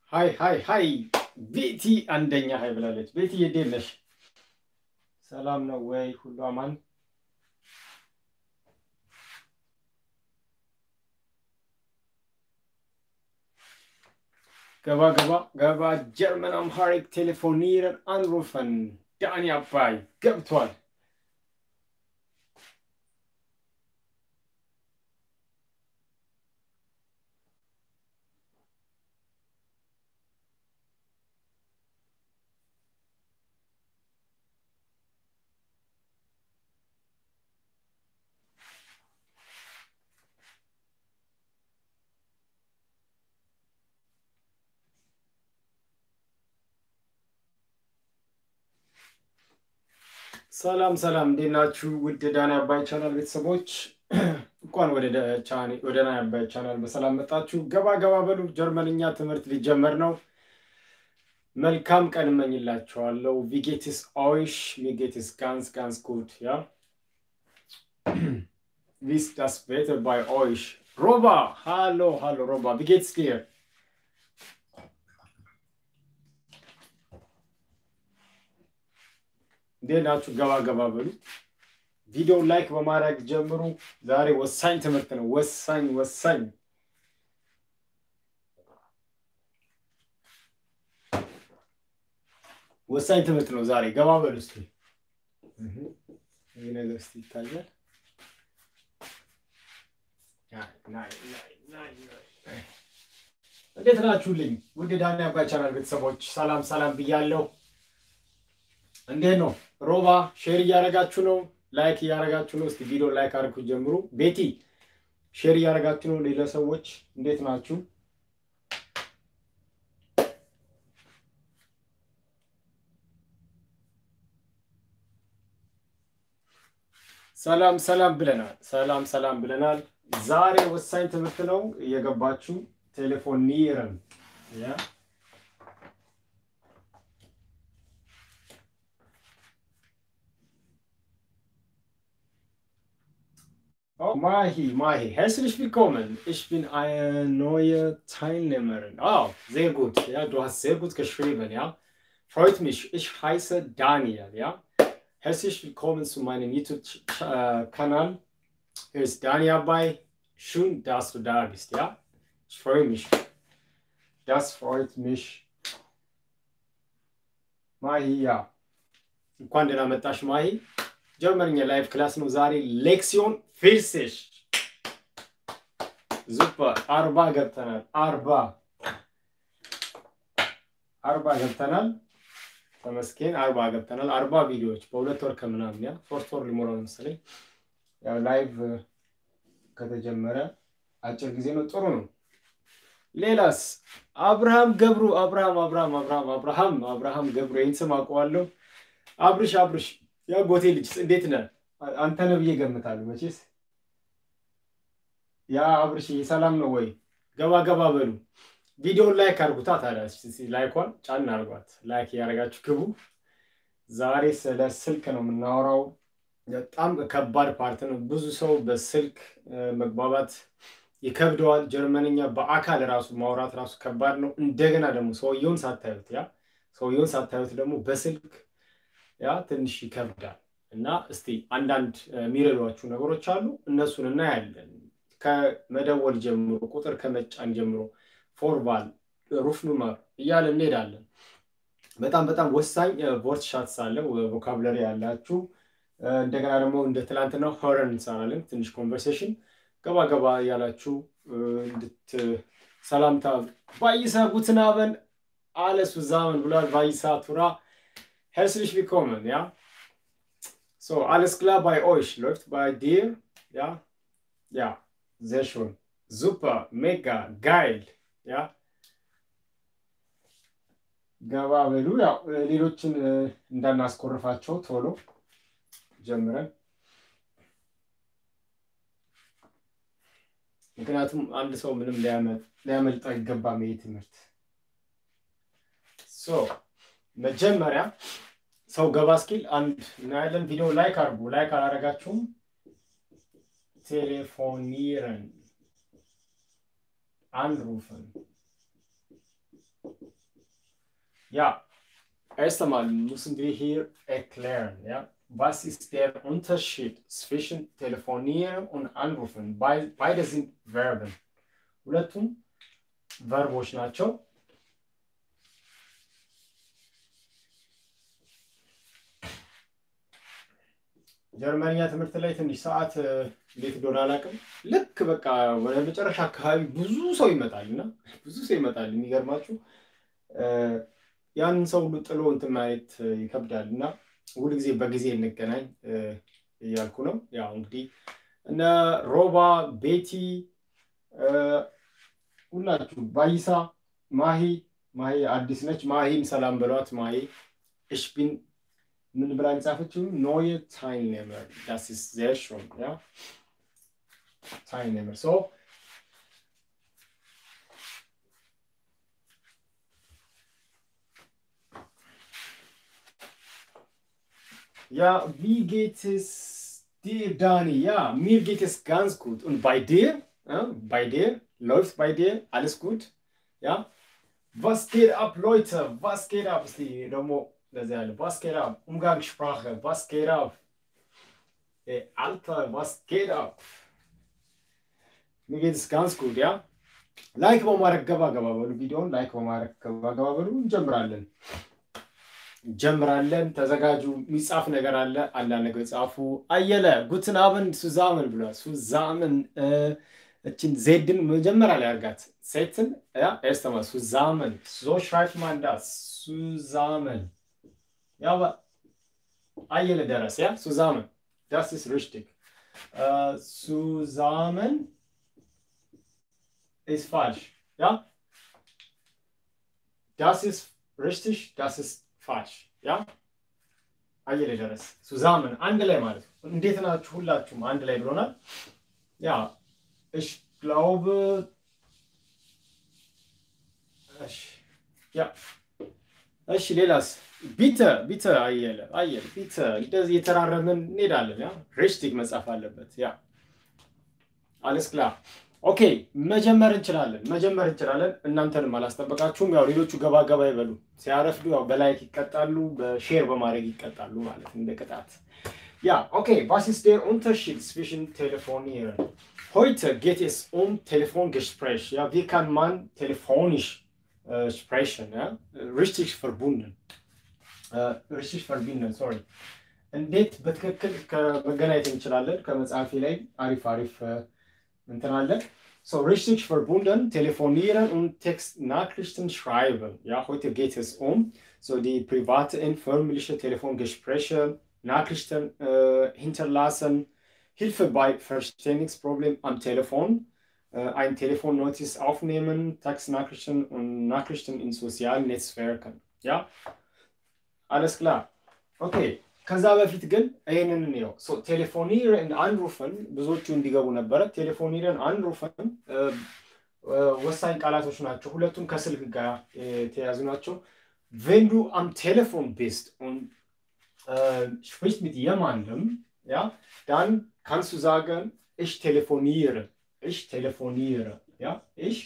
ሀይ ሀይ ሀይ ቤቲ አንደኛ ሀይ ብላለች። ቤቲ እንዴት ነሽ? ሰላም ነው ወይ? ሁሉ አማን? ገባ ገባ ገባ። ጀርመን አምሃሪክ ቴሌፎኒርን አንሩፈን ዳኒ አባይ ገብቷል። ሰላም ሰላም፣ እንዴት ናችሁ? ውድ ዳኒ አባይ ቻናል ቤተሰቦች እንኳን ወደ ዳኒ አባይ ቻናል በሰላም መጣችሁ። ገባ ገባ በሉ። ጀርመንኛ ትምህርት ሊጀመር ነው። መልካም ቀን እመኝላችኋለሁ። ቪጌትስ ኦይሽ ሚጌትስ ጋንስ ጋንስ ጉድ ያ ቪስ ዳስ ቤተር ባይ ኦይሽ ሮባ ሃሎ ሃሎ ሮባ ቪጌትስ ዲር እንዴት ናችሁ? ገባ ገባ በሉ። ቪዲዮ ላይክ በማድረግ ጀምሩ። ዛሬ ወሳኝ ትምህርት ነው። ወሳኝ ወሳኝ ወሳኝ ትምህርት ነው ዛሬ። ገባ በሉ እስኪ። ይህ ነገር እስኪ ይታያል። እንዴት ናችሁልኝ? ውድ ዳኒ አባይ ቻናል ቤተሰቦች ሰላም ሰላም ብያለሁ። እንዴት ነው? ሮባ ሼር እያደረጋችሁ ነው፣ ላይክ እያደረጋችሁ ነው። እስቲ ቪዲዮ ላይክ አድርጉ ጀምሩ። ቤቲ ሼር እያደረጋችሁ ነው። ሌላ ሰዎች እንዴት ናችሁ? ሰላም ሰላም ብለናል። ሰላም ሰላም ብለናል። ዛሬ ወሳኝ ትምህርት ነው። እየገባችሁ ቴሌፎኒርን ያ Oh, Mahi, Mahi, herzlich willkommen. Ich bin eine neue Teilnehmerin. Oh, sehr gut. Ja, du hast sehr gut geschrieben, ja. Freut mich. Ich heiße Daniel, ja. Herzlich willkommen zu meinem YouTube-Kanal. Hier ist Daniel bei. Schön, dass du da bist, ja. Ich freue mich. Das freut mich. Mahi, ja. እንኳን ደህና መጣሽ ማሂ። ጀርመንኛ ላይቭ ክላስ ነው ዛሬ ሌክሲዮን ፊርሲሽ ዙፐር አርባ ገብተናል። አርባ አርባ ገብተናል። ተመስገን አርባ ገብተናል። አርባ ቪዲዮዎች በሁለት ወር ከምናምን ያ ሶስት ወር ሊሞላው መሰለኝ። ያው ላይቭ ከተጀመረ አጭር ጊዜ ነው። ጥሩ ነው። ሌላስ አብርሃም ገብሩ አብርሃም አብርሃም አብርሃም አብርሃም አብርሃም ገብሩ ይህን ስም አውቀዋለሁ። አብርሽ አብርሽ የአጎቴ ልጅ እንዴት ነህ? አንተ ነህ ብዬ እገምታለሁ። መቼስ ያ አብርሽ ሰላም ነው ወይ? ገባ ገባ በሉ። ቪዲዮውን ላይክ አድርጉታ። ታዲያ ላይኳን ጫን አድርጓት። ላይክ እያደረጋችሁ ግቡ። ዛሬ ስለ ስልክ ነው የምናወራው። በጣም ከባድ ፓርት ነው። ብዙ ሰው በስልክ መግባባት ይከብደዋል። ጀርመንኛ በአካል ራሱ ማውራት ራሱ ከባድ ነው። እንደገና ደግሞ ሰውየውን ሳታዩት ያ ሰውየውን ሳታዩት ደግሞ በስልክ ያ ትንሽ ይከብዳል እና እስቲ አንዳንድ የሚረዷችሁ ነገሮች አሉ። እነሱን እናያለን። ከመደወል ጀምሮ ቁጥር ከመጫን ጀምሮ ፎርቫል ሩፍ ኑመር እያለ እንሄዳለን። በጣም በጣም ወሳኝ ቮርት ሻትስ አለ ቮካብለሪ ያላችሁ። እንደገና ደግሞ እንደ ትላንትና ሆረን እንሰራለን። ትንሽ ኮንቨርሴሽን ገባ ገባ እያላችሁ እንድት ሰላምታ ባይሳ ጉትናበን አለሱ ዛመን ብሏል። ባይሳ ቱራ Herzlich willkommen, ja. So, alles klar bei euch? Läuft bei dir? Ja? Ja, sehr schön. Super, mega, geil. Ja? ገባ በሉ። ያው ሌሎችን እንዳናስኮርፋቸው ቶሎ ጀምረን፣ ምክንያቱም አንድ ሰው ምንም ሊያመልጠው አይገባም ይሄ ትምህርት። ሶ መጀመሪያ ሰው ገባ እስኪል አንድ እናያለን። ቪዲዮ ላይክ አድርጉ። ላይክ አላደረጋችሁም ቴሌፎኒረን አንሩፈን Ja, erst einmal müssen wir hier erklären, ja, was ist der Unterschied zwischen telefonieren und anrufen? Bei- Beide sind Verben. ሁለቱም ቨርቦች ናቸው። ጀርመንኛ ትምህርት ላይ ትንሽ ሰዓት እ፣ እንዴት እንደሆነ አላውቅም። ልክ በቃ ወደ መጨረሻ አካባቢ ብዙ ሰው ይመጣል እና ብዙ ሰው ይመጣል። የሚገርማችሁ እ፣ ያንን ሰው ሁሉ ጥሎ እንትን ማየት እ፣ ይከብዳል እና ሁልጊዜ በጊዜ እንገናኝ እ፣ እያልኩ ነው። ያው እንግዲህ እነ ሮባ፣ ቤቲ እ፣ ሁላችሁ ባይሳ፣ ማሂ ማሂ አዲስ ነች። ማሂን ሰላም በሏት። ማሂ እሽ ቢን ምን ብላ የጻፈችው ኖየ ታይልኔመር ዳስ ኢዝ ዜር ሾን ያ ታይልኔመር ሶ Ja, wie geht es dir, Dani? Ja, mir geht es ganz gut. Und bei dir? Ja, bei dir? Läuft bei dir? Alles gut? Ja? Was geht ab, Leute? Was geht ab? Ist die Romo, das ist was geht ab? Umgangssprache, was geht ab? Ey, Alter, was geht ab? Mir geht es ganz gut, ja? ላይክ በማድረግ ገባ ገባ በሉ። ቪዲዮውን ላይክ በማድረግ ገባ ገባ በሉ። እንጀምራለን እንጀምራለን። ተዘጋጁ። የሚጻፍ ነገር አለ። አንዳንድ ነገር ጻፉ። አየለ ጉትን አብን ሱዛምን ብሏል። ሱዛምን እ፣ እችን ዜድን መጀመሪያ ላይ አድርጋት። ሴትን ያ ኤርስተማ ሱዛምን ሶ ሽራይት ማን ዳስ ሱዛምን ያ ባ- አየለ ደረስ ያ ሱዛምን ዳስ ኢስ ሪሽቲግ ሱዛምን ist falsch. Ja? Das ist richtig, das ist falsch. Ja? አየለ ደረስ ሱዛምን አንድ ላይ ማለት ነው። እንዴት ናችሁ? ሁላችሁም አንድ ላይ ብሎናል። ያ ich glaube እሺ ያ እሺ ሌላስ ቢተ ቢተ አየለ አየለ ቢተ እንደዚህ የተራረምን እንሄዳለን። ያ ሪሽቲግ መጻፍ አለበት። ያ alles klar ኦኬ መጀመር እንችላለን መጀመር እንችላለን። እናንተንም አላስጠበቃችሁም። ያው ሌሎቹ ገባ ገባ ይበሉ። ሲያረፍዱ ያው በላይክ ይቀጣሉ፣ በሼር በማድረግ ይቀጣሉ ማለት እንደ ቅጣት። ያ ኦኬ was ist der Unterschied zwischen telefonieren? Heute geht es um Telefongespräch. Ja, wie kann man telefonisch äh, sprechen? Ja? Richtig verbunden. Äh, richtig verbinden, sorry. እንዴት በትክክል ከመገናኘት እንችላለን? ከመጽሐፊ ላይ አሪፍ አሪፍ እ፣ እንትን አለ። So richtig verbunden, telefonieren und Textnachrichten schreiben. Ja, heute geht es um so die privaten, förmliche Telefongespräche, Nachrichten äh, hinterlassen, Hilfe bei Verständigungsproblemen am Telefon, äh, ein Telefonnotiz aufnehmen, Textnachrichten und Nachrichten in sozialen Netzwerken. Ja, alles klar. Okay. ከዛ በፊት ግን ይህንን እንየው። ቴሌፎኒርን አንሩፈን ብዙዎቹ እንዲገቡ ነበረ። ቴሌፎኒርን አንሩፈን እ፣ እ፣ ወሳኝ ቃላቶች ናቸው። ሁለቱም ከስልክ ጋር የተያዙ ናቸው። wenn du am Telefon bist und äh, sprichst mit jemandem, ja, dann kannst du sagen, ich telefoniere. Ich telefoniere. Ja, ich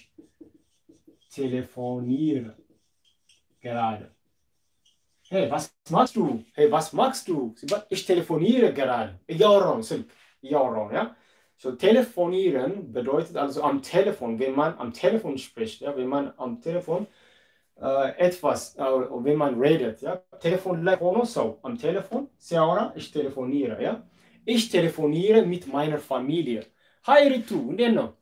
telefoniere gerade. Hey, was machst du? Hey, was machst du? Ich telefoniere gerade. እያወራሁ ነው ስልክ እያወራሁ ነው። Ja? So, telefonieren bedeutet also am Telefon, wenn man am Telefon spricht, ja, wenn man am Telefon äh, etwas, äh, wenn man redet, ja, Telefon ላይ ሆኖ ሰው am Telefon ሲያወራ ich telefoniere, ja. Ich telefoniere mit meiner Familie. Hi Ritu, እንዴት ነው?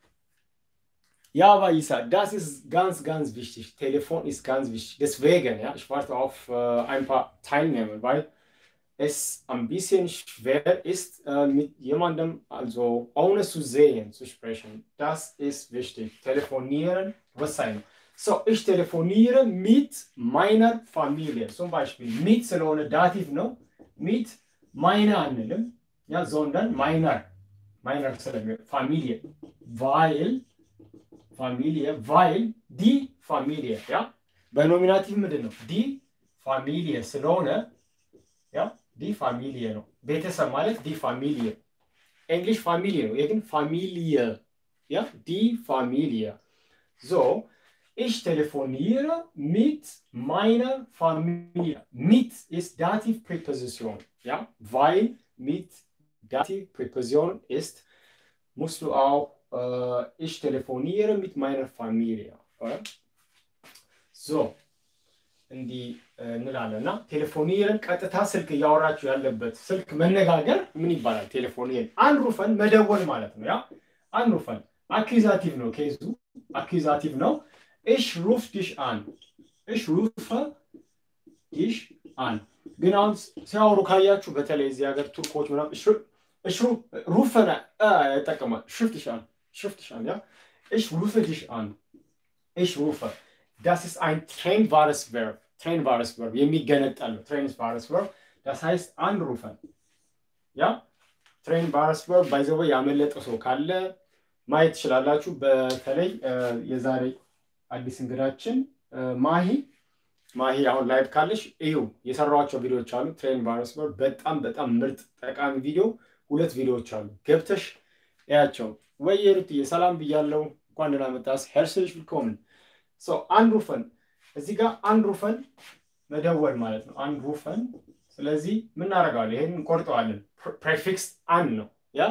Ja, aber Isa, das ist ganz, ganz wichtig. Telefon ist ganz wichtig. Deswegen, ja, ich warte auf äh, ein paar Teilnehmer, weil es ein bisschen schwer ist, äh, mit jemandem, also ohne zu sehen, zu sprechen. Das ist wichtig. Telefonieren, was sein? So, ich telefoniere mit meiner Familie. Zum Beispiel mit Salone Dativ, no? Mit meiner Anmelden, ja, sondern meiner, meiner Familie. Weil Familie, weil die Familie, ja, በኖሚናቲቭ ምንድን ነው? ዲ ፋሚሊየ ስለሆነ ያ ዲ ፋሚሊየ ነው። ቤተሰብ ማለት ዲ ፋሚሊየ፣ እንግሊሽ ፋሚሊየ ነው። ይህ ግን ፋሚሊየ፣ ያ ዲ ፋሚሊየ። ሶ ich telefoniere mit meiner Familie. Mit ist Dativpräposition, ja, weil mit Dativpräposition ist, musst du auch äh, ich telefoniere mit meiner Familie. Oder? So እንዲህ እንላለን እና ቴሌፎኒርን ቀጥታ ስልክ እያወራችሁ ያለበት ስልክ መነጋገር ምን ይባላል? ቴሌፎኒርን አንሩፈን መደወል ማለት ነው። ያ አንሩፈን አኪዛቲቭ ነው፣ ኬዙ አኪዛቲቭ ነው። እሽ ሩፍ ዲሽ አን እሽ ሩፈ ዲሽ አን ግን አሁን ሲያወሩ ካያችሁ በተለይ እዚህ ሀገር ቱርኮች ምናምን እሽ ሩፈነ ይጠቀማል። ሽፍትሽ አን ሽፍትሽ አን ያ እሽ ሩፈ ዲሽ አን እሽ ሩፈ Das ist ein trennbares Verb. Trennbares Verb. የሚገነጠል ነው። Trennbares Verb. Das heißt anrufen. ያ Trennbares Verb ባይዘወ ያመለጠ ሰው ካለ ማየት ትችላላችሁ። በተለይ የዛሬ አዲስ እንግዳችን ማሂ ማሂ አሁን ላይቭ ካለሽ እዩ የሰራኋቸው ቪዲዮዎች አሉ። Trennbares Verb በጣም በጣም ምርጥ ጠቃሚ ቪዲዮ ሁለት ቪዲዮዎች አሉ። ገብተሽ እያቸው። ወይ ሩትዬ ሰላም ብያለው። እንኳን ደህና መጣስ። ሄርስልሽ ዊልኮምን ሶ አንሩፈን እዚህ ጋር አንሩፈን መደወል ማለት ነው። አንሩፈን ስለዚህ ምን እናደርገዋለን? ይሄን እንቆርጠዋለን። ፕሬፊክስ አን ነው ያ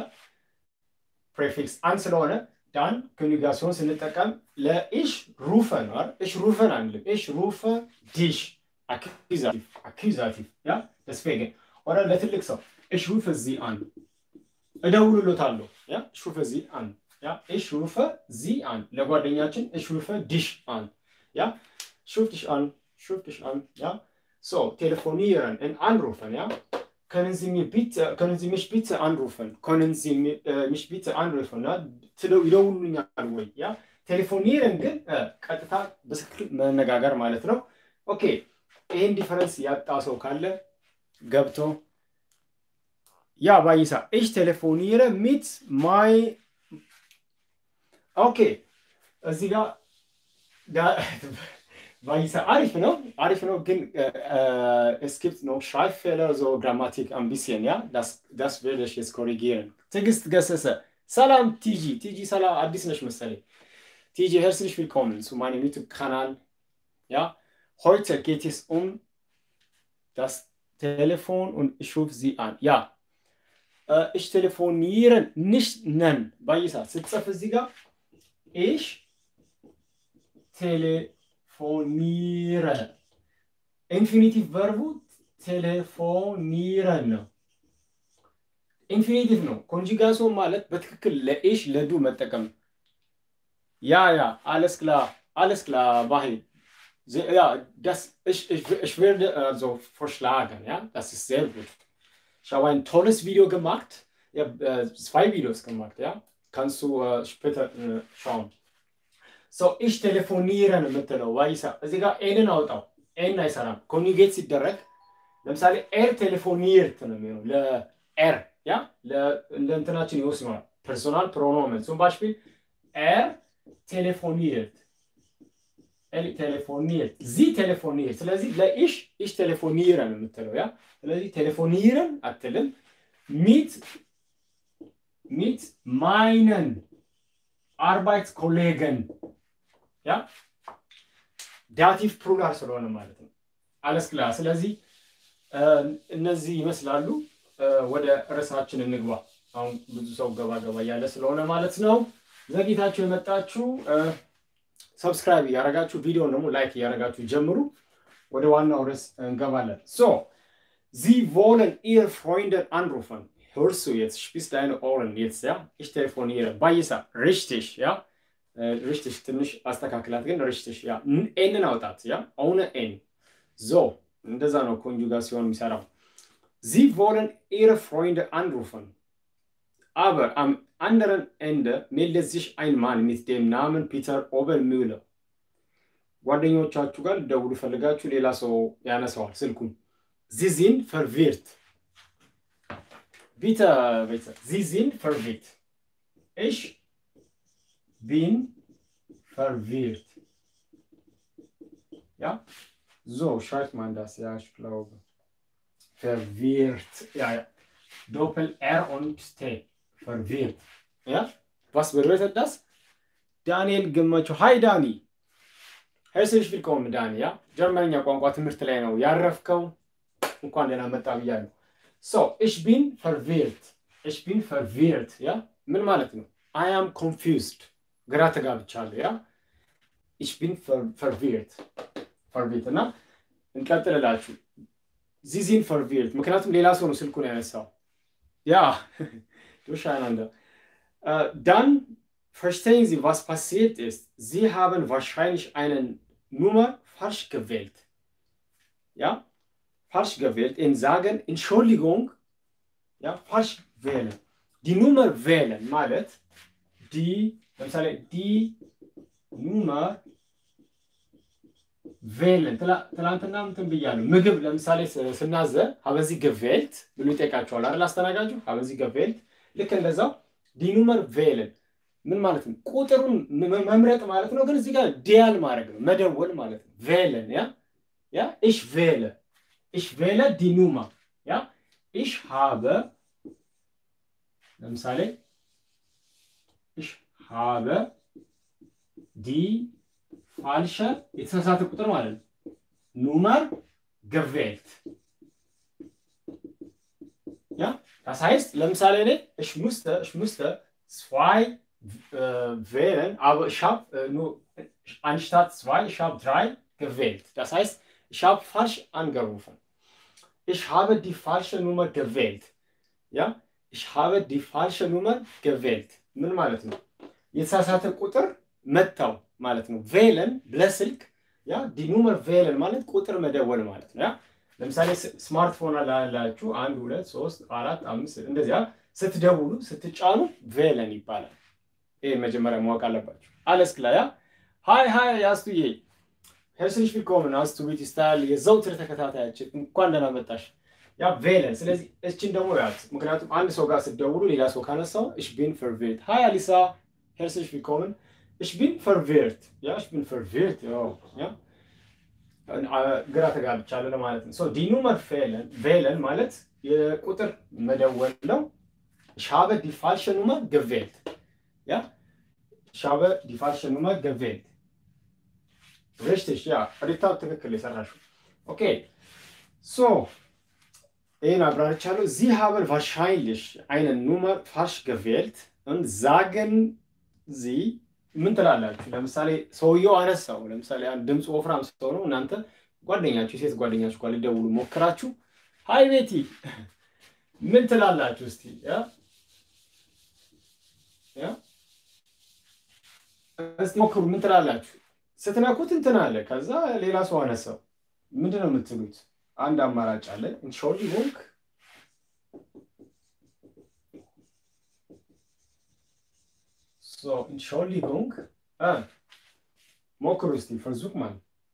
ፕሬፊክስ አን ስለሆነ ዳን ኮንጁጋሲዮን ስንጠቀም ለኢሽ ሩፈ ነው አይደል? ኢሽ ሩፈን አንልም። ኢሽ ሩፈ ዲሽ አኪዛቲቭ አኪዛቲቭ ያ ደስፔገን ኦረ ለትልቅ ሰው ኢሽ ሩፈ ዚ አን እደውልሎታለሁ ያ ኢሽ ሩፈ ዚ አን Ja, ich rufe sie an. ለጓደኛችን ich rufe dich an. Ja, ich rufe dich an, ich rufe dich an. Ja, so telefonieren und anrufen. Ja, können Sie mir bitte, können Sie mich bitte anrufen? Können Sie mich bitte anrufen? Ja, ይደውሉኛል ወይ? ያ ቴሌፎኒርን ግን ቀጥታ በስልክ መነጋገር ማለት ነው። ኦኬ ይህን ዲፈረንስ ያጣ ሰው ካለ ገብቶ ያ ባይሳ ich telefoniere mit my ኦኬ እዚህ ጋር ባይሳ አሪፍ ነው አሪፍ ነው ግን es gibt noch Schreibfehler so Grammatik ein bisschen ja das das werde ich jetzt korrigieren ትዕግስት ገሰሰ ሰላም ቲጂ ቲጂ ሰላም አዲስ ነሽ መሰለኝ ቲጂ herzlich willkommen zu meinem YouTube Kanal ja heute geht es um das Telefon und ich rufe Sie an ja ich telefoniere nicht nennen ባይሳ ስትጽፍ እዚህ ጋር ich telefoniere. ኢንፊኒቲቭ ቨርቡ ቴሌፎኒረን ነው። ኢንፊኒቲቭ ነው። ኮንጂጋሶን ማለት በትክክል ለኤሽ ለዱ መጠቀም ያ ያ alles klar alles klar Bahi ja das ich, ich, ich werde also vorschlagen ja das ist sehr gut ich habe ein tolles Video gemacht ich habe äh, zwei Videos gemacht ja kannst du äh, später äh, schauen. So, ich telefoniere የምትለው ዋይሳ እዚህ ጋር ኤንን አውጣው። ኤን አይሰራም። ኮኒጌት ሲደረግ ለምሳሌ ኤር ቴሌፎኒርት ነው የሚሆነው ለኤር ያ ለእንትናችን ይወስነዋል። ፐርሶናል ፕሮኖመን ሱም ባሽፒል ኤር ቴሌፎኒርት ቴሌፎኒርት ዚ ቴሌፎኒርት። ስለዚህ ለኢሽ ኢሽ ቴሌፎኒረን የምትለው ያ ስለዚህ ቴሌፎኒረን አትልም ሚት mit meinen Arbeitskollegen. Ja? ዳቲቭ ፕሉራል ስለሆነ ማለት ነው። አለስ ክላ ስለዚህ እነዚህ ይመስላሉ። ወደ ርዕሳችን እንግባ። አሁን ብዙ ሰው ገባ ገባ እያለ ስለሆነ ማለት ነው። ዘግይታችሁ የመጣችሁ ሰብስክራይብ እያደረጋችሁ ቪዲዮን ደግሞ ላይክ እያደረጋችሁ ጀምሩ። ወደ ዋናው ርዕስ እንገባለን። ሶ ዚ ቮለን ኢር ፍሮይንደን አንሩፈን hörst du jetzt, spitz deine Ohren jetzt, ja? Ich telefoniere. Bayisa, richtig, ja? Äh, richtig, ትንሽ አስተካክላት ግን richtig, ja? ኤንን አውጣት, ja? ohne ኤን. So, እንደዛ ነው ኮንጁጋሲዮን የሚሰራው። Sie wollen ihre Freunde anrufen. Aber am anderen Ende meldet sich ein Mann mit dem Namen Peter Obermüller. ጓደኞቻችሁ ጋር ደውሉ ፈልጋችሁ ሌላ ሰው ያነሳዋል ስልኩን። Sie sind verwirrt. Bitte, bitte. Sie sind verwirrt. Ich bin verwirrt. Ja? So schreibt man das, ja, ich glaube. Verwirrt. Ja, ja. Doppel R und T. Verwirrt. Ja? Was bedeutet das? Daniel Gemacho. Hi, Dani. ሄርስሊሽ ቪልኮም ዳኒ ያ ጀርመንኛ ቋንቋ ትምህርት ላይ ነው ያረፍከው። እንኳን ደህና መጣ ብያለሁ። ሶ እሽ ቢን ፈርቪርት እሽ ቢን ፈርቪርት ያ ምን ማለት ነው? አይ አም ኮንፊውዝድ ግራ ተጋብቻለሁ። ያ እሽ ቢን ፈርቪርት ፈርቪርት እና እንቀጥልላችሁ ዚዚን ፈርቪርት ምክንያቱም ሌላ ሰው ነው ስልኩን ያነሳው። ያ ዱሻናንደ dann verstehen Sie, was passiert ist. Sie haben wahrscheinlich eine Nummer falsch gewählt. Ja, falsch gewählt. In sagen, Entschuldigung, ja, falsch wählen. Die Nummer wählen, ማለት die, ለምሳሌ die Nummer wählen. ትላንትና እንትን ብያለሁ። ምግብ ለምሳሌ ስናዘ ሀበዚ ገቬልት ብሎ ይጠይቃቸዋል አይደል? አስተናጋጁ ሀበዚ ገቬልት። ልክ እንደዛው ዲኑመር ቬልን ምን ማለት ነው? ቁጥሩን መምረጥ ማለት ነው። ግን እዚህ ጋር ዲያል ማድረግ ነው፣ መደወል ማለት ነው። ቬለን ያ ያ ኢሽ ቬለ ኢሽ ቬለ ዲኑማ ያ ኢሽ ሃበ ለምሳሌ ኢሽ ሃበ ዲ ፋልሸ የተሳሳተ ቁጥር ማለት ነው። ኑመር ገቬልት ያ Das heißt, ለምሳሌ እኔ ich musste, ich musste zwei äh, wählen, aber ich habe äh, nur anstatt zwei, ich habe drei gewählt. Das heißt, ich habe falsch angerufen. Ich habe die falsche Nummer gewählt. Ja, ich habe die falsche Nummer gewählt. ምን ማለት ነው? የተሳሳተ ቁጥር መታው ማለት ነው። ቬለን ለስልክ ያ ዲ ኑመር ቬለን ማለት ቁጥር መደወል ማለት ነው። ያ ለምሳሌ ስማርትፎን ላላችሁ አንድ ሁለት ሶስት አራት አምስት እንደዚያ ስትደውሉ ስትጫኑ ቬለን ይባላል። ይህ መጀመሪያ ማወቅ አለባችሁ። አለስ ክላ ያ ሀይ ሀይ አስቱዬ ሄርስሊሽ ቪልኮምን አስቱ ቤት ስታይል የዘውትር ተከታታያችን እንኳን ደህና መጣሽ። ያ ቬለን። ስለዚህ እችን ደግሞ ያት ምክንያቱም አንድ ሰው ጋር ስትደውሉ ሌላ ሰው ካነሳው እሽ ቢን ፈርቬርት ሀይ አሊሳ ሄርስሊሽ ቪልኮምን እሽ ቢን ፈርቬርት ያ እሽ ቢን ፈርቬርት ያ ግራ ተጋብቻለሁ ለማለት ነው። ዲኑመር ቬለን ማለት የቁጥር መደወል ነው። ሻበ ዲፋልሸ ኑመር ገቬልት ያ ሻበ ዲፋልሸ ኑመር ገቬልት ሪሽትሽ ያ ሪታው ትክክል የሰራሽው ኦኬ ሶ ይህን አብራርቻለሁ። ዚ haben wahrscheinlich eine Nummer falsch gewählt und sagen sie ምን ትላላችሁ? ለምሳሌ ሰውየው አነሳው። ለምሳሌ አንድ ድምፅ ወፍራም ሰው ነው። እናንተ ጓደኛችሁ የሴት ጓደኛችሁ ጋር ልደውሉ ሞክራችሁ ሀይ ቤቲ ምን ትላላችሁ? እስቲ እስቲ ሞክሩ። ምን ትላላችሁ? ስትነኩት እንትን አለ። ከዛ ሌላ ሰው አነሳው። ምንድን ነው የምትሉት? አንድ አማራጭ አለ። ኢንሾሊንግ So, Entschuldigung. Ah, ሞክሩ እስቲ versuch mal.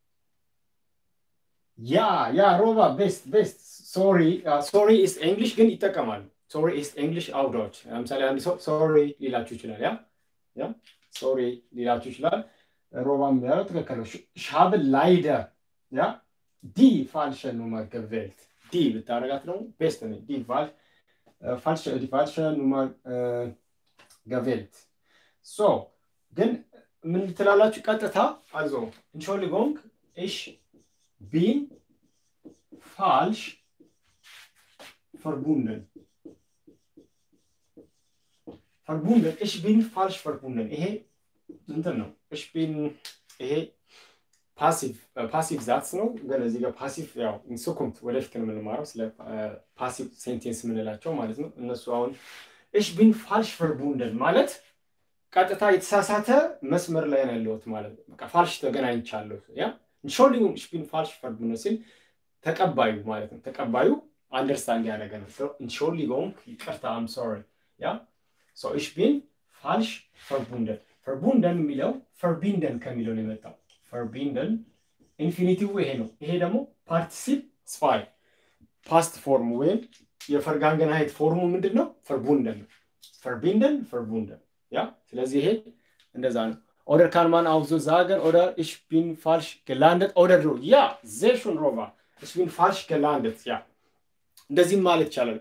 ያ ያ ሮባ ቤስት ቤስት ሶሪ ሶሪ ኢስ እንግሊሽ ግን ይጠቀማሉ። ሶሪ ኢስ እንግሊሽ አውዶች ለምሳሌ አንድ ሰው ሶሪ ሊላችሁ ይችላል። ያ ያ ሶሪ ሊላችሁ ይችላል። ሮባም ያለው ትክክል ነው። ሻብ ላይደር ያ ዲ ፋልሸ ኑመር ገቬልት ዲ ብታረጋት ደግሞ ቤስት ነው። ዲ ፋልሸ ዲ ፋልሸ ኑመር ገቬልት ሶ ግን ምን ትላላችሁ? ቀጥታ አዞ ኢንሾሊጎንግ ኢሽ ቢን ፋልሽ verbunden verbunden ich bin falsch verbunden ይሄ እንትን ነው ich bin ይሄ ፓሲቭ ፓሲቭ ዛትስ ነው ግን እዚህ ጋር ፓሲቭ ያው ኢንሱኩምት ወደፊት ነው የምንማረው ስለ ፓሲቭ ሴንቴንስ የምንላቸው ማለት ነው እነሱ አሁን ich bin falsch verbunden ማለት ቀጥታ የተሳሳተ መስመር ላይ ነው ያለሁት ማለት ነው በቃ ፋልሽ ተገናኝቻለሁ ያ ኢንሾሊንግ ich bin falsch verbunden ሲል ተቀባዩ ማለት ነው ተቀባዩ አንደርስታንድ ያደረገ ነው ኢንሾሊንግ ይቅርታ አም ሶሪ ያ ሶ ich bin falsch verbunden verbunden የሚለው verbinden ከሚለው ነው የመጣው verbinden ኢንፊኒቲቭ ይሄ ነው ይሄ ደግሞ ፓርቲሲፕ ስፋይ ፓስት ፎርም ወይም የፈርጋንገናይት ፎርሙ ምንድን ነው verbunden verbinden verbunden ያ ስለዚህ ይሄ እንደዛ ነው oder kann man auch so sagen oder ich bin falsch gelandet oder so ja sehr schön Roma ich bin falsch gelandet ja እንደዚህም ማለት ይቻላል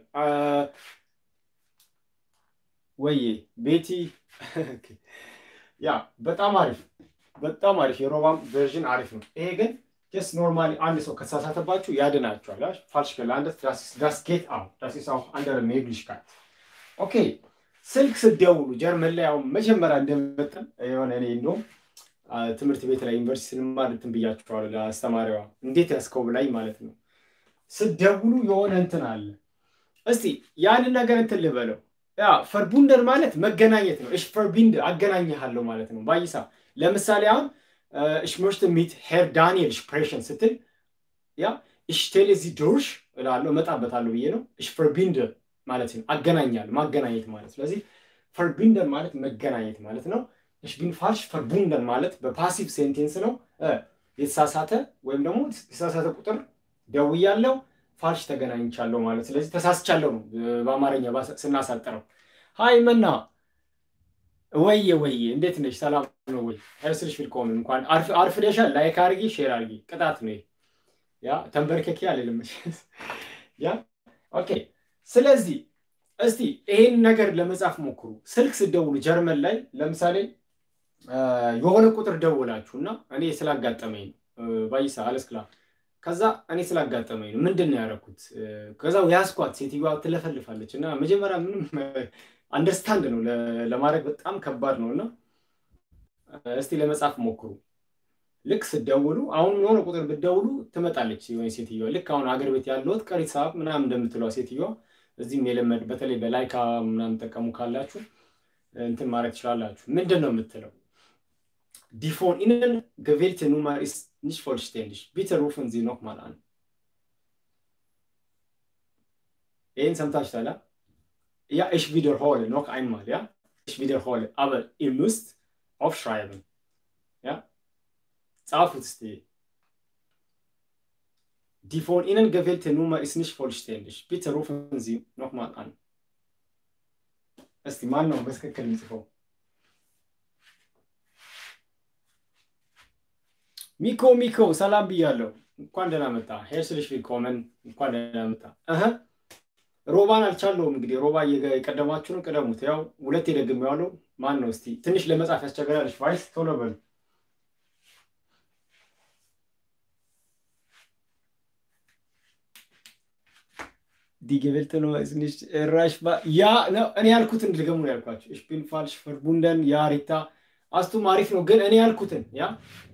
ወይ ቤቲ ያ በጣም አሪፍ በጣም አሪፍ የሮባም ቨርዥን አሪፍ ነው። ይሄ ግን ጀስት ኖርማሊ አንድ ሰው ከተሳሳተባችሁ ያድናችኋል። ፋልሽ ገላንደት ዳስ ጌት አው ዳስ ኢስ አው አንደር ሜግሊሽካት ኦኬ። ስልክ ስደውሉ ጀርመን ላይ አሁን መጀመሪያ እንደመጠን የሆነ እኔ እንደውም ትምህርት ቤት ላይ ዩኒቨርሲቲ ስንማር እንትን ብያችኋለሁ ለአስተማሪዋ እንዴት ያስከው ብላኝ ማለት ነው። ስደውሉ የሆነ እንትን አለ። እስቲ ያንን ነገር እንትን ልበለው ያ ፈርቡንደን ማለት መገናኘት ነው። እሽ ፈርቢንድ አገናኝሃለሁ ማለት ነው። ባይሳ ለምሳሌ አሁን እሽ möchte mit ሄር ዳንኤል ስፕሬሽን ስትል ያ እሽ ቴሌ ዚ ዶርሽ እላለሁ እመጣበታለሁ ብዬ ነው። እሽ ፈርቢንድ ማለት ነው አገናኛል ማገናኘት ማለት ስለዚህ ፈርቢንደን ማለት መገናኘት ማለት ነው። እሽ ቢን ፋልሽ ፈርቡንደን ማለት በፓሲቭ ሴንቴንስ ነው። የተሳሳተ ወይም ደግሞ የተሳሳተ ቁጥር ደውያለሁ ፋልሽ ተገናኝቻለሁ ማለት ስለዚህ ተሳስቻለሁ ነው በአማርኛ ስናሳጥረው። ሀይ መና ወየ ወየ እንዴት ነሽ? ሰላም ነው ወይ? ሄርስልሽ ቪልኮምን እንኳን አርፍደሻል። ላይክ አርጊ፣ ሼር አርጊ። ቅጣት ነው ያ ተንበርከኪ አልልም። ያ ኦኬ። ስለዚህ እስቲ ይሄን ነገር ለመጻፍ ሞክሩ። ስልክ ስደውሉ ጀርመን ላይ ለምሳሌ የሆነ ቁጥር ደውላችሁ እና እኔ ስላጋጠመኝ ነው ባይሳ አለስክላ ከዛ እኔ ስላጋጠመኝ ነው ምንድን ነው ያደረኩት? ከዛ ያስኳት ሴትዮዋ ትለፈልፋለች እና መጀመሪያ ምንም አንደርስታንድ ነው ለማድረግ በጣም ከባድ ነው እና እስቲ ለመጻፍ ሞክሩ። ልክ ስደውሉ አሁን የሆነ ቁጥር ብትደውሉ ትመጣለች የሆነ ሴትዮዋ ልክ አሁን አገር ቤት ያለሁት ቀሪ ሰዓት ምናምን እንደምትለዋ ሴትዮዋ እዚህም የለመድ በተለይ በላይካ ምናምን ጠቀሙ ካላችሁ እንትን ማድረግ ትችላላችሁ። ምንድን ነው የምትለው? ዲፎን ኢንን ገቬልተ ኑመር ኢስ nicht vollständig. Bitte rufen Sie nochmal an. ይህን ሰምታችኋል? Ja, ich wiederhole noch einmal, ja? Ich wiederhole, aber ihr müsst aufschreiben. Ja? ጻፉት እስቲ። Die von Ihnen gewählte Nummer ist nicht vollständig. Bitte rufen Sie nochmal an. እስቲ ማን ነው በትክክል የሚጽፈው? ሚኮ ሚኮ ሰላም ብያለሁ። እንኳን ደህና መጣ። ሄርስልሽ ቪልኮመን እንኳን ደህና መጣ። እህ ሮባን አልቻለውም። እንግዲህ ሮባ የቀደማችሁን ቅደሙት። ያው ሁለት ደግሜዋለሁ። ማን ነው እስቲ ትንሽ ለመጻፍ ያስቸግራለች። ቫይስ ቶሎ በሉ። ዲገቨልት ነው ትንሽ ራሽ ያ እኔ ያልኩትን ልገሙ ነው ያልኳቸው። ich bin falsch verbunden ያ ሪታ አስቱም አሪፍ ነው ግን እኔ ያልኩትን ያ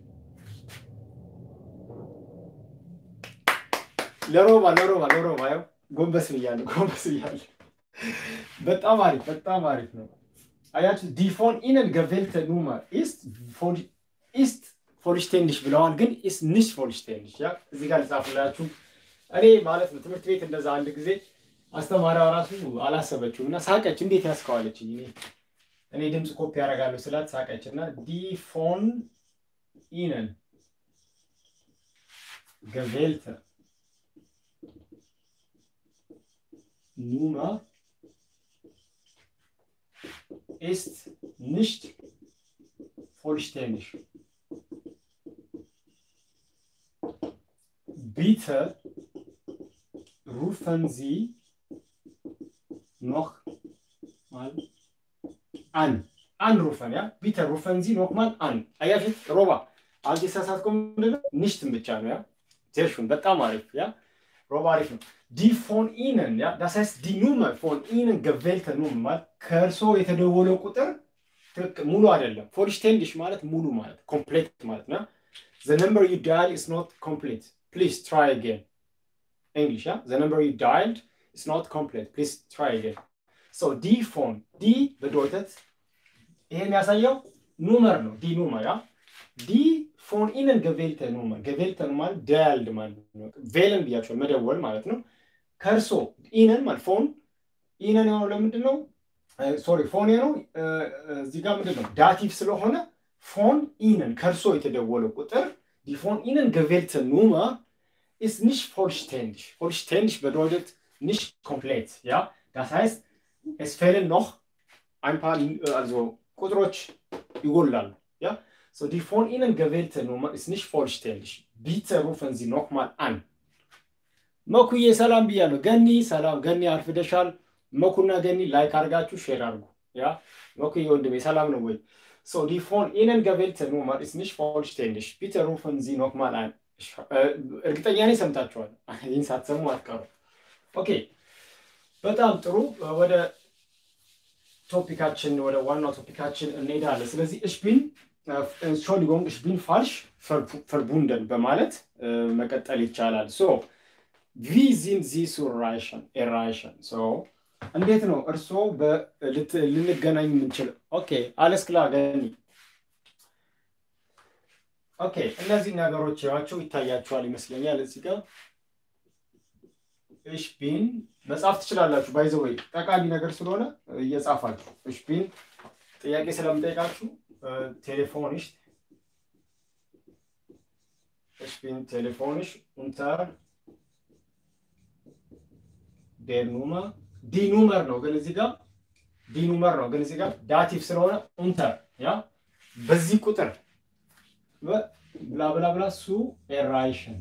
ለሮባ ለሮባ ለሮባ ያው ጎንበስ ብያለሁ ጎንበስ ብያለሁ። በጣም አሪፍ በጣም አሪፍ ነው። አያችሁ ዲፎን ኢነን ገቬልተ ኑመር ኢስት ኢስት ፎልሽቴንዲሽ ብለዋል፣ ግን ኢስት ኒሽ ፎልሽቴንዲሽ ያ እዚህ ጋር ልጻፍላችሁ። እኔ ማለት ነው ትምህርት ቤት እንደዛ አንድ ጊዜ አስተማሪዋ ራሱ አላሰበችውም እና ሳቀች። እንዴት ያስከዋለች እኔ እኔ ድምፅ ኮፒ ያደርጋለሁ ስላት ሳቀች እና ዲፎን ኢነን ገቬልተ Nummer ist nicht vollständig. Bitte rufen Sie noch mal an. Anrufen, ja? Bitte rufen Sie noch mal an. አያችሁት ሮባ አልተሳሳትኩም። nicht ብቻ ነው ያ sehr schön በጣም አሪፍ ያ ሮባ አሪፍ ነው። ዲ ፎን ኢነን ያ ዳስ heißt ዲ ኑመር ፎን ኢነን ገቬልተ ኑመር ማለት ከእርሶ የተደወለው ቁጥር ሙሉ አይደለም። ፎልሽቴንዲሽ ማለት ሙሉ ማለት ኮምፕሌት ማለት ነው። the number you dial is not complete please try again english yeah the number you dialed is not complete please try again so ዲ ፎን ዲ bedeutet ይሄ የሚያሳየው ኑመር ነው ዲ ኑመር ያ ዲ ፎን ኢነን ገቬልተ ኑመር ገቬልተ ኑመር ዳያልድ ማለት ነው። ቬለን ብያቸው መደወል ማለት ነው። ከእርሶ ኢነን ማለት ፎን ኢነን የሆነው ለምንድን ነው? ሶሪ ፎን ነው እዚህ ጋር ምንድን ነው ዳቲቭ ስለሆነ ፎን ኢነን ከእርሶ የተደወለው ቁጥር ዲ ፎን ኢነን ገቬልተ ኑመር ist nicht vollständig. Vollständig bedeutet nicht komplett. Ja, das heißt, es fehlen noch ein paar, also ቁጥሮች ይጎላሉ። Ja, So, die von Ihnen gewählte Nummer ist nicht vollständig. Bitte rufen Sie nochmal an. መኩዬ ሰላም ብያለሁ። ገኒ ሰላም፣ ገኒ አርፍደሻል። መኩና ገኒ ላይክ አድርጋችሁ ሼር አድርጉ። ያ መኩዬ ወንድሜ ሰላም ነው ወይ? So, die von Ihnen gewählte Nummer ist nicht vollständig. Bitte rufen Sie nochmal an. እርግጠኛ ነኝ ሰምታችኋል። ይህን ሳትሰሙ አትቀሩ። ኦኬ፣ በጣም ጥሩ። ወደ ቶፒካችን ወደ ዋናው ቶፒካችን እንሄዳለን። ስለዚህ እሽቢን ሾሊጎንግ እሽቢን ፋልሽ ፈርቡንደን በማለት መቀጠል ይቻላል። ሶ ቪ ዚን ዚ ሱራይሽን ኤራይሽን ሶ እንዴት ነው እርስዎ ልንገናኝ የምንችል? ኦኬ አለስ ክላ ገኒ ኦኬ እነዚህ ነገሮች ያቸው ይታያቸዋል ይመስለኛል። እዚህ ጋር እሽ ቢን መጻፍ ትችላላችሁ። ባይዘወይ ጠቃሚ ነገር ስለሆነ እየጻፋችሁ እሽ ቢን ጥያቄ ስለምጠይቃችሁ ቴሌፎንሽ እሽ ቢን ቴሌፎንሽ ኡንተር ዴር ኑመር ዲ ኑመር ነው ግን እዚህ ጋር ዲ ኑመር ነው ግን እዚህ ጋር ዳቲቭ ስለሆነ ኡንተር ያ በዚህ ቁጥር ብላ ብላ ብላ ሱ ኤራይሽን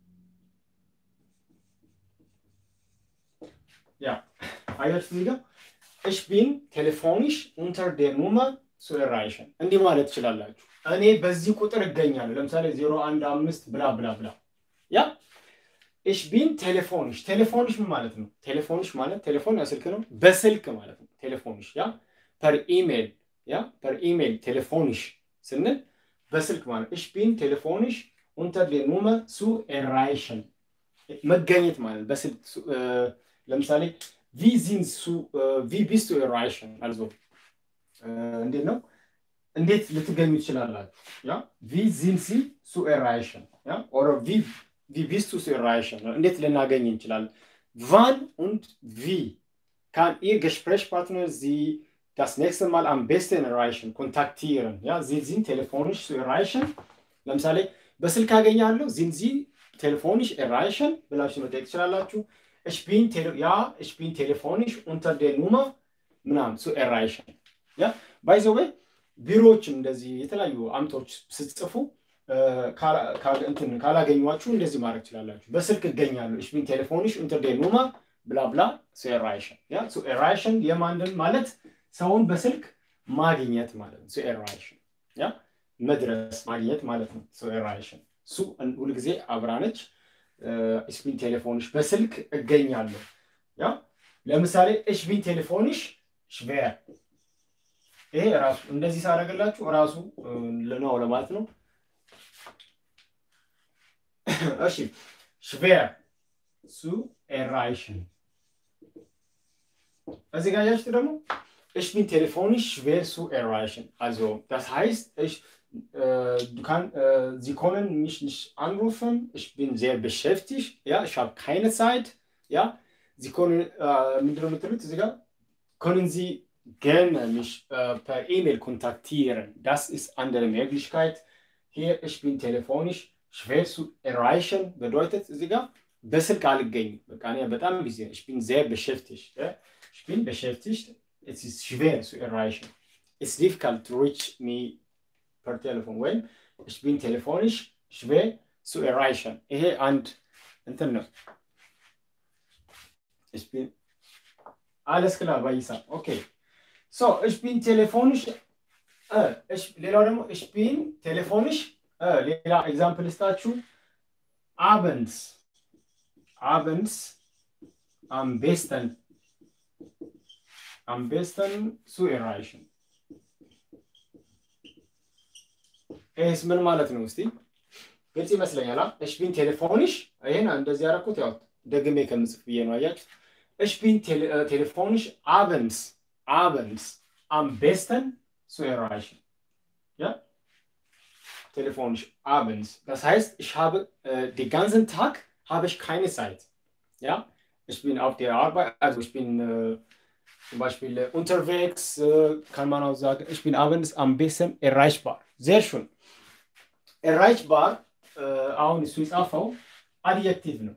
ያ አያችሁ እዚህ ጋር እሽ ቢን ቴሌፎኒሽ ኡንተር ዴር ኑመር ሱ ኤራይሽን እንዲህ ማለት ትችላላችሁ። እኔ በዚህ ቁጥር እገኛለሁ። ለምሳሌ ዜሮ አንድ አምስት ብላ ብላ ብላ ያ እሽ ቢን ቴሌፎንሽ ቴሌፎንሽ ምን ማለት ነው? ቴሌፎንሽ ማለት ቴሌፎን ያ ስልክ ነው፣ በስልክ ማለት ነው። ቴሌፎንሽ ያ ፐር ኢሜል ያ ፐር ኢሜል ቴሌፎንሽ ስንል በስልክ ማለት እሽ ቢን ቴሌፎንሽ ኡንተር ዴር ኑመር ሱ ኤራይሽን መገኘት ማለት በስልክ ለምሳሌ ቪ ዚን ሱ ቪ ቢስ ቱ ኤራይሽን አልዞ እንዴት ነው እንዴት ልትገኙ ትችላላችሁ? ያ ቪ ዚን ሲ ሱ ኤራይሽን ያ ኦር ቪ wie bist du zu erreichen? እንዴት ልናገኝ እንችላለን? wann und wie kann Ihr Gesprächspartner Sie das nächste Mal am besten erreichen, kontaktieren? Ja, Sie sind telefonisch zu erreichen? ለምሳሌ በስልክ አገኛለሁ sind Sie telefonisch erreichen ብላችሁ መጠየቅ ትችላላችሁ። ich bin ja, ich bin telefonisch unter der Nummer ምናምን zu erreichen ja by the way ቢሮዎችም እንደዚህ የተለያዩ አምቶች ስትጽፉ ካላገኟችሁ እንደዚህ ማድረግ ትችላላችሁ። በስልክ እገኛለሁ ich bin telefonisch unter der Nummer ብላ ብላ zu erreichen ያ zu erreichen የማንን ማለት ሰውን በስልክ ማግኘት ማለት ነው። zu erreichen ያ መድረስ ማግኘት ማለት ነው። zu erreichen ሱ ሁልጊዜ አብራነች ich bin telefonisch በስልክ እገኛለሁ ያ ለምሳሌ ich bin telefonisch schwer ይሄ ራሱ እንደዚህ ሳደርግላችሁ ራሱ ነው ለማለት ነው። እሺ schwer zu erreichen እዚህ ጋር ያችሁት ደግሞ ich bin telefonisch schwer zu erreichen also das heißt ich äh, du kann, äh, Sie können mich nicht anrufen ich bin sehr beschäftigt ja ich habe keine Zeit ja Sie können äh, ምንድነው የምትሉት እዚህ ጋር können Sie gerne mich äh, per E-Mail kontaktieren das ist andere Möglichkeit hier ich bin telefonisch schwer zu erreichen bedeutet እዚህ ጋር በስልክ አልገኝም። በቃ እኔ በጣም ቢዚ ich bin sehr beschäftigt ich bin beschäftigt es ist schwer zu erreichen it's difficult to reach me per Telefon ወይም ich bin telefonisch schwer zu erreichen ይሄ አንድ እንትን ነው ich bin alles klar ባይሳ ኦኬ so ich bin telefonisch ሌላው ደግሞ ich bin telefonisch ሌላ ኤግዛምፕል ስታችሁ አበንስ አበንስ am besten am besten zu erreichen ይህስ ምን ማለት ነው? እስቲ ግልጽ ይመስለኛል። እሽ ቢን ቴሌፎንሽ ይሄን እንደዚህ ያደረኩት ያው ደግሜ ከምጽፍ ብዬ ነው። አያችሁ እሽ ቢን ቴሌፎንሽ አበንስ አበንስ am besten zu erreichen ja telefonisch abends. Das heißt, ich habe äh, den ganzen Tag habe ich keine Zeit. Ja, ich bin auf der Arbeit, also ich bin äh, zum Beispiel äh, unterwegs, kann man auch sagen, ich bin abends am besten erreichbar. Sehr schön. Erreichbar, አሁን እሱ የጻፈው አድጀክቲቭ ነው።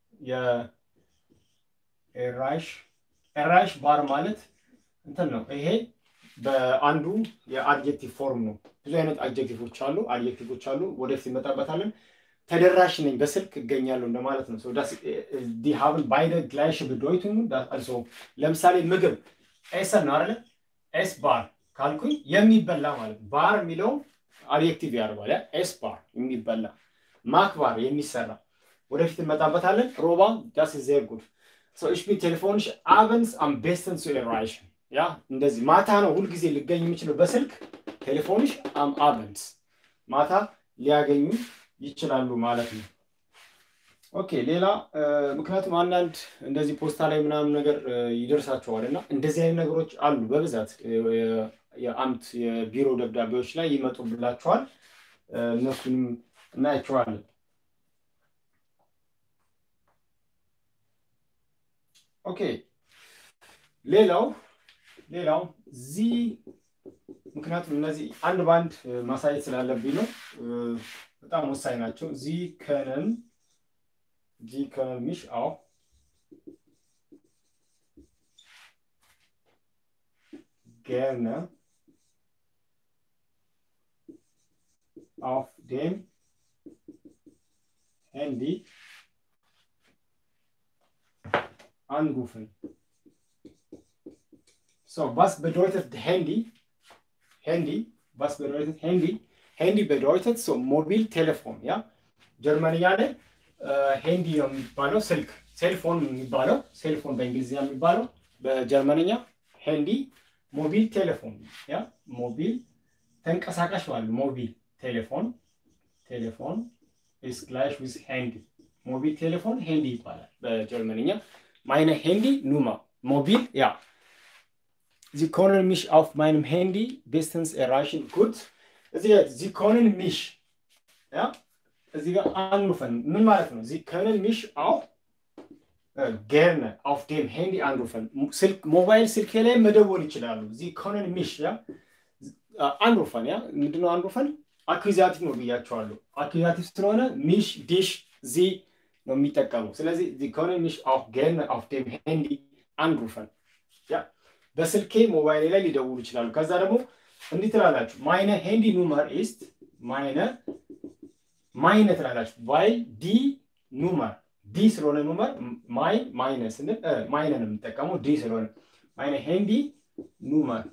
የኤራይሽ ኤራይሽ ባር ማለት እንትን ነው ይሄ በአንዱ የአድጀክቲቭ ፎርም ነው። ብዙ አይነት አድጀክቲቮች አሉ፣ አድጀክቲቮች አሉ። ወደፊት እንመጣበታለን። ተደራሽ ነኝ፣ በስልክ እገኛለሁ እንደማለት ነው። ዲ ሀብን ባይደ ግላይሽ ብዶይቱን አልሶ ለምሳሌ ምግብ ኤሰን ነው አይደለ? ኤስ ባር ካልኩኝ የሚበላ ማለት ነው። ባር የሚለውን አድጀክቲቭ ያደርጓል። ኤስ ባር የሚበላ ማክ ባር የሚሰራ ወደፊት እንመጣበታለን። ሮባ ዳስ ዜር ጉድ ሶ ich bin telefonisch abends am besten zu erreichen ያ እንደዚህ ማታ ነው ሁልጊዜ ሊገኝ የሚችለው በስልክ ቴሌፎንሽ አም አበንስ ማታ ሊያገኙ ይችላሉ ማለት ነው። ኦኬ ሌላ ምክንያቱም አንዳንድ እንደዚህ ፖስታ ላይ ምናምን ነገር ይደርሳቸዋል እና እንደዚህ አይነት ነገሮች አሉ በብዛት የአምት የቢሮ ደብዳቤዎች ላይ ይመጡብላቸዋል። እነሱንም እናያቸዋለን። ኦኬ ሌላው ሌላው ዚህ ምክንያቱም እነዚህ አንድ በአንድ ማሳየት ስላለብኝ ነው። በጣም ወሳኝ ናቸው። ዚህ ከነን ዚህ ከነን ሚሽ አው gerne auf dem Handy anrufen. So, was bedeutet Handy? Handy, was bedeutet Handy? Handy bedeutet so Mobiltelefon, ja? ጀርመንኛ ላይ ሄንዲ ነው የሚባለው ስልክ ሴልፎን የሚባለው ሴልፎን በእንግሊዝኛ የሚባለው በጀርመንኛ ሄንዲ ሞቢል ቴሌፎን ያ ሞቢል ተንቀሳቃሽ ማለት ሞቢል ቴሌፎን ቴሌፎን ኢስ ግላሽ ዊዝ ሄንዲ ሞቢል ቴሌፎን ሄንዲ ይባላል በጀርመንኛ ማይነ ሄንዲ ኑማ ሞቢል ያ Sie können mich auf meinem Handy bestens erreichen. Gut. Sie, Sie können mich, ja, Sie anrufen. ምን ማለት ነው? Sie können mich auch äh, gerne auf dem Handy anrufen. ስልክ ሞባይል ስልኬ ላይ መደወል ይችላሉ። Sie können mich, ja, አንሩፈን ያ ምንድነው አንሩፈን? አኩዛቲቭ ነው ብያቸዋለሁ። አኩዛቲቭ ስለሆነ ሚሽ ዲሽ ዚ ነው የሚጠቀሙ። ስለዚህ Sie können mich auch gerne auf dem Handy anrufen. ያ በስልኬ ሞባይል ላይ ሊደውሉ ይችላሉ። ከዛ ደግሞ እንዲህ ትላላችሁ ማይነ ሄንዲ ኑመር ኢስት ማይነ ማይነ ትላላችሁ ባይ ዲ ኑመር ዲ ስለሆነ ኑመር ማይ ማይነ ስንል ማይነ ነው የምንጠቀመው ዲ ስለሆነ ማይነ ሄንዲ ኑመር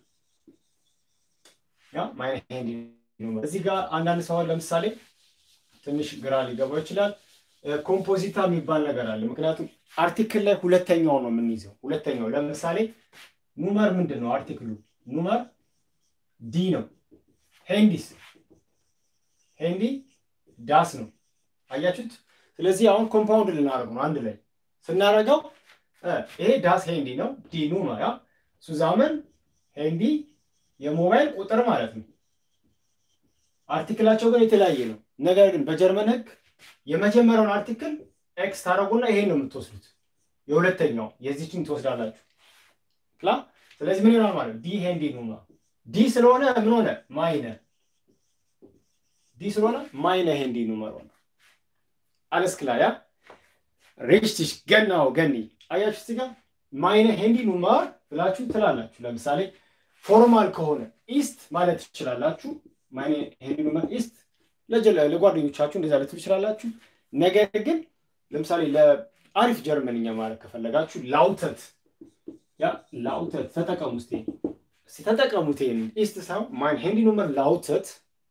ያ ማይነ ሄንዲ ኑመር እዚህ ጋር አንዳንድ ሰው ለምሳሌ ትንሽ ግራ ሊገባው ይችላል። ኮምፖዚታ የሚባል ነገር አለ። ምክንያቱም አርቲክል ላይ ሁለተኛው ነው የምንይዘው። ሁለተኛው ለምሳሌ ኑመር ምንድን ነው? አርቲክሉ ኑመር ዲ ነው። ሄንዲስ ሄንዲ ዳስ ነው። አያችሁት? ስለዚህ አሁን ኮምፓውንድ ልናደርግ ነው። አንድ ላይ ስናደርገው ይሄ ዳስ ሄንዲ ነው። ዲ ኑመር ያ ሱዛመን ሄንዲ የሞባይል ቁጥር ማለት ነው። አርቲክላቸው ግን የተለያየ ነው። ነገር ግን በጀርመን ህግ የመጀመሪያውን አርቲክል ኤክስ ታደረጉና ይሄን ነው የምትወስዱት። የሁለተኛው የዚችን ትወስዳላችሁ። ክላ ስለዚህ ምን ይሆናል ማለት ዲ ሄንዲ ኑማ ዲ ስለሆነ ምን ሆነ ማይነ ዲ ስለሆነ ማይነ ሄንዲ ኑመር ሆነ አለስ ክላ ያ ሪችቲሽ ገናው ገኒ አያችሁ እዚህ ጋር ማይነ ሄንዲ ኑመር ብላችሁ ትላላችሁ። ለምሳሌ ፎርማል ከሆነ ኢስት ማለት ትችላላችሁ። ማይነ ሄንዲ ኑመር ኢስት ለጓደኞቻችሁ እንደዛ ልትሉ ትችላላችሁ። ነገር ግን ለምሳሌ ለአሪፍ ጀርመንኛ ማለት ከፈለጋችሁ ላውተት ያ ላውተት ተጠቀሙ ስ ተጠቀሙት። ይሄን ኢስት ሳይሆን ማይን ሄንዲ ኑመር ላውተት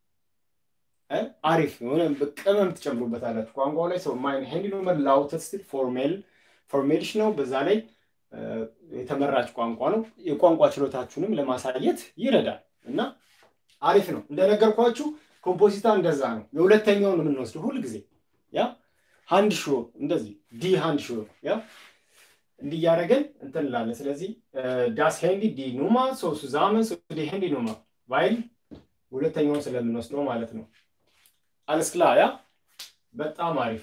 አሪፍ የሆነ ቅመም ትጨምሩበታላችሁ ቋንቋው ላይ ሰው ማይን ሄንዲ ኑመር ላውተት ስትል ፎርሜል ፎርሜልሽ ነው። በዛ ላይ የተመራጭ ቋንቋ ነው። የቋንቋ ችሎታችሁንም ለማሳየት ይረዳል እና አሪፍ ነው። እንደነገርኳችሁ ኮምፖዚታ እንደዛ ነው። የሁለተኛውን የምንወስደው ሁል ጊዜ ያ ሃንድ ሾ እንደዚህ ዲ ሃንድ ሾ ያ እንዲህ እያደረገን እንትን እንላለን። ስለዚህ ዳስ ሄንዲ ዲ ኑማ ሶ ሱዛመን ሶ ዲ ሄንዲ ኑማ ባይል ሁለተኛውን ስለምንወስደው ማለት ነው። አለስክላ ያ በጣም አሪፍ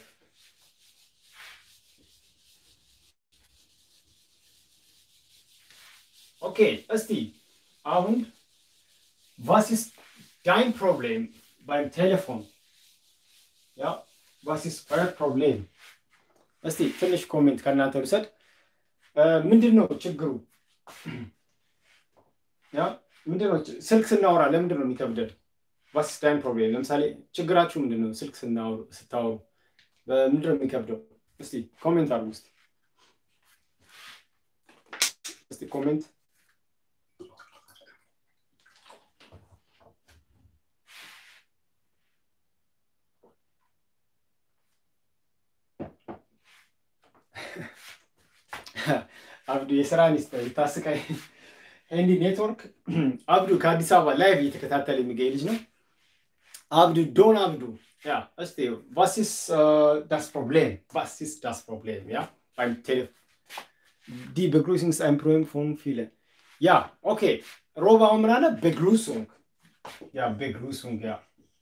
ኦኬ። እስቲ አሁን was ist dein Problem beim Telefon? Ja, was ist euer Problem? እስቲ ትንሽ ኮሜንት ከእናንተ ልውሰድ። ምንድን ነው ችግሩ? ያ ምንድን ነው ስልክ ስናወራ ለምንድን ነው የሚከብደን? ዋስ ኢዝ ዳይን ፕሮብሌም። ለምሳሌ ችግራችሁ ምንድን ነው? ስልክ ስታወሩ ምንድን ነው የሚከብደው? እስቲ ኮሜንት አድርጉ። እስቲ እስቲ ኮሜንት አብዱ የስራ ሚኒስትር የታስቃይ ኤንዲ ኔትወርክ አብዱ ከአዲስ አበባ ላይቭ እየተከታተለ የሚገኝ ልጅ ነው። አብዱ ዶን አብዱ ያ እስቲ ዋሲስ ዳስ ፕሮብሌም ዋሲስ ዳስ ፕሮብሌም ያ beim Telefon die Begrüßungseinproben von vielen. Ja, okay. Roba ምን አለ? Begrüßung. Ja, Begrüßung, ja.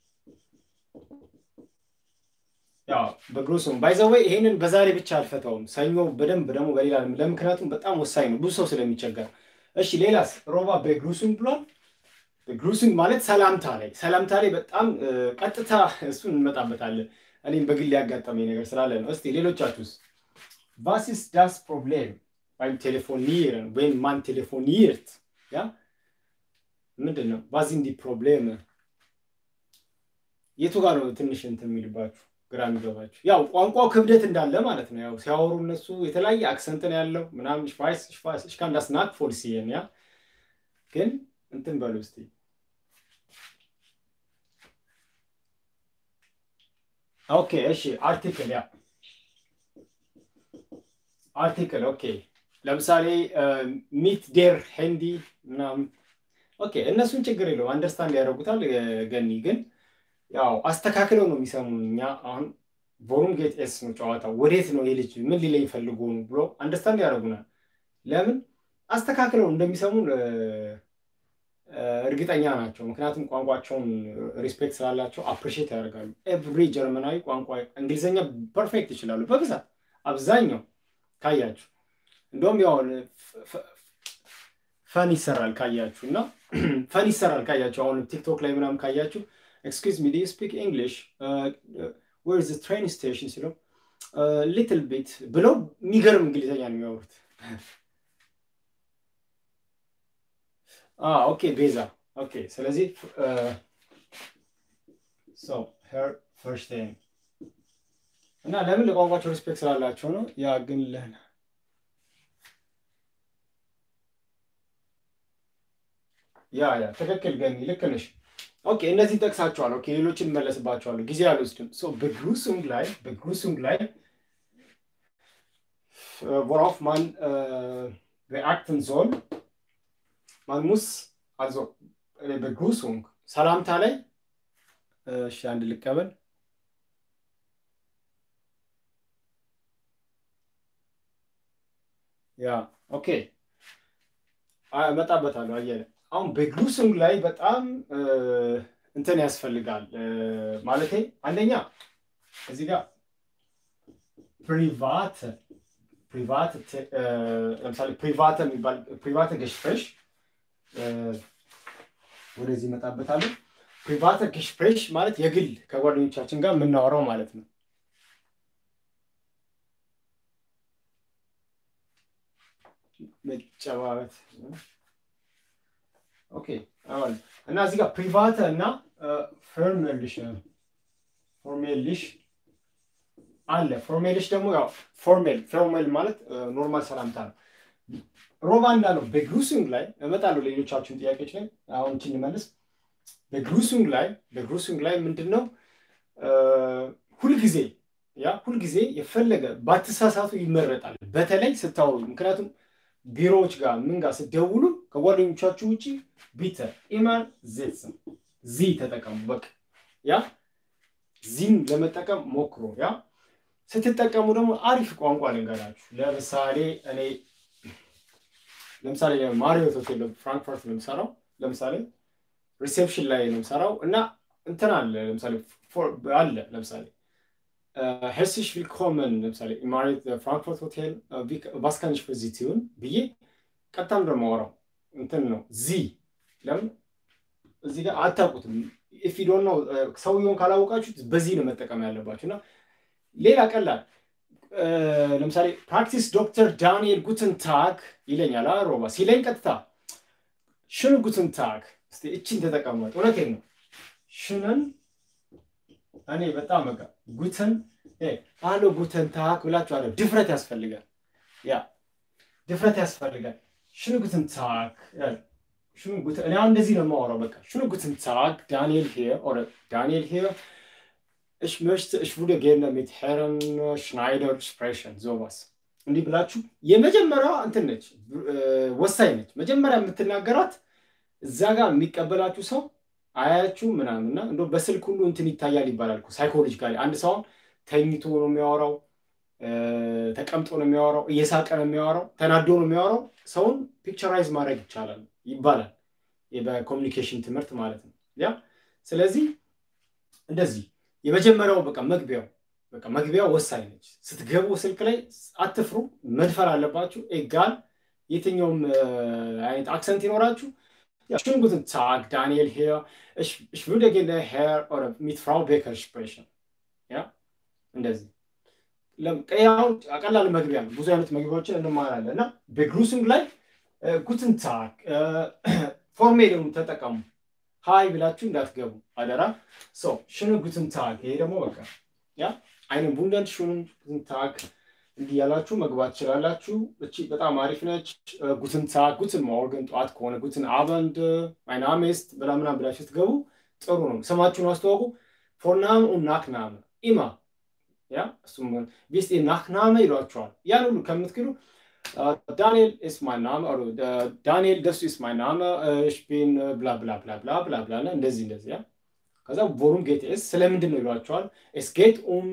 ያ በግሩሱም ባይዘወይ ይሄንን በዛሬ ብቻ አልፈታውም። ሰኞ በደንብ ደግሞ በሌላ ለምክንያቱም በጣም ወሳኝ ነው፣ ብዙ ሰው ስለሚቸገር። እሺ ሌላስ? ሮባ በግሩሱም ብሏል። በግሩሱም ማለት ሰላምታ ላይ ሰላምታ ላይ በጣም ቀጥታ እሱን እንመጣበታለን። እኔም በግል ያጋጠመኝ ነገር ስላለ ነው። እስቲ ሌሎቻችሁስ? Was ist das Problem beim Telefonieren, wenn man telefoniert? Ja? ምንድን ነው? Was sind die Probleme? የቱ ጋር ነው ትንሽ እንትን የሚልባችሁ ግራ የሚገባችሁ? ያው ቋንቋው ክብደት እንዳለ ማለት ነው። ያው ሲያወሩ እነሱ የተለያየ አክሰንት ነው ያለው ምናምን ሽፋይስ ሽፋይስ ich kann das nachvollziehen ያ ግን እንትን በሉ እስቲ ኦኬ እሺ አርቲክል ያ አርቲክል ኦኬ ለምሳሌ ሚት ዴር ሄንዲ ምናምን ኦኬ እነሱን ችግር የለውም አንደርስታንድ ያደርጉታል ገኒ ግን ያው አስተካክለው ነው የሚሰሙን እኛ አሁን ቮሩም ጌት ኤስ ነው ጨዋታው ወዴት ነው የልጅ ምን ሊለኝ ፈልጎ ነው ብሎ አንደርስታንድ ያደርጉናል ለምን አስተካክለው እንደሚሰሙን እርግጠኛ ናቸው ምክንያቱም ቋንቋቸውን ሪስፔክት ስላላቸው አፕሪሺየት ያደርጋሉ ኤቭሪ ጀርመናዊ ቋንቋ እንግሊዝኛ ፐርፌክት ይችላሉ በብዛት አብዛኛው ካያችሁ እንደውም ያው ፈን ይሰራል ካያችሁ እና ፈን ይሰራል ካያችሁ አሁን ቲክቶክ ላይ ምናምን ካያችሁ ኤክስኪዝ ሚ ዱ ስፒክ እንግሊሽ ዌር ዘ ትሬን ስቴሽን ሲለው ሊትል ቢት ብለው የሚገርም እንግሊዝኛ ነው የሚያወሩት ኦኬ ቤዛ ኦኬ ስለዚህ ሄር ፈርስት እና ለምን ለቋንቋቸው ሪስፔክት ስላላቸው ነው ያ ግን ለህን ያ ያ ትክክል ገኒ ልክ ነሽ ኦኬ እነዚህ ጠቅሳቸዋል ኦኬ ሌሎችን መለስባቸዋለሁ ጊዜ አልወስድም በግሩሱንግ ላይ በግሩሱንግ ላይ worauf man äh, beachten soll man muss also begrüßung ሰላምታ ላይ እሺ አንድ ልቀበል ያ ኦኬ እመጣበታለሁ አየለ አሁን በግሩስንግ ላይ በጣም እንትን ያስፈልጋል ማለቴ አንደኛ እዚህ ጋር ፕሪቫት ፕሪቫት ለምሳሌ ፕሪቫት የሚባል ፕሪቫት ገሽፍሬሽ ወደዚህ እመጣበታለሁ ፕሪቫት ገሽፍሬሽ ማለት የግል ከጓደኞቻችን ጋር የምናወራው ማለት ነው መጨባበት ኦኬ እና እዚህ ጋር ፕሪቫተ እና ፎርሜልሽ ፎርሜልሽ አለ ፎርሜልሽ ደግሞ ያው ፎርሜል ፎርሜል ማለት ኖርማል ሰላምታ ነው ሮባ እንዳለው በግሩሲንግ ላይ እመጣለሁ ሌሎቻችሁን ጥያቄዎች ላይ አሁን እንችን እንመልስ በግሩሲንግ ላይ በግሩሲንግ ላይ ምንድን ነው ሁልጊዜ ያ ሁልጊዜ የፈለገ ባትሳሳቱ ይመረጣል በተለይ ስታወሩ ምክንያቱም ቢሮዎች ጋር ምን ጋር ስደውሉ ከጓደኞቻችሁ ውጭ ቢተ ኢማን ዜትስም ዚ ተጠቀሙ በቃ ያ ዚን ለመጠቀም ሞክሮ ያ ስትጠቀሙ ደግሞ አሪፍ ቋንቋ ልንገራችሁ ለምሳሌ እኔ ለምሳሌ ማሪዮት ሆቴል ፍራንክፈርት ነው የምሰራው ለምሳሌ ሪሴፕሽን ላይ ነው የምሰራው እና እንትን አለ ለምሳሌ አለ ለምሳሌ herzlich willkommen ለምሳሌ ማሪት ፍራንክፈርት ሆቴል ባስካኒሽ ፖዚቲቭን ብዬ ቀጥታ እንደማወራው እንትን ነው ዚ ለምን እዚህ ጋር አታውቁትም ኢፍ ዶን ነው ሰውየውን ካላወቃችሁት በዚህ ነው መጠቀም ያለባችሁ እና ሌላ ቀላል ለምሳሌ ፕራክቲስ ዶክተር ዳንኤል ጉትን ታግ ይለኛል ሮባ ሲለኝ ቀጥታ ሽን ጉትን ታግ እስቲ እችን ተጠቀሟት እውነቴን ነው ሽንን እኔ በጣም በቃ ጉተን አሎ ጉተን ታክ ብላችሁ አለ ድፍረት ያስፈልጋል ያ ድፍረት ያስፈልጋል ሽኑ ጉተን ታክ ሽኑ ጉተን እኔ አሁን እንደዚህ ነው የማወራው በቃ ሽኑ ጉተን ታክ ዳንኤል ሂር ኦር ዳንኤል ሂር Ich möchte, ich würde gerne mit Herrn Schneider sprechen, sowas. እንዲህ ብላችሁ የመጀመሪያዋ እንትን ነች፣ ወሳኝ ነች። መጀመሪያ የምትናገራት እዛ ጋር የሚቀበላችሁ ሰው አያችሁ ምናምንና እንደው በስልክ ሁሉ እንትን ይታያል ይባላል እኮ ሳይኮሎጂካሊ። አንድ ሰው ተኝቶ ነው የሚያወራው፣ ተቀምጦ ነው የሚያወራው፣ እየሳቀ ነው የሚያወራው፣ ተናዶ ነው የሚያወራው። ሰውን ፒክቸራይዝ ማድረግ ይቻላል ይባላል በኮሚኒኬሽን ትምህርት ማለት ነው። ያ ስለዚህ እንደዚህ የመጀመሪያው በቃ መግቢያው በቃ መግቢያው ወሳኝ ነች። ስትገቡ ስልክ ላይ አትፍሩ፣ መድፈር አለባችሁ። ኤጋል የትኛውም አይነት አክሰንት ይኖራችሁ Schönen guten Tag, Daniel hier. Ich, ich würde gerne Herr oder mit Frau Becker sprechen. Ja, እንደዚህ ያው ቀላል መግቢያ ነው። ብዙ አይነት መግቢያዎችን እንማራለን እና በግሩሲንግ ላይ ጉትን ታግ ፎርሜልን ተጠቀሙ። ሀይ ብላችሁ እንዳትገቡ አደራ። ሶ ሽን ጉትን ታግ ይሄ ደግሞ በቃ ያ አይንን ቡንደን ሽን ጉትን ታግ እንዲህ ያላችሁ መግባት ትችላላችሁ። እቺ በጣም አሪፍ ነች። ጉትን ታግ ጉትን ሞርገን ጠዋት ከሆነ ጉትን አበንድ ማይን አሜስት ብላ ምናምን ብላችሁ ስትገቡ ጥሩ ነው። ስማችሁን አስተዋውቁ። ፎርናም ኡን ናክናመ ኢማ ያ እሱም ቢስት ናክናመ ይሏቸዋል። ያን ሁሉ ከምትክሉ ዳንኤል ኢስ ማይ ናመ ዳንኤል ደሱ ኢስ ማይ ናመ ሽፒን ብላ ብላ ብላ ብላ ብላ ብላ እንደዚህ እንደዚህ ያ ከዛ ቮሩም ጌት ኤስ ስለምንድን ነው ይሏቸዋል። ኤስ ጌት ኡም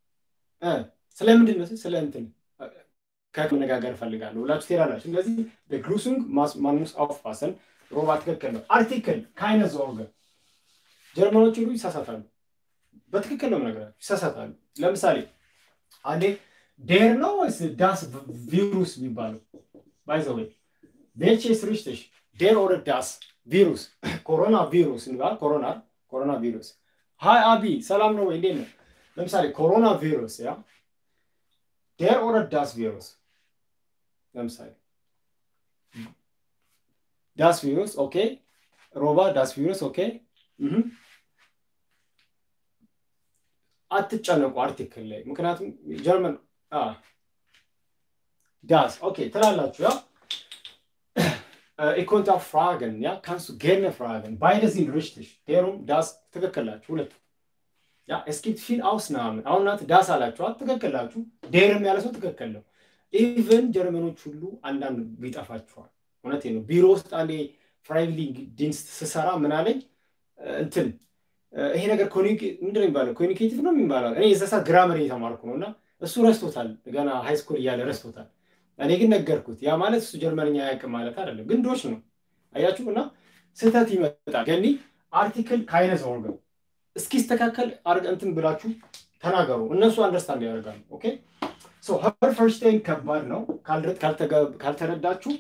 ስለምንድን ነው ስለ እንትን ከመነጋገር እፈልጋለሁ ብላችሁ ትሄዳላችሁ። ስለዚህ በግሩሱንግ ማንሙስ አውፋሰን ሮባ ትክክል ነው። አርቲክል ካይነ ዞርገ ጀርመኖች ሁሉ ይሳሳታሉ። በትክክል ነው ነገራችሁ፣ ይሳሳታሉ። ለምሳሌ አንዴ ዴር ነው ወይስ ዳስ ቪሩስ የሚባለው ባይዘወይ ቬልቼስ ሪሽትሽ ዴር ኦር ዳስ ቪሩስ ኮሮና ቪሩስ እንባል ኮሮና ኮሮና ቪሩስ ሀይ አቢ ሰላም ነው ወይ እንዴት ነው? ለምሳሌ ኮሮና ቪሩስ ያ ዴር ኦር ዳስ ቪሩስ ለምሳሌ ዳስ ቪሩስ ኦኬ ሮባ ዳስ ቪሩስ ኦኬ አትጨነቁ አርቲክል ላይ ምክንያቱም ጀርመን ዳስ ኦኬ ትላላችሁ ያ ኢኮንታ ፍራገን ያ ካንሱ ጌርነ ፍራገን ባይደ ሲን ሪሽትሽ ዴሩም ዳስ ትክክላችሁ ሁለቱ ያ እስኪት ፊል አውስናምን አሁን እናንተ ዳስ አላችኋል ትክክላችሁ ዴርም ያለ ሰው ትክክል ነው ኢቨን ጀርመኖች ሁሉ አንዳንድ ይጠፋችኋል እውነቴ ነው ቢሮ ውስጥ አንዴ ፍራይሊንግ ዲንስት ስሰራ ምን አለኝ እንትን ይሄ ነገር ምንድን ነው የሚባለው ኮሚኒኬቲቭ ነው የሚባለው እኔ የዛ ሰዓት ግራመር እየተማርኩ ነው እና እሱ ረስቶታል ገና ሃይስኩል እያለ ረስቶታል እኔ ግን ነገርኩት ያ ማለት እሱ ጀርመንኛ አያውቅም ማለት አይደለም ግን ዶች ነው አያችሁ እና ስህተት ይመጣል ገኒ አርቲክል ካይነስ ኦርገን እስኪስተካከል እንትን ብላችሁ ተናገሩ እነሱ አንደርስታንድ ያደርጋሉ ኦኬ ሶ ሀር ፈርስቴን ከባድ ነው ካልተረዳችሁ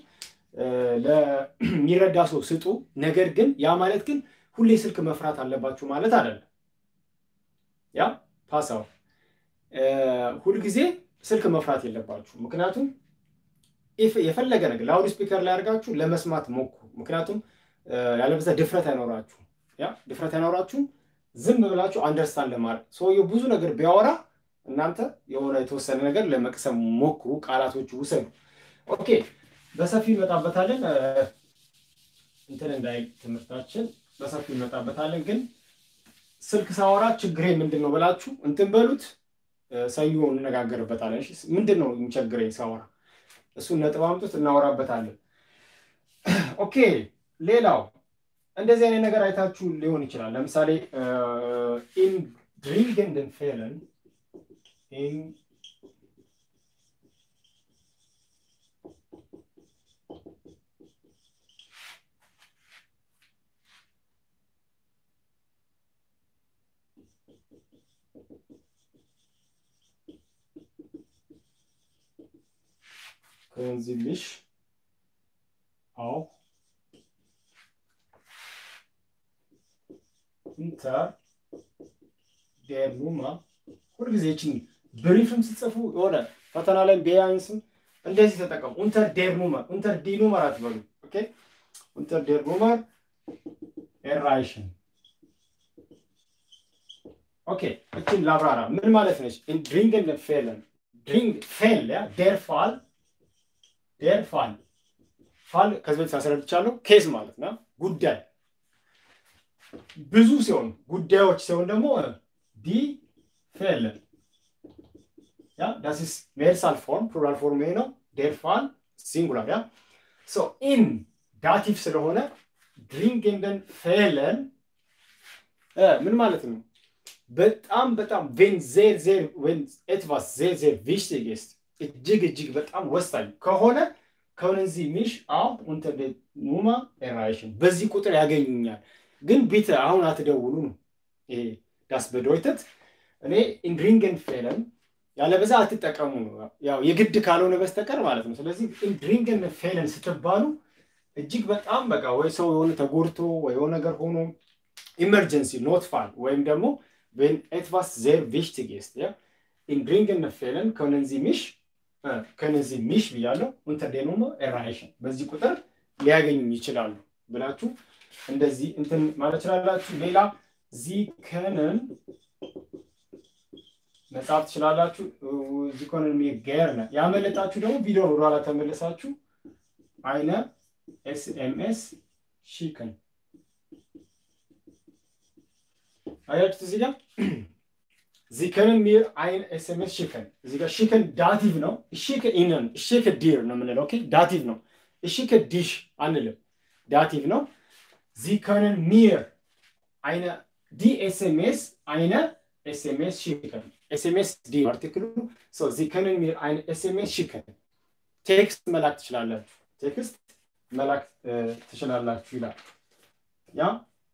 ለሚረዳ ሰው ስጡ ነገር ግን ያ ማለት ግን ሁሌ ስልክ መፍራት አለባችሁ ማለት አይደለም ያ ፓሳው ሁልጊዜ ስልክ መፍራት የለባችሁ ምክንያቱም የፈለገ ነገር ላውድ ስፒከር ላይ አድርጋችሁ ለመስማት ሞክሩ ምክንያቱም ያለበዛ ድፍረት አይኖራችሁ ያ ድፍረት አይኖራችሁም ዝም ብላችሁ አንደርስታንድ ለማድረግ ሰውየው ብዙ ነገር ቢያወራ እናንተ የሆነ የተወሰነ ነገር ለመቅሰም ሞክሩ ቃላቶቹ ውሰዱ ኦኬ በሰፊው እንመጣበታለን እንትን እንዳይ ትምህርታችን በሰፊው እንመጣበታለን ግን ስልክ ሳወራ ችግሬ ምንድን ነው ብላችሁ እንትን በሉት ሰኞ እንነጋገርበታለን ምንድን ነው የሚቸግረኝ ሳወራ እሱን ነጥብ አምጡት እናወራበታለን ኦኬ ሌላው እንደዚህ አይነት ነገር አይታችሁ ሊሆን ይችላል ለምሳሌ ኢን ድሪንግንድን ፌለን ኢን können Sie mich auch unter der Nummer ሁልጊዜ ይችን ብሪፍም ስትጽፉ የሆነ ፈተና ላይ ቢያንስም እንደዚህ ተጠቀሙ። ኡንተር ዴር ኑመር ኡንተር ዲ ኑመር አትበሉ። ኦኬ ኡንተር ዴር ኑመር ኤራይሽን ኦኬ እችን ላብራራ። ምን ማለት ነች? ድሪንግን ፌለን ድሪንግ ፌል ያ ዴር ፋል ዴር ፋል ፋል ከዚህ በፊት አስረድቻለሁ። ኬዝ ማለት ነው ጉዳይ ብዙ ሲሆን ጉዳዮች ሲሆን ደግሞ ዲ ፌል Ja, das ist Mehrzahlform, Pluralform ይሄ ነው። Der Fall Singular ja. So in ዳቲቭ ስለሆነ ድሪንግenden Fällen ምን ማለት ነው? በጣም በጣም wenn sehr sehr wenn etwas sehr sehr wichtig ist እጅግ እጅግ በጣም ወሳኝ ከሆነ können Sie mich auch unter der Nummer erreichen በዚህ ቁጥር ያገኙኛል። ግን ቢተ አሁን አትደውሉ ነው ይሄ das bedeutet እኔ in dringend Fällen ያለበዛ አትጠቀሙ ነው ያው የግድ ካልሆነ በስተቀር ማለት ነው። ስለዚህ in dringend Fällen ስትባሉ እጅግ በጣም በቃ ወይ ሰው የሆነ ተጎድቶ ወይ የሆነ ነገር ሆኖ ኢመርጀንሲ ኖትፋል ወይም ደግሞ wenn etwas sehr wichtig ist ja in dringend Fällen können Sie mich können Sie mich ብያለሁ unter der Nummer erreichen በዚህ ቁጥር ሊያገኙኝ ይችላሉ ብላችሁ እንደዚህ እንትን ማለት ትችላላችሁ። ሌላ ዚ ከንን መጻፍ ትችላላችሁ። ዚ ከንን ገርነ ያመለጣችሁ ደግሞ ቪዲዮ ወደኋላ ተመለሳችሁ አይነ ኤስኤምኤስ ሺክን አያችሁት እዚህ ጋር Sie können mir ein SMS schicken. እዚህ ጋር schicken ዳቲቭ ነው። እሺከ ኢነን እሺከ ዲር ነው የምንለው። ኦኬ ዳቲቭ ነው። እሺከ ዲሽ አንልም። ዳቲቭ ነው። Sie können mir eine die SMS eine SMS schicken. SMS die አርቲክሉ so Sie können mir eine SMS schicken. ቴክስት መላክ ትችላላችሁ። ቴክስት መላክ ትችላላችሁ ይላል። ያ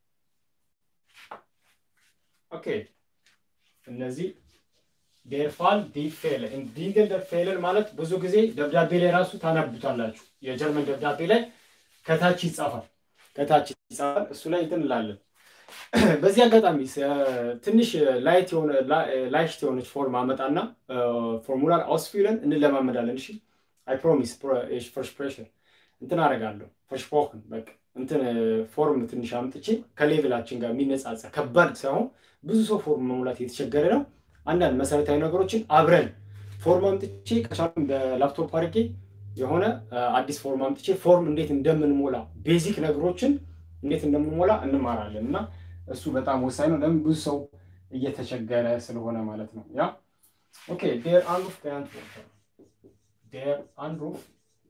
ኦኬ እነዚህ ዴርፋል ዲፌለ ዲንገል ፌለን ማለት ብዙ ጊዜ ደብዳቤ ላይ ራሱ ታነቡታላችሁ። የጀርመን ደብዳቤ ላይ ከታች ይጻፋል፣ ከታች ይጻፋል። እሱ ላይ እንትን እንላለን። በዚህ አጋጣሚ ትንሽ ላይት የሆነ ላይሽት የሆነች ፎርም አመጣና ፎርሙላር አውስፊለን እንለማመዳለን። እሺ አይ ፕሮሚስ ፍርስፕሬሽን እንትን አደርጋለሁ ፍርስፖክን በቃ እንትን ፎርም ትንሽ አምጥቼ ከሌቭላችን ጋር የሚነጻጸር ከባድ ሳይሆን ብዙ ሰው ፎርም መሙላት የተቸገረ ነው። አንዳንድ መሰረታዊ ነገሮችን አብረን ፎርም አምጥቼ ከቻሉም በላፕቶፕ አድርጌ የሆነ አዲስ ፎርም አምጥቼ ፎርም እንዴት እንደምንሞላ ቤዚክ ነገሮችን እንዴት እንደምንሞላ እንማራለን እና እሱ በጣም ወሳኝ ነው። ለምን ብዙ ሰው እየተቸገረ ስለሆነ ማለት ነው። ያ ኦኬ ዴር አንሩፍ በአንትወርተር ዴር አንሩፍ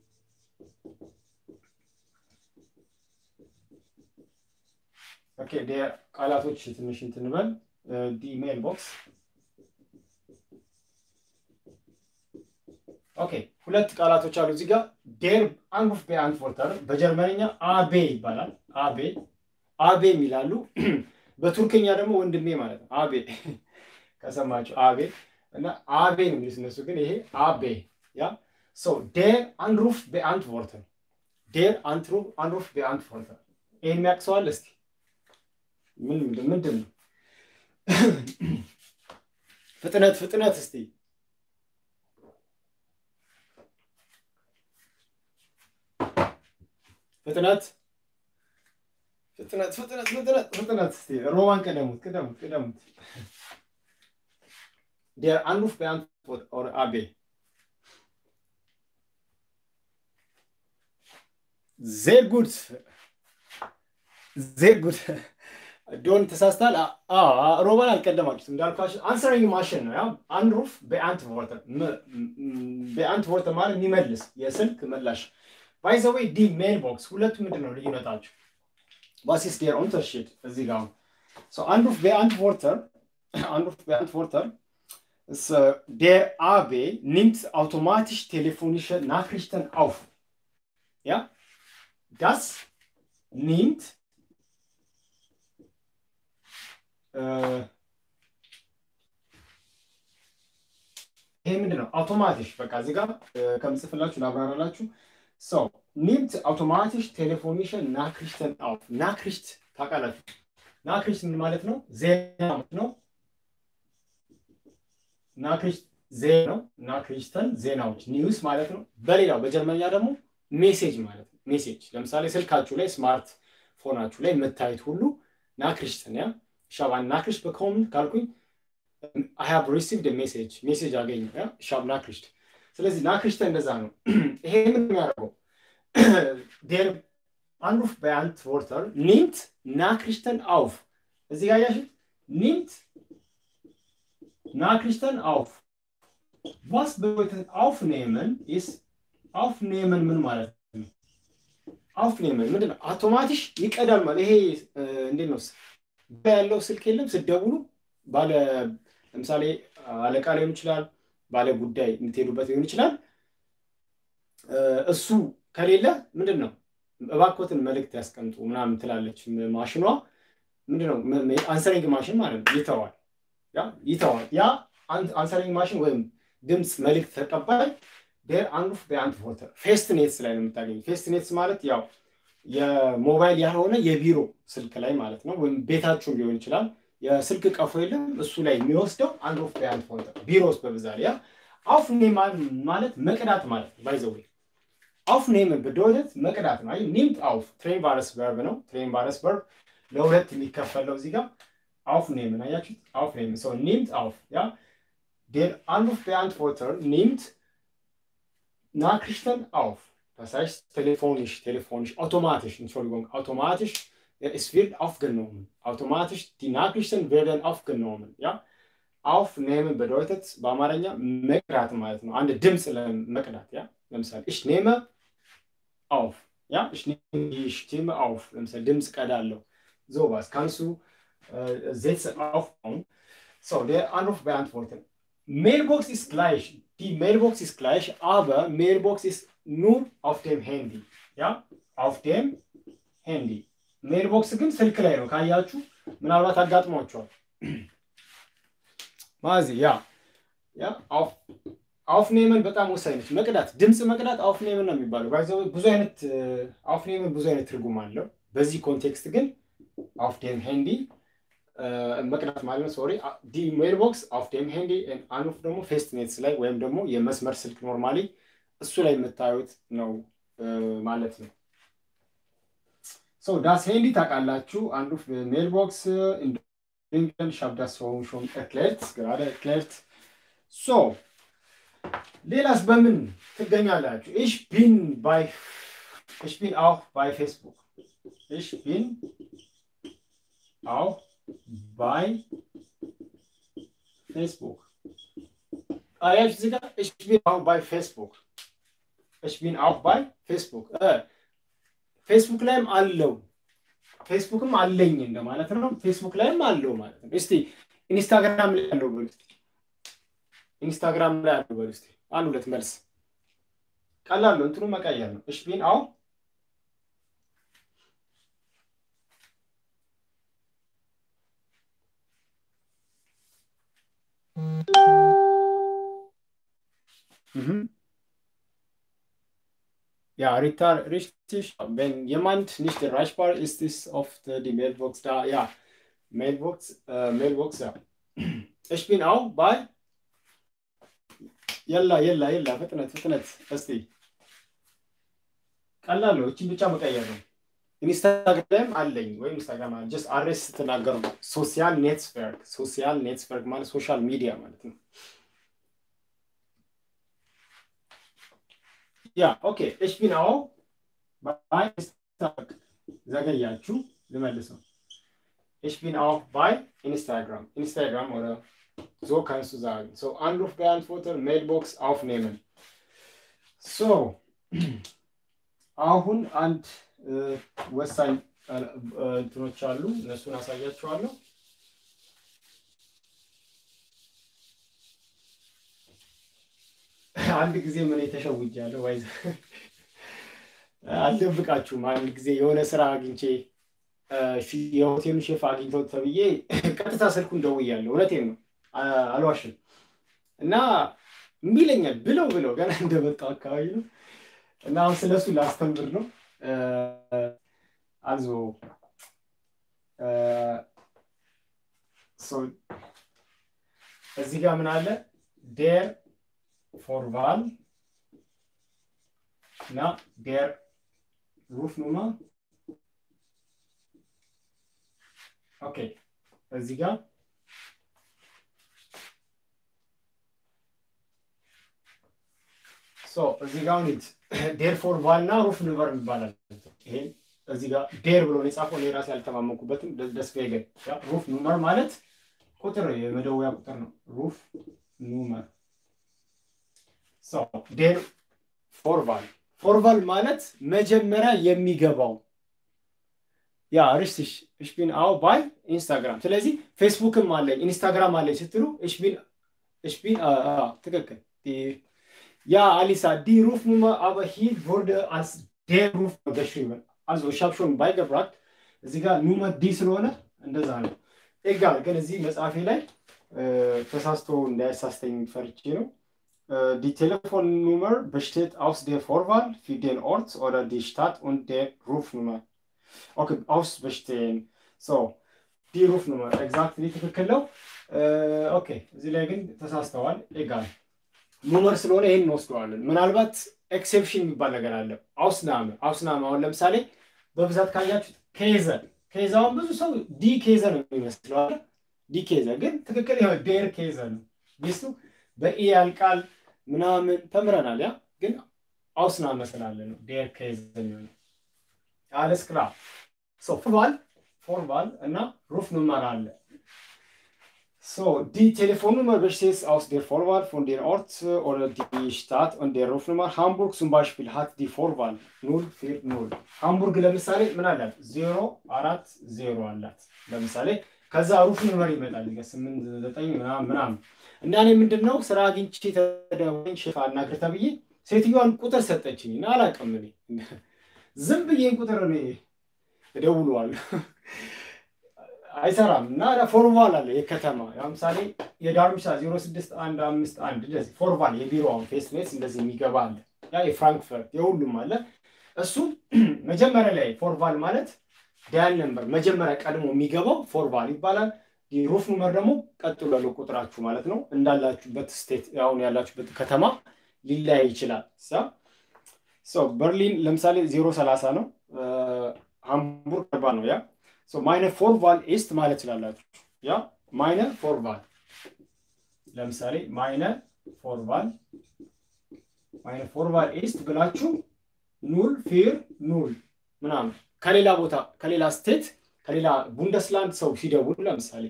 ኦኬ ዴር ቃላቶች ትንሽ እንትን በል ዲ ሜል ቦክስ ኦኬ ሁለት ቃላቶች አሉ እዚህ ጋር ዴር አንሩፍ በአንትወርተር በጀርመንኛ አቤ ይባላል። አቤ አቤ የሚላሉ በቱርክኛ ደግሞ ወንድሜ ማለት ነው። አቤ ከሰማችሁ አቤ እና አቤ ነው የሚሉት እነሱ ግን ይሄ አቤ ያ ሶ ዴር አንሩፍ በአንትወርተር ዴር አንሩፍ በአንትወርተር ይሄን የሚያውቅ ሰው አለ እስቲ? ምን ምንድን ነው? ፍጥነት ፍጥነት እስቲ ፍጥነት ፍጥነት ፍጥነት ፍጥነት ፍጥነት እስቲ ሮማን ቀደሙት ቅደሙት ቅደሙት ዴር አንሩፍ በአንትወርት ኦር አቤ ዜር ጉድ ዜር ጉድ ዶን ተሳስታል። ሮማን አልቀደማችሁት እንዳልኳችሁ አንሰሪንግ ማሽን ነው። ያው አንሩፍ በአንት ቮርተር በአንት ቮርተር ማለት የሚመልስ የስልክ ምላሽ ባይዘወይ ዲ ሜል ቦክስ ሁለቱ ምንድን ነው ልዩነታቸው? ዋሲስ ዴር ኡንተርሺድ እዚህ ጋር አንሩፍ በአንት ቮርተር አንሩፍ በአንት ቮርተር der AB nimmt automatisch telefonische Nachrichten auf. Ja, das nimmt ይሄ ምንድን ነው? አውቶማቲሽ በቃ እዚህ ጋር ከምጽፍላችሁ ላብራራላችሁ። ሰው ኒምት አውቶማቲሽ ቴሌፎኒሽን ናክሪሽተን አውፍ ናክሪሽት ታውቃላችሁ። ናክሪሽት ምን ማለት ነው? ዜና ነው። ናክሪሽት ዜና ነው። ናክሪሽተን ዜናዎች ኒውስ ማለት ነው። በሌላው በጀርመንኛ ደግሞ ሜሴጅ ማለት ነው። ሜሴጅ ለምሳሌ ስልካችሁ ላይ ስማርት ፎናችሁ ላይ የምታዩት ሁሉ ናክሪሽተን ያ Ich habe eine Nachricht bekommen, ካልኩኝ I have received a message ሜሴጅ አገኘ ich habe Nachricht ስለዚህ ናክሪሽተ እንደዛ ነው ይሄ ምን የሚያደርገው der Anruf beantworter nimmt Nachrichten auf እዚህ ጋር ያሽት nimmt Nachrichten auf ዋስ bedeutet aufnehmen ist aufnehmen ምን ማለት ነው? aufnehmen ምንድን ነው? አውቶማቲሽ ይቀዳል ማለት ይሄ እንዴት ነው? ያለው ስልክ የለም ስትደውሉ ባለ ለምሳሌ አለቃ ሊሆን ይችላል፣ ባለ ጉዳይ የምትሄዱበት ሊሆን ይችላል። እሱ ከሌለ ምንድን ነው እባኮትን መልእክት ያስቀምጡ ምናምን ትላለች ማሽኗ። ምንድን ነው አንሰሪንግ ማሽን ማለት ነው። ይተዋል ያ ይተዋል። ያ አንሰሪንግ ማሽን ወይም ድምፅ መልእክት ተቀባይ ዴር አንሩፍ በአንትፎርተር ፌስትኔትስ ላይ ነው የምታገኙ። ፌስትኔትስ ማለት ያው የሞባይል ያልሆነ የቢሮ ስልክ ላይ ማለት ነው። ወይም ቤታችሁን ሊሆን ይችላል። የስልክ ቀፎ የለም እሱ ላይ የሚወስደው አንሩፍ በአንትፎርተር ቢሮ ውስጥ በብዛት ያ አውፍኔም ማለት መቅዳት ማለት ነው። ባይዘዌ አውፍኔምን bedeutet መቅዳት ነው። አይ ኒምት አውፍ ትሬን ቫረስ ቨርብ ነው። ትሬን ቫረስ ቨርብ ለሁለት የሚከፈለው እዚህ ጋር aufnehmen. አያችሁት? aufnehmen. So nimmt auf, ja? Der Anrufbeantworter nimmt Nachrichten auf. Das heißt telefonisch, telefonisch, automatisch, Entschuldigung, automatisch, ja, es wird aufgenommen. Automatisch, die Nachrichten werden aufgenommen, ja? Aufnehmen bedeutet በአማርኛ መቅዳት ማለት ነው። አንድ ድምፅ ለመቅዳት ያ ለምሳሌ ich nehme auf, ja? Ich nehme die Stimme auf. ለምሳሌ ድምፅ ቀዳለሁ። sowas kannst du Sätze aufbauen. So, der Anruf beantworten. Mailbox ist gleich. Die Mailbox ist gleich, aber Mailbox ist nur auf dem Handy. Ja, auf dem Handy. ሜልቦክስ ግን ስልክ ላይ ነው ካያችሁ፣ ምናልባት አጋጥሟቸዋል። ማዚ ያ ያ አውፍኔምን በጣም ወሳኝ ነች። መቅዳት ድምፅ መቅዳት አውፍኔምን ነው የሚባለው። ባይዘው ብዙ አይነት አውፍኔምን ብዙ አይነት ትርጉም አለው። በዚህ ኮንቴክስት ግን auf dem Handy መቅዳት ማለት ነው። ሶሪ ዲ ሜልቦክስ auf dem Handy አንሩፍ ደግሞ ፌስትኔትስ ላይ ወይም ደግሞ የመስመር ስልክ ኖርማሊ እሱ ላይ የምታዩት ነው ማለት ነው። ሶ ዳስ ሄንዲ ታውቃላችሁ። አንሩፍ ሜልቦክስ ኢንግለን ሻብዳስ ሆን ሾን ኤርክሌርት gerade erklärt ሶ ሌላስ በምን ትገኛላችሁ? ich bin bei ich bin auch bei Facebook ich bin auch bei Facebook. Ah, ja, ich bin auch bei Facebook. Ich bin auch bei Facebook. ፌስቡክ ላይም አለው ፌስቡክም አለኝ እንደማለት ነው። ፌስቡክ ላይም አለው ማለት ነው። እስቲ ኢንስታግራም ላይ አለው በሉ እስቲ ኢንስታግራም ላይ አለው በሉ እስቲ አንድ ሁለት መልስ ቀላል ነው። እንትኑ መቀየር ነው። እሽ ቢን አው Mhm. Ja, Rita, richtig. Wenn jemand nicht erreichbar ist, ist oft äh, die Mailbox da. Ja, Mailbox, äh, Mailbox, ja. Ich bin auch bei. Yalla, yalla, yalla, ፍጥነት ፍጥነት እስቲ ቀላል ነው። እችን ብቻ መቀየር ነው። ኢንስታግራም አለኝ ወይም ኢንስታግራም አለ ጀስት አድሬስ ስትናገሩ ነው። ሶሲያል ኔትወርክ ሶሲያል ኔትወርክ ማለት ሶሻል ሚዲያ ማለት ነው። Ja, okay. Ich bin auch bei Instagram. ዘገያችሁ ልመልሰው። Ich bin auch bei Instagram. Instagram oder so kannst du sagen. So, Anrufbeantworter, Mailbox aufnehmen. So, አሁን አንድ ወሳኝ እንትኖች አሉ። እነሱን አሳያችኋለሁ። አንድ ጊዜ ምን የተሸውጃለሁ ወይ አልደብቃችሁም። አንድ ጊዜ የሆነ ስራ አግኝቼ የሆቴሉን ሼፍ አግኝተው ተብዬ ቀጥታ ስልኩን ደውያለሁ። እውነቴን ነው፣ አልዋሽም። እና እምቢ ይለኛል ብለው ብለው ገና እንደመጣው አካባቢ ነው። እና አሁን ስለሱ ላስተምር ነው። አልዞ እዚህ ጋር ምን አለ ዴር ፎርቫል እና ዴር ሩፍኑማ ኦኬ እዚህ ጋር እዚህ ጋር ኒት ዴር ፎርቫል እና ሩፍ ኑቨር ይባላል። ይሄን እዚህ ጋር ዴር ብሎ ነው የጻፈው። እኔ ራሴ አልተማመንኩበትም። ደስ ገን ሩፍ ኑመር ማለት ቁጥር የመደወያ ቁጥር ነው። ሩፍ ኑመር ዴር ፎርቫል ፎርቫል ማለት መጀመሪያ የሚገባው ያ ሪስቲሽ እሽቢን አው ባይ ኢንስታግራም። ስለዚህ ፌስቡክም አለኝ ኢንስታግራም አለኝ ስትሉ እሽቢን እሽቢን ትክክል ያ አሊሳ ዲ ሩፍ ኑመር aber hier wurde als der Ruf geschrieben. Also ich habe schon beigebracht እዚህ ጋር ኑመር ዲ ስለሆነ እንደዛ ነው። ኤጋል ግን እዚህ መጽሐፌ ላይ ተሳስቶ እንዳያሳስተኝ ፈርቼ ነው። Die Telefonnummer besteht aus der Vorwahl für den Ort oder die Stadt und der Rufnummer. Okay, aus bestehen. So, die Rufnummer, exakt ትክክል ነው። ኦኬ እዚህ ላይ ግን ተሳስተዋል። ኤጋል ኑመር ስለሆነ ይህን እንወስደዋለን። ምናልባት ኤክሴፕሽን የሚባል ነገር አለ። አውስናመ አውስናመ አሁን ለምሳሌ በብዛት ካያችሁት ኬዘ ኬዛውን ብዙ ሰው ዲ ኬዘ ነው የሚመስለው አይደል? ዲ ኬዘ ግን ትክክል ይኸው ዴር ኬዘ ነው። ቢስቱ በኢ ያልቃል ምናምን ተምረናል። ያ ግን አውስናመ ስላለ ነው ዴር ኬዘ የሚሆነው። አለስ ክላ ሶ ፎርቫል ፎርቫል እና ሩፍ ኑመር አለ So, die Telefonnummer besteht aus der Vorwahl von der Ort oder die Stadt und der Rufnummer. Hamburg zum Beispiel hat die Vorwahl 040. ሃምቡርግ ለምሳሌ ምን አላት? ዜሮ አራት ዜሮ አላት። ለምሳሌ ከዛ ሩፍ ኑመር ይመጣል ስምንት ዘጠኝ ምናምን ምናምን እና እኔ ምንድን ነው ስራ አግኝቼ ተደወለኝ ሽፋ አናግር ተብዬ ሴትዮዋን ቁጥር ሰጠችኝ እና አላውቅም እኔ ዝም ብዬ ቁጥር እኔ እደውለዋለሁ አይሰራም እና ፎርቫል አለ የከተማ ለምሳሌ የዳርምሻ 06151 እንደዚህ ፎርቫል የቢሮውን ፌስ ሜስ እንደዚህ የሚገባ አለ ያ የፍራንክፈርት የሁሉም አለ እሱ መጀመሪያ ላይ ፎርቫል ማለት ዳያል ነምበር መጀመሪያ ቀድሞ የሚገባው ፎርቫል ይባላል ሩፍ ኑመር ደግሞ ቀጥሎ ያለው ቁጥራችሁ ማለት ነው እንዳላችሁበት ስቴት አሁን ያላችሁበት ከተማ ሊለያይ ይችላል በርሊን ለምሳሌ 030 ነው ሃምቡርግ አርባ ነው ያ ማይነ ፎርቫል ኢስት ማለት ትችላላችሁ። ያ ማይነ ፎርቫል ለምሳሌ ማይነ ፎርቫል ማይነ ፎርቫል ኢስት ብላችሁ ኑል ፊር ኑል ምናምን ከሌላ ቦታ ከሌላ ስቴት ከሌላ ቡንደስላንድ ሰው ሲደውሉ ለምሳሌ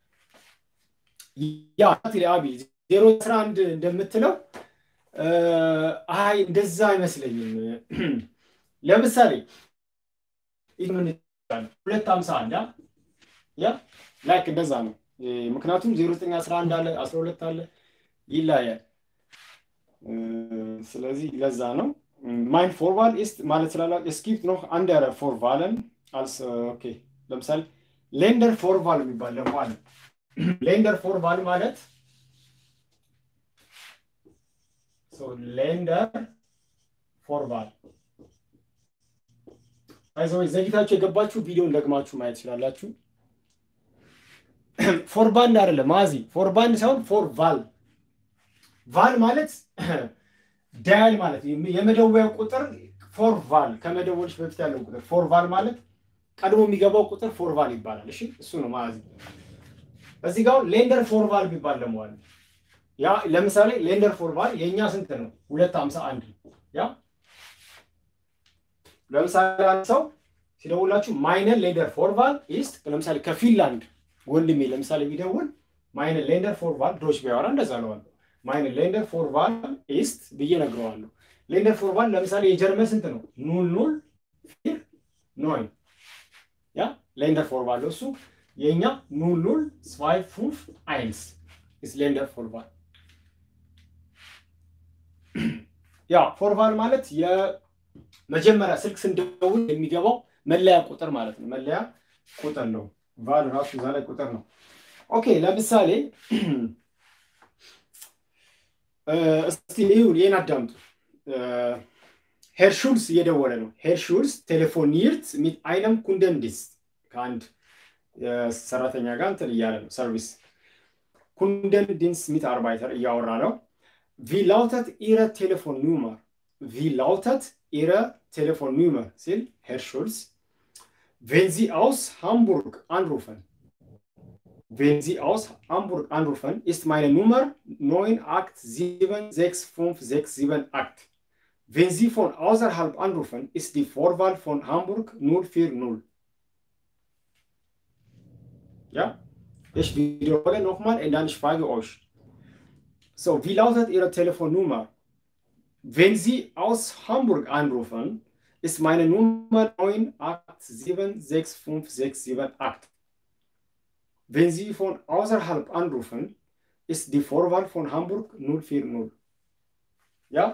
ያ አቢ ዜሮ አስራ አንድ እንደምትለው አይ እንደዛ አይመስለኝም። ለምሳሌ ሁለት ሀምሳ አንድ ያ ላይክ እንደዛ ነው። ምክንያቱም ዜሮ ዘጠኝ አስራ አንድ አለ አስራ ሁለት አለ ይለያል። ስለዚህ ለዛ ነው ማይን ፎርቫል ኢስት ማለት ስላላ እስኪፕት ነው አንደረ ፎርቫለን አልስ ኦኬ ለምሳሌ ሌንደር ፎርቫል የሚባል ደግሞ አለ። ሌንደር ፎርቫል ማለት ሌንደር ፎርቫል አይዘወይ ዘግይታችሁ የገባችሁ ቪዲዮን ደግማችሁ ማየት ትችላላችሁ። ፎርባንድ አይደለም ማዚ ፎርባንድ ሳይሆን ፎርቫል ቫል ማለት ዳያል ማለት የመደወያ ቁጥር ፎርቫል ከመደወልሽ በፊት ያለው ቁጥር ፎርቫል ማለት ቀድሞ የሚገባው ቁጥር ፎርቫል ይባላል። እሺ እሱ ነው ማዚ። እዚህ ጋር ሌንደር ፎርቫል ቢባል ደግሞ አለ። ያ ለምሳሌ ሌንደር ፎርቫል የእኛ ስንት ነው? ሁለት ሀምሳ አንድ ያ ለምሳሌ አንድ ሰው ሲደውላችሁ ማይነር ሌንደር ፎርቫል ኢስት ለምሳሌ ከፊንላንድ ወንድሜ ለምሳሌ ቢደውል ማይነር ሌንደር ፎርቫል ድሮች ቢያወራ እንደዛ ለዋለሁ። ማይነር ሌንደር ፎርቫል ኢስት ብዬ ነግረዋለሁ። ሌንደር ፎርቫል ለምሳሌ የጀርመን ስንት ነው? ኑል ኑል ፊር ኖይን ያ ሌንደር ፎርቫል እሱ የእኛ ኑል ኑል ስዋይ ፉፍ አይንስ ኢስ ሌንደር ፎርቫል ያ ፎርቫል ማለት መጀመሪያ ስልክ ስንደውል የሚገባው መለያ ቁጥር ማለት ነው። መለያ ቁጥር ነው። ቫል ራሱ እዛ ላይ ቁጥር ነው። ኦኬ ለምሳሌ እስቲ ይሁን ይህን አዳምጡ። ሄርሹልስ እየደወለ ነው። ሄርሹልስ ቴሌፎኒርት ሚት አይነም ኩንደንዲስ ከአንድ ሰራተኛ ጋር እንትን እያለ ነው ሰርቪስ ኩንደንዲንስ ሚት አርባይተር እያወራ ነው። ቪ ላውተት ኢረ ቴሌፎን ኑመር Wie lautet Ihre Telefonnummer? Sil, Herr Schulz. Wenn Sie aus Hamburg anrufen, wenn Sie aus Hamburg anrufen, ist meine Nummer 987656778. Wenn Sie von außerhalb anrufen, ist die Vorwahl von Hamburg 040. Ja, ich wiederhole nochmal und dann ich frage euch. So, wie lautet Ihre Telefonnummer? wenn Sie aus Hamburg anrufen, ist meine Nummer 9876568. Wenn Sie von außerhalb anrufen, ist die Vorwahl von Hamburg 040. Ja?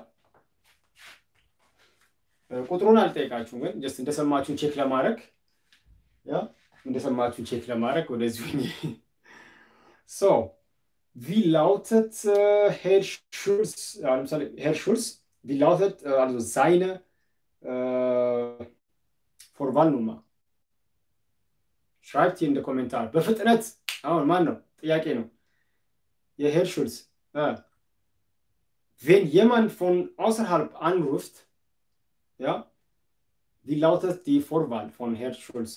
ቁጥሩን አልጠይቃችሁም፣ ግን ጀስት እንደሰማችሁን ቼክ ለማድረግ ያ እንደሰማችሁን ቼክ ለማድረግ ወደዚሁ ሶ wie lautet äh, Herr Schulz, äh, Herr Schulz, wie lautet äh, also seine äh, Vorwahlnummer? Schreibt hier in den Kommentar. በፍጥነት አሁን ማን ነው? ጥያቄ ነው። የሄር ሹልስ wenn jemand von außerhalb anruft, ja, wie lautet die Vorwahl von Herr Schulz?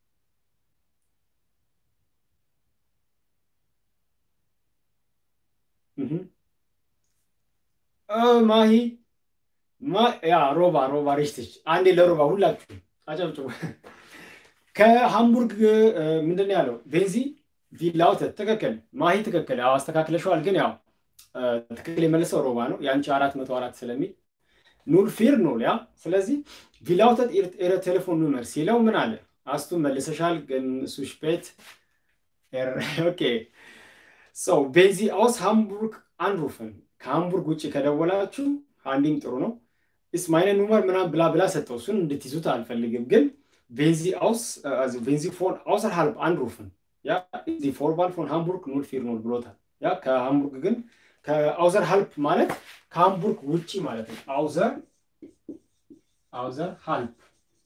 ማሂ ያ ሮባ ሮባ ሪሽትች አንዴ ለሮባ ሁላችሁ አጨብጭቡ። ከሃምቡርግ ምንድን ነው ያለው? ቤንዚ ቪላውተት ትክክል። ማሂ ትክክል። ያው አስተካክለሸዋል፣ ግን ያው ትክክል የመለሰው ሮባ ነው። የአንቺ አራት መቶ አራት ስለሚል ኑል ፊር ኑል ያ ስለዚህ ቪላውተት ኤረ ቴሌፎን ኑመር ሲለው ምን አለ? አስቱ መልሰሻል፣ ግን ሱሽፔት ኦኬ ሰው ቤንዚ አውስ ሃምቡርግ አንሩፍን ከሃምቡርግ ውጭ ከደወላችሁ አንዲም ጥሩ ነው። ኢስ ማይነ ኑመር ምናምን ብላ ብላ ሰጠው። እሱን እንድትይዙት አልፈልግም፣ ግን ቤንዚ አውስ ቤንዚ ፎን አውሰርሃልብ አንሩፍን ያ ዚ ፎርባል ፎን ሃምቡርግ ኑል ፊር ኑል ብሎታል። ያ ከሃምቡርግ ግን ከአውዘር ሀልፕ ማለት ከሃምቡርግ ውጭ ማለት ነው። አውዘር አውዘር ሀልፕ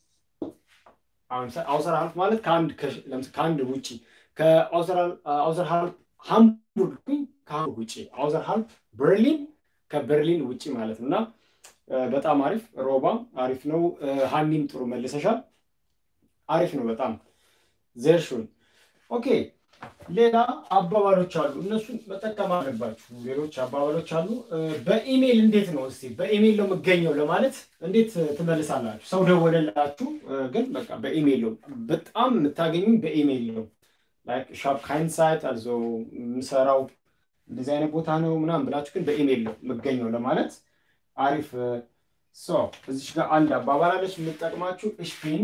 አውዘር ሀልፕ ማለት ከአንድ ውጭ ከአውዘር ሀልፕ ሃምቡርግ ከሃምቡርግ ውጭ አውዘር ሀልፕ በርሊን ከበርሊን ውጭ ማለት ነው እና በጣም አሪፍ ሮባ አሪፍ ነው። ሀኒም ጥሩ መልሰሻል። አሪፍ ነው በጣም ዘርሹን ኦኬ። ሌላ አባባሎች አሉ፣ እነሱን መጠቀም አለባችሁ። ሌሎች አባባሎች አሉ። በኢሜይል እንዴት ነው እስቲ በኢሜይል ነው የምገኘው ለማለት እንዴት ትመልሳላችሁ? ሰው ደወለላችሁ፣ ግን በቃ በኢሜይል ነው በጣም የምታገኙኝ በኢሜይል ነው። ላይክ ሻፕ ካይን ሳይት አልዞ የምሰራው እንደዚህ አይነት ቦታ ነው ምናምን ብላችሁ ግን በኢሜይል ነው የምገኘው ለማለት አሪፍ ሶ እዚች ጋር አንድ አባባል አለች የምጠቅማችሁ እሽፒን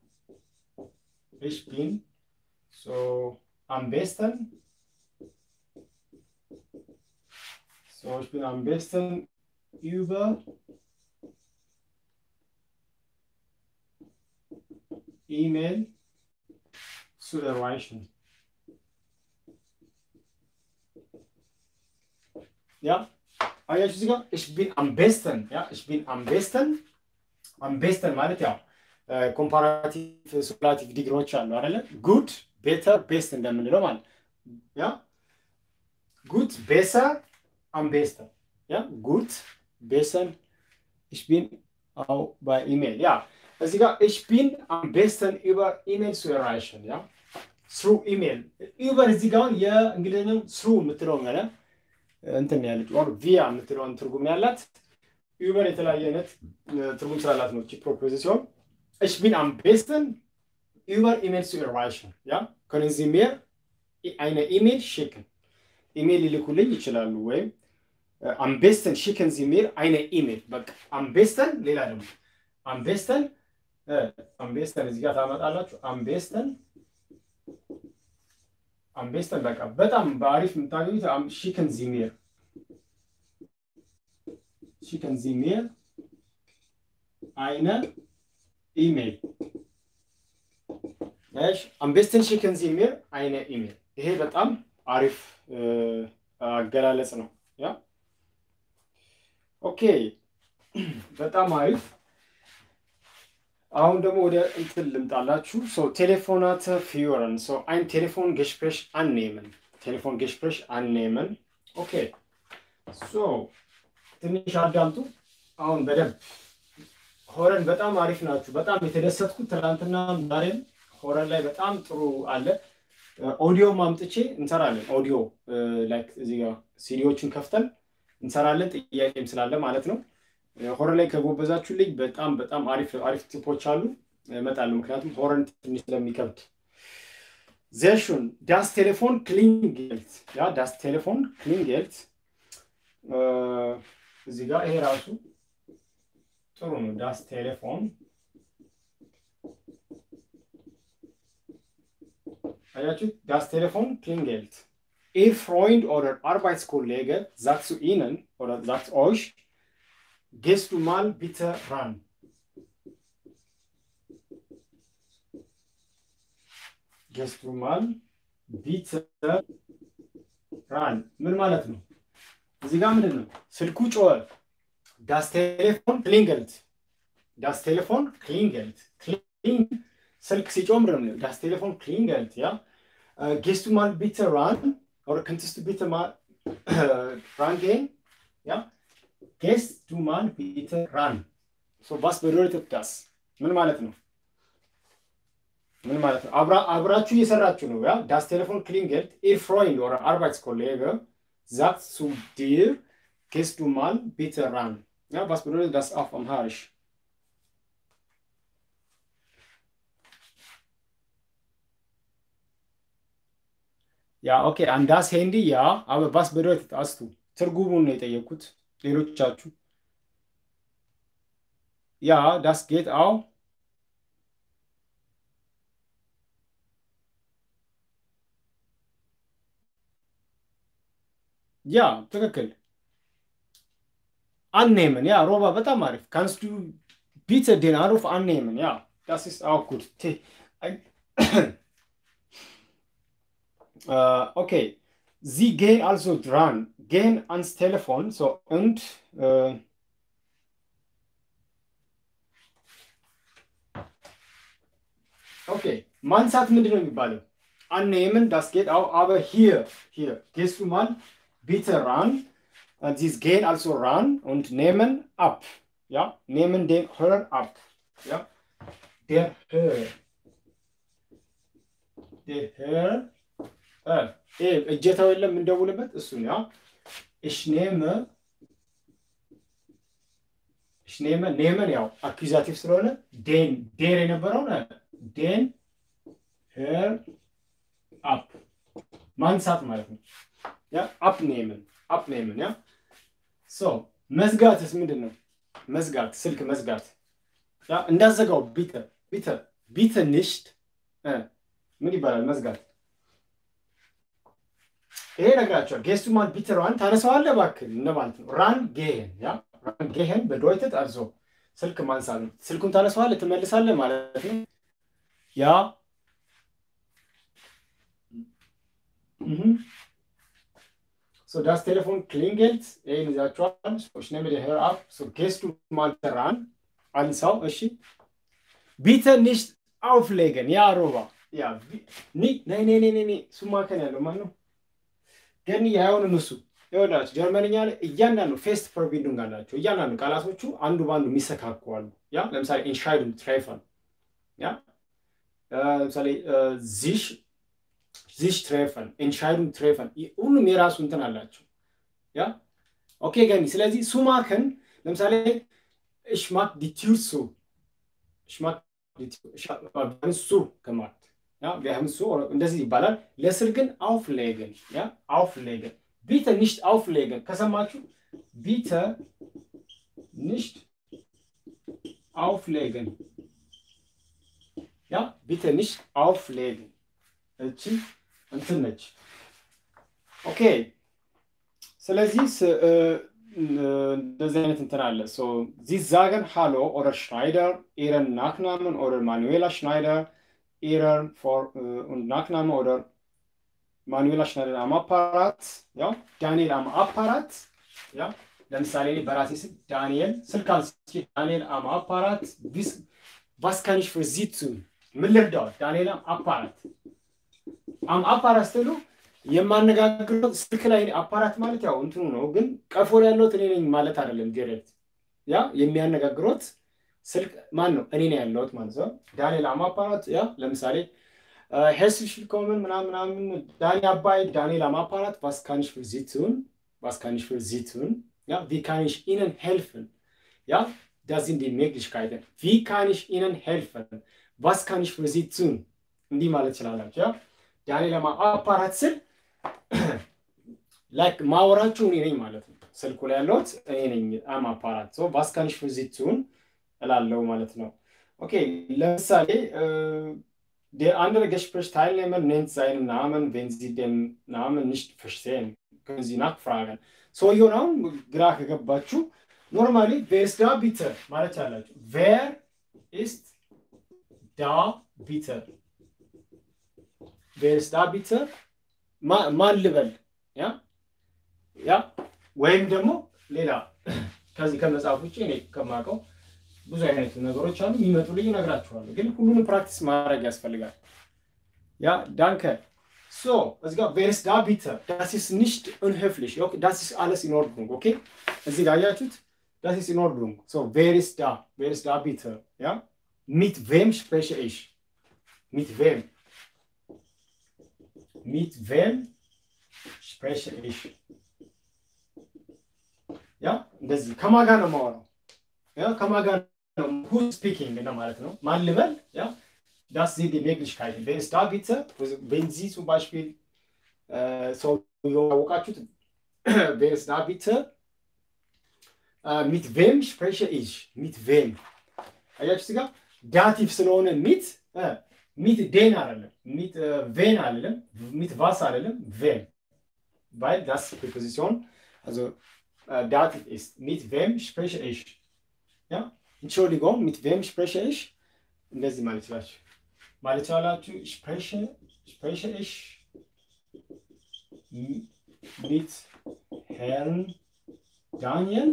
እሽፒን ሶ am besten so ich bin am besten über E-Mail zu erreichen. Ja, አያችሁ እዚህ ጋር ich bin am besten ja ich bin am besten am besten ማለት ያው ኮምፓራቲቭ ሱፕላቲቭ ዲግሪዎች አሉ አይደለ ጉድ ቤተር ቤስት እንደምንለው ማለት ያ ጉት ቤሰር አም ቤስተር ያ ጉት ቤሰን ich bin auch bei E-Mail ja እዚህ ጋር ich bin am besten über E-Mail zu erreichen ja through email über እዚህ ጋር የእንግሊዝኛው through የምትለው ያለ እንትን ያለች ኦር ቪያ የምትለውን ትርጉም ያላት ዩበር የተለያየ አይነት ትርጉም ስላላት ነው እቺ ፕሮፖዚሲዮን ich bin am besten über E-Mail zu erreichen. Ja? Können Sie mir eine E-Mail schicken? ኢሜል ሊልኩልኝ ይችላሉ። ወይም am besten schicken Sie mir eine E-Mail. በቃ am besten ሌላ ደግሞ am besten am besten እዚህ ጋር ታመጣላችሁ። am besten am besten በቃ በጣም በአሪፍ የምታገኙት schicken Sie mir schicken Sie mir eine E-Mail እሺ am besten schicken Sie mir eine E-Mail ይሄ በጣም አሪፍ አገላለጽ ነው። ያ ኦኬ በጣም አሪፍ። አሁን ደግሞ ወደ እንትን ልምጣላችሁ። ሶ ቴሌፎናተ ፊዮረን ሶ ein Telefon Gespräch annehmen ቴሌፎን Gespräch annehmen ኦኬ ሶ ትንሽ አዳምጡ። አሁን በደንብ ሆረን በጣም አሪፍ ናችሁ። በጣም የተደሰትኩት ትናንትና ዛሬም ሆረን ላይ በጣም ጥሩ አለ። ኦዲዮ ማምጥቼ እንሰራለን። ኦዲዮ ላይክ እዚህ ጋር ሲዲዎችን ከፍተን እንሰራለን። ጥያቄም ስላለ ማለት ነው። ሆረን ላይ ከጎበዛችሁልኝ በጣም በጣም አሪፍ አሪፍ ቲፖች አሉ እመጣለሁ። ምክንያቱም ሆረን ትንሽ ስለሚከብድ sehr schön das Telefon klingelt ja das Telefon klingelt እዚህ ጋር ይሄ ራሱ ጥሩ ነው። ዳስ ቴሌፎን አያችሁ። ዳስ ቴሌፎን klingelt. Ihr Freund oder Arbeitskollege sagt zu Ihnen oder sagt euch, gehst du mal bitte ran. Gehst du mal bitte ran. ምን ማለት ነው? እዚህ ጋር ምንድን ነው? ስልኩ ጮኸ። ዳስ ቴሌፎን ክሊንገልት ዳስ ቴሌፎን ክሊንገልት ስልክ ሲጮህ ምንድን ነው? ዳስ ቴሌፎን ክሊንገልት ያ ጌስቱ ማል ቢተ ራን ኦር ከንትስቱ ቢተ ራን ጌን ያ ጌስቱ ማል ቢተ ራን ሶ ባስ bedeutet das ምን ማለት ነው? ምን ማለት ነው? አብራችሁ እየሰራችሁ ነው። ያ ዳስ ቴሌፎን ክሊንገልት ኢር ፍሮይንድ ኦር አርባይትskollege sagt zu dir, gehst du mal bitte ran. Ja, was bedeutet das auf Amharisch? ያ ኦኬ አንዳስ ሄንዲ ያ አበ ባስ bedeutet አስቱ ትርጉሙን ነው የጠየኩት። ሌሎቻችሁ ያ ዳስ ጌት አው ያ ትክክል አንኔምን ያ ሮባ በጣም አሪፍ ካንስቱ ቢተ ዴን አሩፍ አንኔምን ያ ዳስ ኢስ አው ጉድ ኦኬ ዚ ጌን አልሶ ድራን ጌን አንስ ቴሌፎን ሶ und ኦኬ ማንሳት ምንድን ነው የሚባለው? annehmen, das geht auch, aber hier, hier, gehst du mal bitte ran. Und sie gehen also ran und nehmen ab. Ja, nehmen den Hörer ab. Ja, der Hörer. Der Hörer. እጀታው የለም እንደውልበት እሱን ያ ich nehme ich nehme nehmen ያው አኪዛቲቭ ስለሆነ ዴን ዴር የነበረውን ዴን ሄር አፕ ማንሳት ማለት ነው። ያ አፕ ኔምን አፕ ኔምን ያ ሶ መዝጋትስ ምንድን ነው? መዝጋት ስልክ መዝጋት ያ እንዳዘጋው ቢተ ቢተ ቢተ ንሽት ምን ይባላል? መዝጋት ይሄ ነግራቸዋል። ጌስቱ ማል ቢተ ራን ታነሳዋለህ እባክህ እንደማለት ነው። ራን ጌሄን ያ ራን ጌሄን በዶይተት አልሶ ስልክ ማንሳት ነው። ስልኩን ታነሳዋለህ ትመልሳለህ ማለት ነው። ያ Mhm. So, das Telefon klingelt, ይህን ይዛችኋል። ich nehme den Hörer ab. So, gehst du mal ran? አንሳው። እሺ ቢተ nicht auflegen. ያ ሮባ ያ ኒ ነይ ነይ ነይ ነይ ሱማከን ያለው ማን ነው? ገኒ አይሆንም እሱ ይወዳችሁ ጀርመንኛ ላይ እያንዳንዱ ፌስት ፐርቢንዱንግ አላቸው። እያንዳንዱ ቃላቶቹ አንዱ በአንዱ የሚሰካከዋሉ። ያ ለምሳሌ ኢንሻይዱን ትሬፈን ያ ለምሳሌ ዚሽ ዚሽ ትሬፈን ኢንሻይዱን ትሬፈን ሁሉም የራሱ እንትን አላቸው። ያ ኦኬ ገኒ ስለዚህ ሱማከን ለምሳሌ ich mag die Tür zu. Ich mag die Tür. Ich habe zu gemacht. Ja, wir haben so እንደዚህ ይባላል። ለስር ግን auflegen ያ auflegen bitte nicht auflegen ከሰማችሁ bitte nicht auflegen ያ bitte nicht auflegen እቺ እንትን ነች። ኦኬ ስለዚህ እንደዚህ አይነት እንትን አለ። ዚ ዛገን ሃሎ ኦደር ሽናይደር ኢረን ናክናምን ኦደር ማኑዌላ ሽናይደር ኢረን ናክናመ ኦደር ማኑዌላ ሽናይደር አም አፓራት ያ ዳንኤል አም አፓራት ያ ለምሳሌ በራሴ ስም ዳንኤል ስልክ አንስቼ ዳንኤል አም አፓራት ቢስ ቫስካኒሽ ፍር ዚቱ ምን ልርዳው ዳንኤል አም አፓራት አም አፓራት ስትሉ የማነጋግረው ስልክ ላይ አፓራት ማለት ያው እንትኑ ነው፣ ግን ቀፎ ላይ ያለሁት እኔ ነኝ ማለት አይደለም። ዲሬክት ያ የሚያነጋግሮት ስልክ ማን ነው? እኔ ነው ያለሁት ማለት ነው። ዳንኤል አም አፓራት ያ ለምሳሌ ሄርስሊሽ ቪልኮመን ምናምን ምናምን ዳኒ አባይ ዳንኤል አም አፓራት was kann ich für Sie tun? Was kann ich für Sie tun? Ja, wie kann ich Ihnen helfen? Ja, das sind die Möglichkeiten. Wie kann ich Ihnen helfen? Was kann ich für Sie tun? እንዲህ ማለት ትችላላችሁ። ያ ዳንኤል አም አፓራት ስል ላይክ ማወራችሁ እኔ ነኝ ማለት ነው። ስልኩ ላይ ያለሁት እኔ ነኝ። አም አፓራት ሶ was kann ich für Sie tun? እላለው ማለት ነው። ኦኬ ለምሳሌ Der andere Gesprächsteilnehmer nennt seinen Namen, wenn Sie den Namen nicht verstehen. Können Sie nachfragen. ሰውየውን አሁን ግራ ከገባችሁ ኖርማሊ ቬር ኢስ ዳ ቢተር ማለት አላችሁ። ቬር ኢስ ዳ ቢተር ቬር ኢስ ዳ ቢተር ማን ልበል ያ ያ ወይም ደግሞ ሌላ ከዚህ ከመጽሐፍ ውጭ እኔ ከማውቀው ብዙ አይነት ነገሮች አሉ የሚመጡልኝ እነግራችኋለሁ። ግን ሁሉንም ፕራክቲስ ማድረግ ያስፈልጋል። ያ ዳንከ ሶ እዚህ ጋር ቬርስ ዳ ቢተር ዳስ ኢስ ኒሽት ኡንሄፍሊሽ ዳስ ኢስ አለስ ኢን ኦርድሩንግ ኦኬ። እዚህ ጋር አያችሁት ዳስ ኢስ ኢን ኦርድሩንግ ሶ ቬርስ ዳ ቬርስ ዳ ቢተር ያ ሚት ቬም ስፕሬሽ ኢሽ ሚት ቬም ሚት ቬም ስፕሬሽ ኢሽ ያ እንደዚህ ከማን ጋር ነው የማወራው? ያ ከማን ጋር ነው ሁ ስፒኪንግ ነው ማለት ነው። ማን ልበል? ያ das sind die Möglichkeiten. Wer ist da bitte? Wenn Sie zum Beispiel äh, so ያወቃችሁት wer ist da bitte? Äh, mit wem spreche ich? Mit wem? አያችሁ ጋር ዳቲቭ ስለሆነ ሚት ሚት ዴን አይደለም፣ ሚት ቬን አይደለም፣ ሚት ቫስ አይደለም፣ ቬን weil das Präposition also äh, Dativ ist. Mit wem spreche ich? Ja? Entschuldigung, mit wem spreche ich? እንደዚህ ማለት ይችላችሁ ማለት ይችላላችሁ። ስፕሬሽ ስፕሬሽ ich mit Herrn Daniel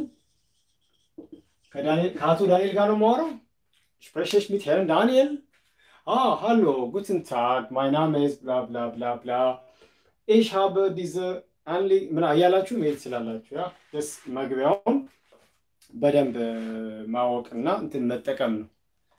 ከአቶ ዳንኤል ጋር ነው የማወራው። ስፕሬሽ ich mit Herrn Daniel? Ah, hallo, guten Tag, mein Name ist bla bla bla bla. Ich habe diese Anliegen ምን እያላችሁ መሄድ ትችላላችሁ። ያ ደስ መግቢያውን በደንብ ማወቅና እንትን መጠቀም ነው።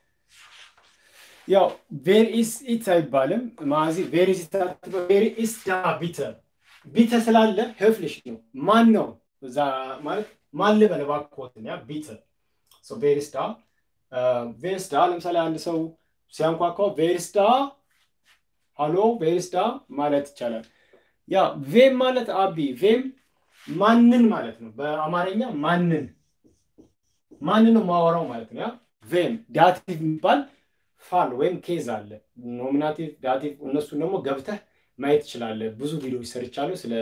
ያው ቬር ኢስ ኢት አይባልም። ማዚ ቬር ኢስ ቬር ኢስ ዳ ቢተር ቢተር ስላለ höflich ነው። ማን ነው እዛ ማለት ማን ልበል እባክዎትን። ያ ቢተር ሶ ቬር ኢስ ዳ ቬር ኢስ ዳ ለምሳሌ አንድ ሰው ሲያንኳኳ ቬር ኢስ ዳ ሃሎ ቬር ኢስ ዳ ማለት ይቻላል። ያ ቬም ማለት አቢ ቬም ማንን ማለት ነው። በአማርኛ ማንን ማንን ነው ማወራው ማለት ነው። ያ ቬም ዳቲቭ የሚባል ፋል ወይም ኬዝ አለ። ኖሚናቲቭ ዳቲቭ፣ እነሱን ደግሞ ገብተህ ማየት ትችላለህ። ብዙ ቪዲዮዎች ሰርቻለሁ ስለ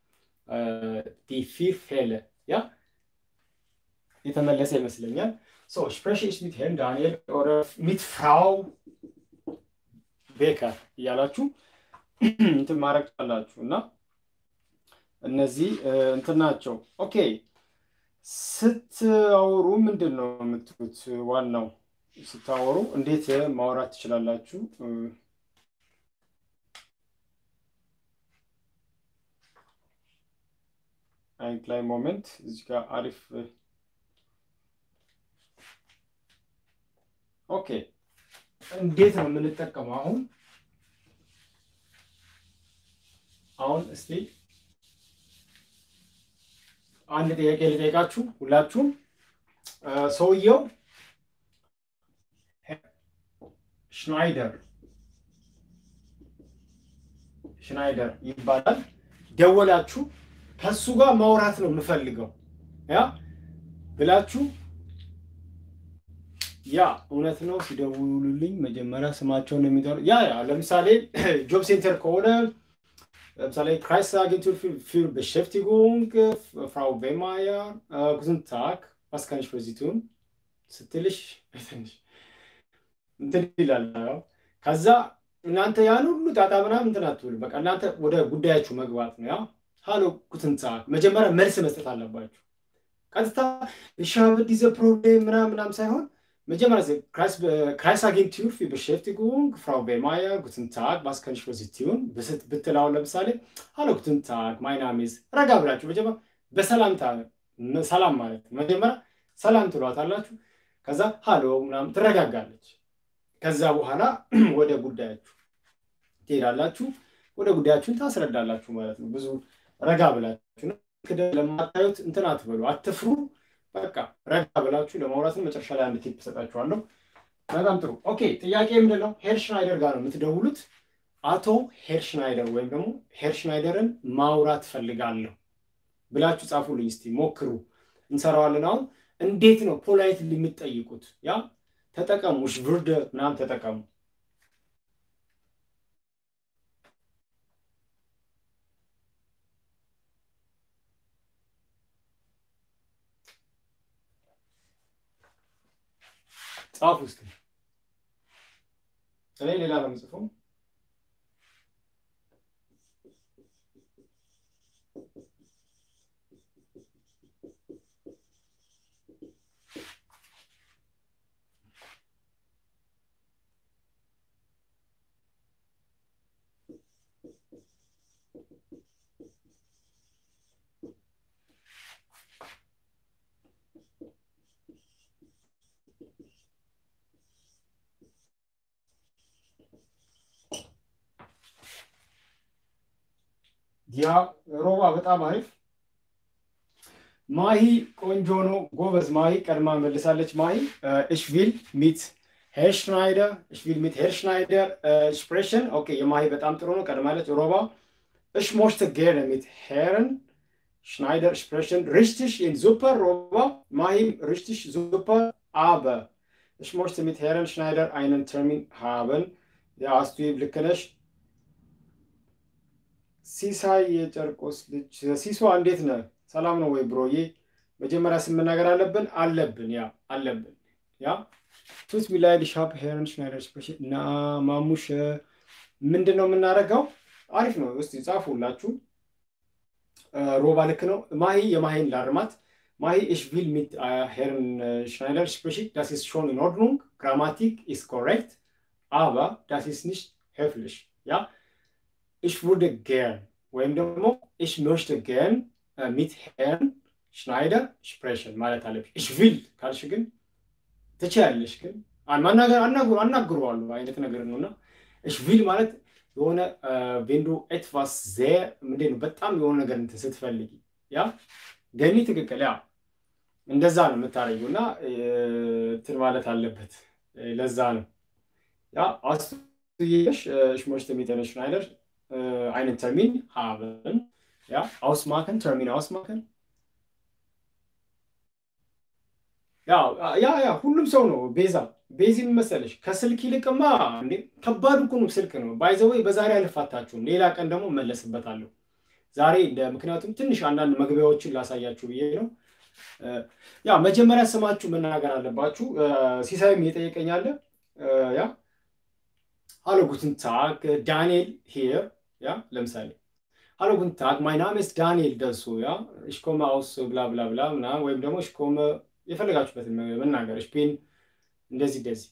ዲፊር ፌለ ያ የተመለሰ ይመስለኛል። ሶ ስፕሬሽ ኢሽ ሚት ሄርን ዳንኤል ኦር ሚት ፍራው ቤከር እያላችሁ እንትን ማድረግ ቻላችሁ እና እነዚህ እንትን ናቸው። ኦኬ ስታወሩ ምንድን ነው የምትሉት? ዋናው ስታወሩ እንዴት ማውራት ትችላላችሁ? አይንት ላይ ሞመንት እዚህ ጋር አሪፍ ኦኬ። እንዴት ነው የምንጠቀመው አሁን አሁን እስቲ አንድ ጥያቄ ልጠይቃችሁ ሁላችሁም። ሰውየው ሽናይደር ሽናይደር ይባላል። ደወላችሁ፣ ከሱ ጋር ማውራት ነው የምፈልገው ያ ብላችሁ ያ እውነት ነው። ሲደውሉልኝ መጀመሪያ ስማቸውን የሚጠሩ ያ ያ ለምሳሌ ጆብ ሴንተር ከሆነ ለምሳሌ Kreisagentur für, für Beschäftigung, Frau Wehmeier, äh, guten Tag, was kann ich für Sie tun? ስትልሽ እንትን ይላል። ከዛ እናንተ ያን ሁሉ ጣጣ ምናምን እንትን አትብሉ። በቃ እናንተ ወደ ጉዳያችሁ መግባት ነው። ያ ሃሎ ጉትን ታክ መጀመሪያ መልስ መስጠት አለባችሁ። ቀጥታ ich habe diese Problem ምናምን ምናምን ሳይሆን መጀመሪያ Kreisagentur für Beschäftigung, Frau Wehmeier, guten Tag, was kann ich für Sie tun? ብትላው ለምሳሌ ሃሎ ጉትን ታክ ማይ ናም ኢዝ ረጋ ብላችሁ መጀመሪያ በሰላምታ ሰላም ማለት መጀመሪያ ሰላም ትሏታላችሁ። ከዛ ሃሎ ምናምን ትረጋጋለች። ከዛ በኋላ ወደ ጉዳያችሁ ትሄዳላችሁ። ወደ ጉዳያችሁን ታስረዳላችሁ ማለት ነው። ብዙ ረጋ ብላችሁ ለማታዩት እንትን አትበሉ፣ አትፍሩ። በቃ ረጋ ብላችሁ ለማውራትን መጨረሻ ላይ አንድ ቲፕ ሰጣችኋለሁ። በጣም ጥሩ። ኦኬ ጥያቄ ምንድን ነው? ሄርሽናይደር ጋር ነው የምትደውሉት። አቶ ሄርሽናይደር ወይም ደግሞ ሄርሽናይደርን ማውራት ፈልጋለሁ ብላችሁ ጻፉልኝ። እስቲ ሞክሩ፣ እንሰራዋለን። አሁን እንዴት ነው ፖላይት የምትጠይቁት? ያ ተጠቀሙ፣ እሽ ቭርደ ምናምን ተጠቀሙ። ጻፍ ውስጥ እኔ ሌላ ነው የምጽፈው። ያ ሮባ በጣም አሪፍ ማሂ ቆንጆ ነው። ጎበዝ ማሂ ቀድማ መልሳለች። ማሂ እሽ ቪል ሚት ሄር ሽናይደር እሽ ቪል ሚት ሄር ሽናይደር ስፕሬሽን ኦኬ። የማሂ በጣም ጥሩ ነው፣ ቀድማለች። ሮባ እሽ ሞሽተ ጌር ሚት ሄርን ሽናይደር ስፕሬሽን ሪሽቲሽ ኢን ሱፐር ሮባ ማሂም ሪሽቲሽ ሱፐር አበ እሽ ሞሽተ ሚት ሄርን ሽናይደር አይነን ተርሚን ሃበን የአስቱ ልክ ነሽ። ሲሳይ የጨርቆስ ልጅ ሲሷ እንዴት ነህ? ሰላም ነው ወይ ብሮዬ? መጀመሪያ ስም መናገር አለብን አለብን ያ አለብን ያ ቱት ሚላይድ ሻፕ ሄረን ሽናይደር ስፔሻል እና ማሙሽ ምንድን ነው የምናደርገው? አሪፍ ነው። እስቲ ጻፉላችሁ። ሮባ ልክ ነው። ማሂ የማሂን ላርማት ማሂ ich will mit äh, Herrn äh, Schneider sprechen. Das ist schon in Ordnung. Grammatik ist korrekt, aber das ist nicht höflich. Ja, ich würde gern ወይም ደግሞ ich möchte gern äh, mit Herrn Schneider sprechen ማለት አለብሽ። ich will ካልሽ ግን ትችያለሽ፣ ግን ማናገር አናግረዋለሁ አይነት ነገር ነው እና ich will ማለት የሆነ wenn du etwas sehr ምንድን ነው በጣም የሆነ ነገር እንትን ስትፈልጊ ያ ገኒ ትክክል ያ እንደዛ ነው የምታረጊው እና እንትን ማለት አለበት። ለዛ ነው ያ አስቱየሽ ich möchte mit Herrn Schneider einen Termin haben. Ja, ausmachen, Termin ausmachen. ያ ያ ያ ሁሉም ሰው ነው። ቤዛ ቤዚ መሰለሽ ከስልክ ይልቅማ እንዴ ከባድ እኮ ነው ስልክ ነው። ባይዘወይ በዛሬ አልፋታችሁም። ሌላ ቀን ደግሞ መለስበታለሁ። ዛሬ ምክንያቱም ትንሽ አንዳንድ መግቢያዎችን ላሳያችሁ ብዬ ነው። ያ መጀመሪያ ስማችሁ መናገር አለባችሁ። ሲሳይም እየጠየቀኛለ ያ Hallo, guten Tag, Daniel hier. Ja, ለምሳሌ Hallo, guten Tag, mein Name ist Daniel ደሱ ያ ich komme aus bla bla bla ምናምን ወይም ደግሞ ich komme የፈለጋችሁበትን መናገር ich bin እንደዚህ እንደዚህ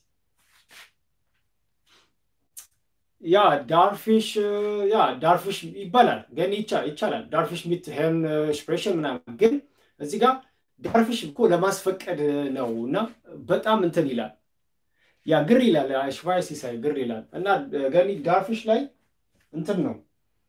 ያ ዳርፊሽ ያ ዳርፊሽ ይባላል ግን ይቻላል ዳርፊሽ ሚት ሄርን ስፕሬሽን ምናምን ግን እዚህ ጋር ዳርፊሽ እኮ ለማስፈቀድ ነው እና በጣም እንትን ይላል ያ ግር ይላል ሽቫይ ሲሳይ ግር ይላል እና ገኒ ዳርፊሽ ላይ እንትን ነው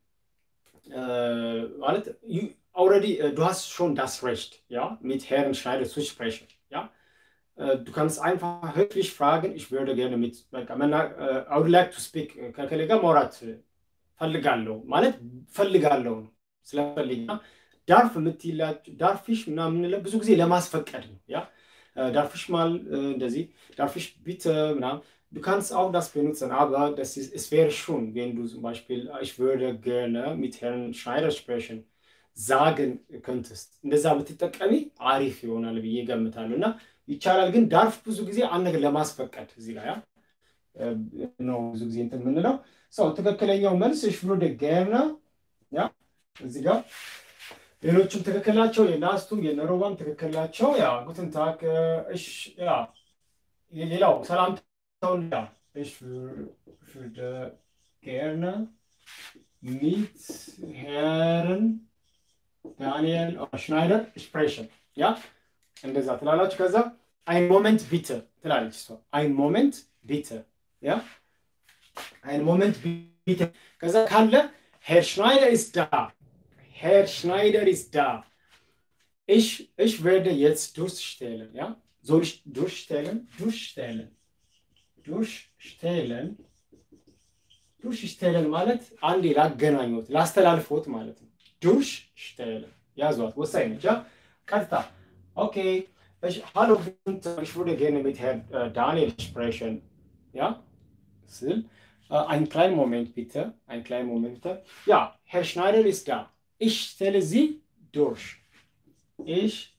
ማለት ኦልሬዲ ዱ ሃስት ሾን ዳስ ሬcht ja mit Herrn Schneider zu sprechen ja du kannst einfach höflich fragen ich würde gerne mit በቃ መና I would like to speak ከከሌ ጋር ማውራት ፈልጋለሁ ማለት ፈልጋለሁ ነው ስለፈልግ ዳርፍ የምትላቸው ዳርፊሽ ምናምን ብዙ ጊዜ ለማስፈቀድ ነው ያ darf ich mal äh, እንደዚህ darf ich bitte na, du kannst auch das benutzen aber das ist, es wäre schon wenn du zum Beispiel ich würde gerne mit Herrn Schneider sprechen sagen könntest እንደዛ ብትጠቀሚ አሪፍ ይሆናል ብዬ ገምታለሁ እና ይቻላል ግን ዳርፍ ብዙ ጊዜ አንድ ነገር ለማስፈቀድ እዚህ ጋር ያ ነው ብዙ ጊዜ እንትን የምንለው ሰው ትክክለኛው መልስ ich würde gerne ያ እዚህ ጋር ሌሎችም ትክክል ናቸው። የናስቱም የነሮባም ትክክል ናቸው። ያ ጉትን ታክ እሽ ያ ሌላው ሰላምታውን ያ እሽ würde gerne mit Herrn ዳንኤል ሽናይደር ስፕሬሽን ያ እንደዛ ትላላችሁ። ከዛ አይን ሞመንት ቢተ ትላለች እሷ አይን ሞመንት ቢተ ያ አይን ሞመንት ቢተ ከዛ ካለ ሄር ሽናይደር ኢስ ዳ Herr Schneider ist da. Ich, ich werde jetzt durchstellen. Ja? Soll ich durchstellen? Durchstellen. Durchstellen. durchstellen ማለት አንዴ ላገናኙት ላስተላልፎት ማለት ነው። durchstellen ያዟት፣ ወሳኝ ነች። ቀጥታ ኦኬ Ich, hallo, guten Tag. Ich würde gerne mit Herrn äh, Daniel sprechen. Ja? Sil. Äh, einen kleinen Moment bitte. Einen kleinen Moment bitte. Ja, Herr Schneider ist da. Ich stelle Sie durch. Ich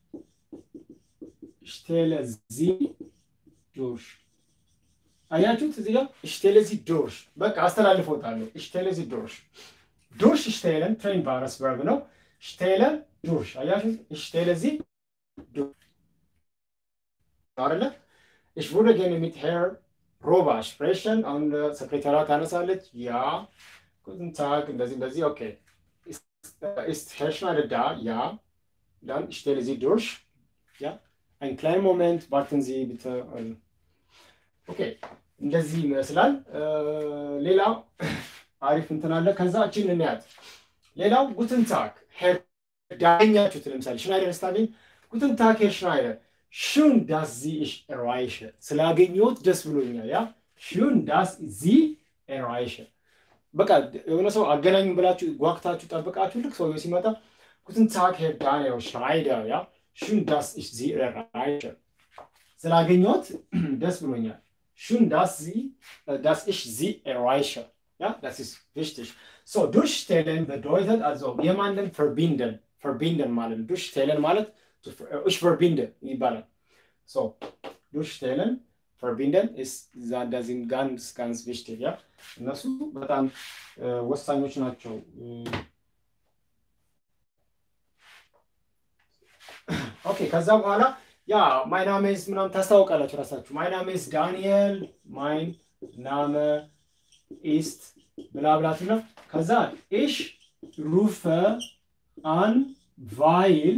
stelle Sie durch. አያችሁት እዚህ ጋር እሽቴለ ዚ ዶርሽ በቃ አስተላልፎታለሁ። እሽቴለ ዚ ዶርሽ ዶርሽ እሽቴለን ትሬን ባረስ ቨርብ ነው። እሽቴለ ዶርሽ አያችሁት እሽቴለ ዚ አይደለ ich würde gerne mit Herr Roba sprechen አሁን ሰክሬታሪዋ ታነሳለች ያ guten Tag እንደዚህ እንደዚህ ኦኬ ist Herr Schneider da ja dann ich stelle Sie durch ja einen kleinen Moment warten Sie bitte ኦኬ እንደዚህ ይመስላል ሌላው አሪፍ እንትን አለ ከዛ እችን እንያት ሌላው ጉትን ታክ ሄር ዳኛችሁት ለምሳሌ ሽናይደር ስታገኝ ጉትን ታክ ሄር ሽናይደር ሹን ዳስ ዚ ich erreiche ስላገኘሁት ደስ ብሎኛል ያ ሹን ዳስ ዚ erreiche በቃ የሆነ ሰው አገናኙ ብላችሁ ጓግታችሁ ጠብቃችሁ ልክ ሰውየው ሲመጣ ጉትን ታክ ሄር ዳንኤል ሽናይደር ያ ሹን ዳስ ich ዚ erreiche ስላገኘሁት ደስ ብሎኛል schön, dass Sie, dass ich Sie erreiche. Ja, das ist wichtig. So, durchstellen bedeutet also jemanden verbinden. Verbinden malen. Durchstellen malen, ich verbinde. So, durchstellen, verbinden ist, das sind ganz, ganz wichtig. Ja, እነሱ በጣም ወሳኞች ናቸው። ኦኬ ከዛ በኋላ ያ ማይ ናሜ ኢዝ ምናምን ታስታውቃላችሁ ራሳችሁ። ማይ ናሜ ኢዝ ዳንኤል ማይን ናመ ኢስት ብላ ብላትና ከዛ ኢሽ ሩፈ አን ቫይል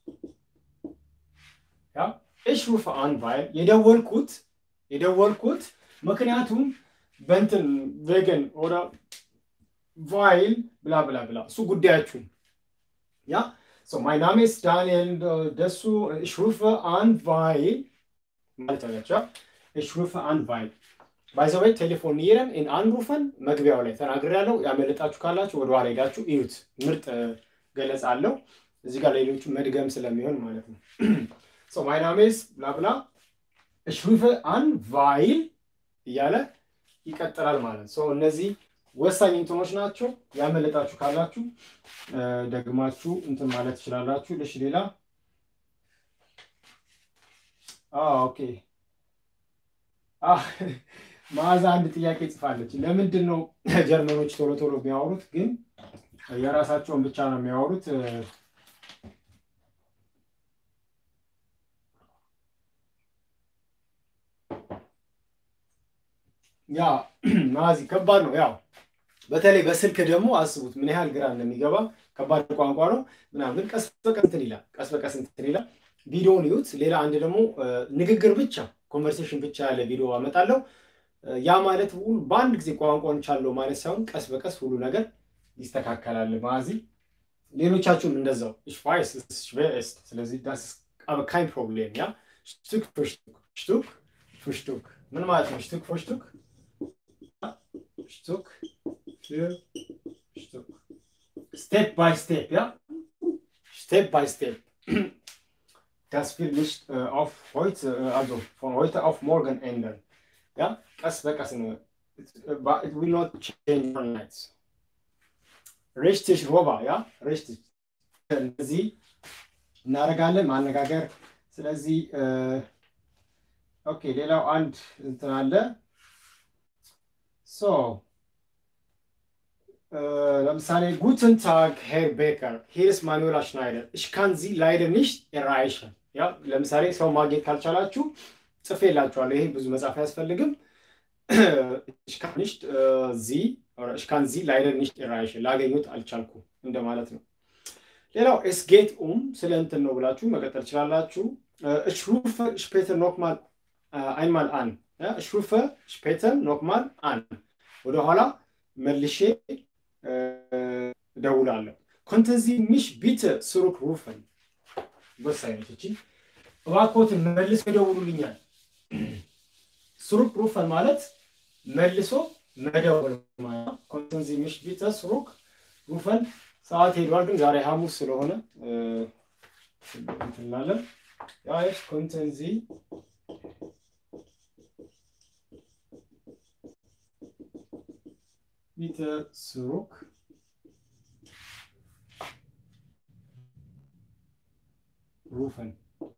ያ ኢሽ ሩፈ አን ቫይል የደወልኩት የደወልኩት ምክንያቱም በንትን ቬገን ኦራ ቫይል ብላ ብላ ብላ እሱ ጉዳያችሁን ያ So, mein Name ist Daniel Dessu. Ich rufe an, weil. Ich rufe an, weil. ባይዘወይ ቴሌፎኒረን ኢን አንሩፈን መግቢያው ላይ ተናግሬያለሁ። ያመለጣችሁ ካላችሁ ወደ ኋላ ሄዳችሁ እዩት። ምርጥ ገለጻ አለው እዚህ ጋር ሌሎቹ መድገም ስለሚሆን ማለት ነው። ሶ ማይ ናሜስ ብላብላ ich rufe an, weil እያለ ይቀጥላል ማለት ነው። እነዚህ ወሳኝ እንትኖች ናቸው። ያመለጣችሁ ካላችሁ ደግማችሁ እንትን ማለት ትችላላችሁ። ልሽ ሌላ ኦኬ መዓዛ አንድ ጥያቄ ጽፋለች። ለምንድን ነው ጀርመኖች ቶሎ ቶሎ የሚያወሩት ግን የራሳቸውን ብቻ ነው የሚያወሩት? ያ ማዚ ከባድ ነው። ያው በተለይ በስልክ ደግሞ አስቡት ምን ያህል ግራ እንደሚገባ ከባድ ቋንቋ ነው ምናምን፣ ግን ቀስ በቀስ እንትን ይላል። ቀስ በቀስ እንትን ይላል። ቪዲዮውን ይዩት። ሌላ አንድ ደግሞ ንግግር ብቻ ኮንቨርሴሽን ብቻ ያለ ቪዲዮ አመጣለሁ። ያ ማለት በአንድ ጊዜ ቋንቋን ቻለው ማለት ሳይሆን ቀስ በቀስ ሁሉ ነገር ይስተካከላል። ማዚ ሌሎቻችሁም እንደዛው ich weiß es ist schwer ist ስለዚህ das ist aber kein Problem ja Stück für Stück Stück für Stück ምን ማለት ነው Stück für Stück Stück für Stück Step by Step ja Step by Step das will nicht äh, auf heute äh, also von heute auf morgen ändern ja ቀስ በቀስ ነው it will not change overnight richtig ሮባ ያ richtig እንደዚህ እናደርጋለን ማነጋገር ስለዚህ ኦኬ ሌላው አንድ እንትን አለ ሶ ለምሳሌ ጉትን ታግ ሄር ቤከር ሂርስ ማኑዌላ ሽናይደር ich kann sie leider nicht erreichen ያ ለምሳሌ ሰው ማግኘት ካልቻላችሁ ጽፌላችኋለሁ ይሄ ብዙ መጻፍ አያስፈልግም ich kann nicht äh, sie oder ich kann sie leider nicht erreichen ላገኙት አልቻልኩም እንደማለት ነው። ሌላው es geht um ስለ እንትን ነው ብላችሁ መቀጠል ትችላላችሁ። ich rufe später nochmal äh, einmal an ja, ich rufe später nochmal an ወደኋላ መልሼ እደውላለሁ። konnten Sie mich bitte zurückrufen ወሳኝ ነች እቺ። እባክዎትን መልሰው ይደውሉልኛል። zurückrufen ማለት መልሶ መደወል ማለት ኮንተን ዚ ሚሽ ቢተ ስሩክ ሩፈን ሰዓት ሄዷል፣ ግን ዛሬ ሐሙስ ስለሆነ እንትናለን Ja, jetzt könnten Sie bitte zurück rufen.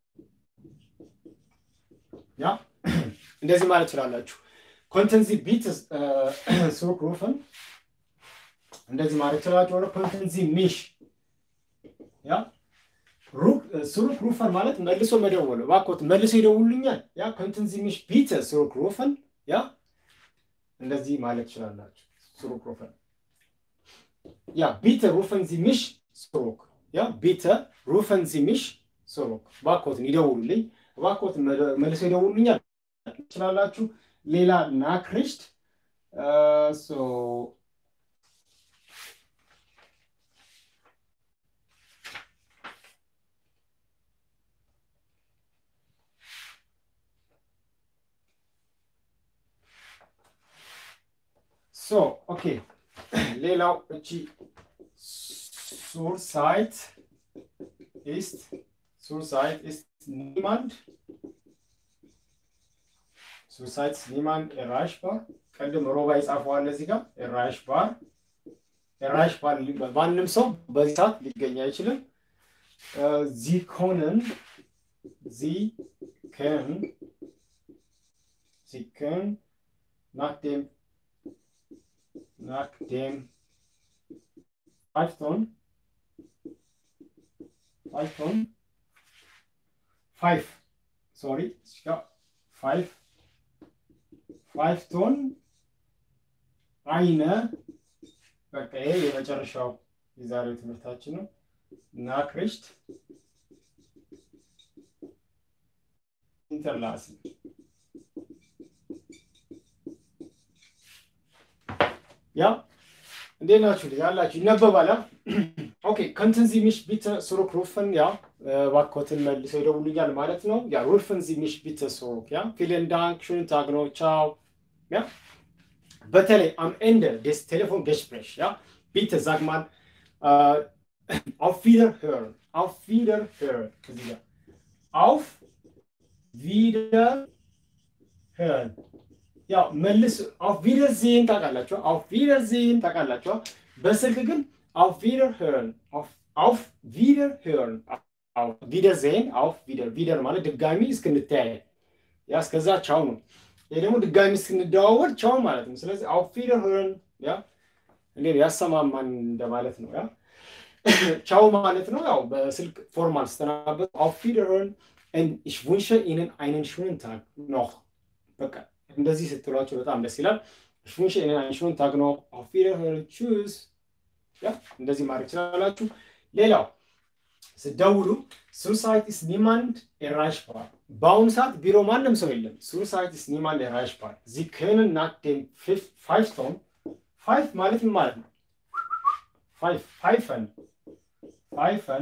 Ja, እንደዚህ ማለት ትችላላችሁ። ኮንተን ዚ ቢት ሱሩክ ሩፈን እንደዚህ ማለት ትችላላችሁ። ሆነ ኮንተን ዚ ሚሽ ያ ሱሩክ ሩፈን ማለት መልሶ መደወል እባክዎት መልሶ ይደውሉኛል። ያ ኮንተን ዚ ሚሽ ቢት ሱሩክ ሩፈን ያ እንደዚህ ማለት ትችላላችሁ። ሱሩክ ሩፈን ያ ቢተ ሩፈን ዚ ሚሽ ሱሩክ ያ ቢተ ሩፈን ዚ ሚሽ ሱሩክ እባክዎትን ይደውሉልኝ፣ እባክዎትን መልሶ ይደውሉኛል ትችላላችሁ። ሌላ ናክሪሽት ሶ ኦኬ ሌላው እቺ ሱርሳይት ኢስት ሱርሳይት ኢስት ኒማንድ ሱሳይት ኒማንድ ኤራሽባር ቅድም ሮባ ይጻፈዋል እዚህ ጋር ኤራሽባር ኤራሽባር ማንም ሰው በዚህ ሰዓት ሊገኝ አይችልም። ዚኮንን ዚከን ዚከን ናክዴም ናክዴም ፋይፍቶን ፋይፍቶን ፋይፍ ሶሪ ፋይፍ ፋይቭ ቶን አይነ በቃ ይሄ የመጨረሻው የዛሬው ትምህርታችን ነው። ናክሪሽት ኢንተርላስን ያ እንዴት ናችሁ? ያላችሁ ይነበባል። ኦኬ ከንትን ዚ ሚሽ ቢተ ሱሩክ ሩፍን ያ እባክዎትን መልሰው ይደውሉኛል ማለት ነው። ያ ሩፍን ዚ ሚሽ ቢተ ሱሩክ ያ ቪለን ዳንክ ሽን ታግ ነው ቻው ያ በተለይ አም ኤንደ ዴስ ቴሌፎን ገስፕሬሽ ያ ቢተ ዛግማን አውፍ ቪደር hören አውፍ ቪደር hören እዚህ ጋር አውፍ ቪደር hören ያው መልስ አውፍ ቪደር ዜን ታውቃላችሁ። አውፍ ቪደር ዜን ታውቃላችሁ። በስልክ ግን አውፍ ቪደር hören አውፍ ቪደር hören አውፍ ቪደር ዜን አውፍ ቪደር ቪደር ማለት ድጋሚ እስክንተያየ ያ እስከዛ ቻው ነው። ይሄ ደግሞ ድጋሚ እስክንደዋወል ቻው ማለት ነው። ስለዚህ አውፍ ቪደር hören ያ እንዴ ያሰማማን እንደማለት ነው። ያ ቻው ማለት ነው። ያው በስልክ ፎርማል ስተናበት አውፍ ቪደር hören und ich wünsche Ihnen einen schönen Tag noch በቃ እንደዚህ ስትሏቸው በጣም ደስ ይላል። ich wünsche Ihnen einen schönen Tag noch auf Wiederhören tschüss ያ እንደዚህ ማድረግ ትችላላችሁ። ሌላው ስደውሉ ሱሳይት ኢስ ኒማንድ ኤራይሽባር በአሁኑ ሰዓት ቢሮ ማንም ሰው የለም። ሱሳይት ኢስ ኒማንድ ኤራይሽባር ዚ können nach dem ፋይፍ ቶን ፋይፍ ማለት ምን ማለት ነው? ፋይፍ ፋይፈን ፋይፈን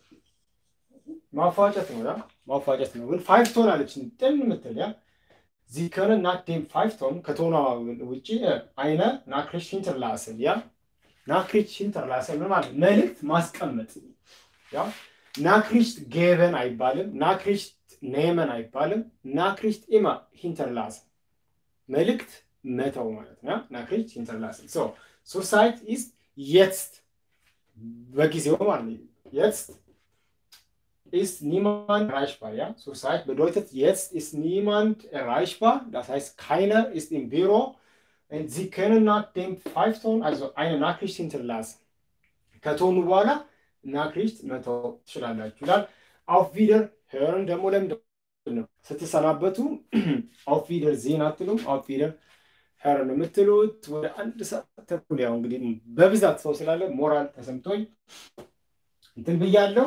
ማፏጨት ነው ያ ማፏጨት ነው። ግን ፋይፍ ቶን አለች ጥን የምትል ያ ዚ können nach dem ፋይፍ ቶን ከቶኗ ውጪ አይነ ናክሪሽ hinterlassen ያ ናክሪች hinterlassen ምን ማለት መልእክት ማስቀመጥ ያ ናክሪሽት ጌቨን አይባልም። ናክሪሽት ኔመን አይባልም። ናክሪሽት ኢማ hinterlassen መልእክት መተው ማለት ነው። ናክሪሽት hinterlassen ሶ ሱሳይት ኢስ jetzt በጊዜው ማለት ነው። jetzt ist niemand erreichbar. Ja? Zurzeit bedeutet, jetzt ist niemand erreichbar. Das heißt, keiner ist im Büro. Und Sie können nach dem Pfeifton also eine Nachricht hinterlassen. ከቶኑ በኋላ ናክሪሽት መተው ትችላላችሁ ይላል። አውፍ ቪደር ሄርን ደግሞ ለምንድን ነው ስትሰናበቱ አውፍ ቪደር ዜን አትሉም? አውፍ ቪደር ሄርን የምትሉት ወደ አንድ ሰዓት ተኩል ያው እንግዲህ በብዛት ሰው ስላለ ሞራል ተሰምቶኝ እንትን ብያለው።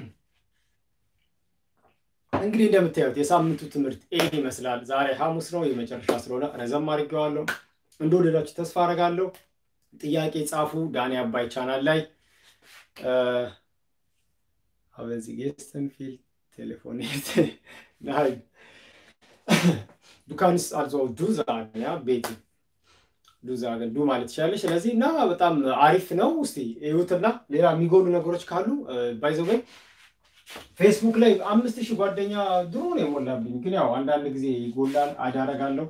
እንግዲህ እንደምታዩት የሳምንቱ ትምህርት ይህ ይመስላል። ዛሬ ሐሙስ ነው የመጨረሻ ስለሆነ ረዘም አድርጌዋለሁ። እንደወደዳችሁ ተስፋ አደርጋለሁ። ጥያቄ ጻፉ ዳኒ አባይ ቻናል ላይ አበዚህ ጌስተን ፊል ቴሌፎኔት ናይ ዱካንስ አልዞ ዱ ዛገን ያ ቤት ዱ ዛገን ዱ ማለት ትችላለች። ስለዚህ እና በጣም አሪፍ ነው። እስቲ እዩትና ሌላ የሚጎሉ ነገሮች ካሉ ባይዘወይ ፌስቡክ ላይ አምስት ሺህ ጓደኛ ድሮ ነው የሞላብኝ፣ ግን ያው አንዳንድ ጊዜ ይጎላል። አድ አደርጋለሁ።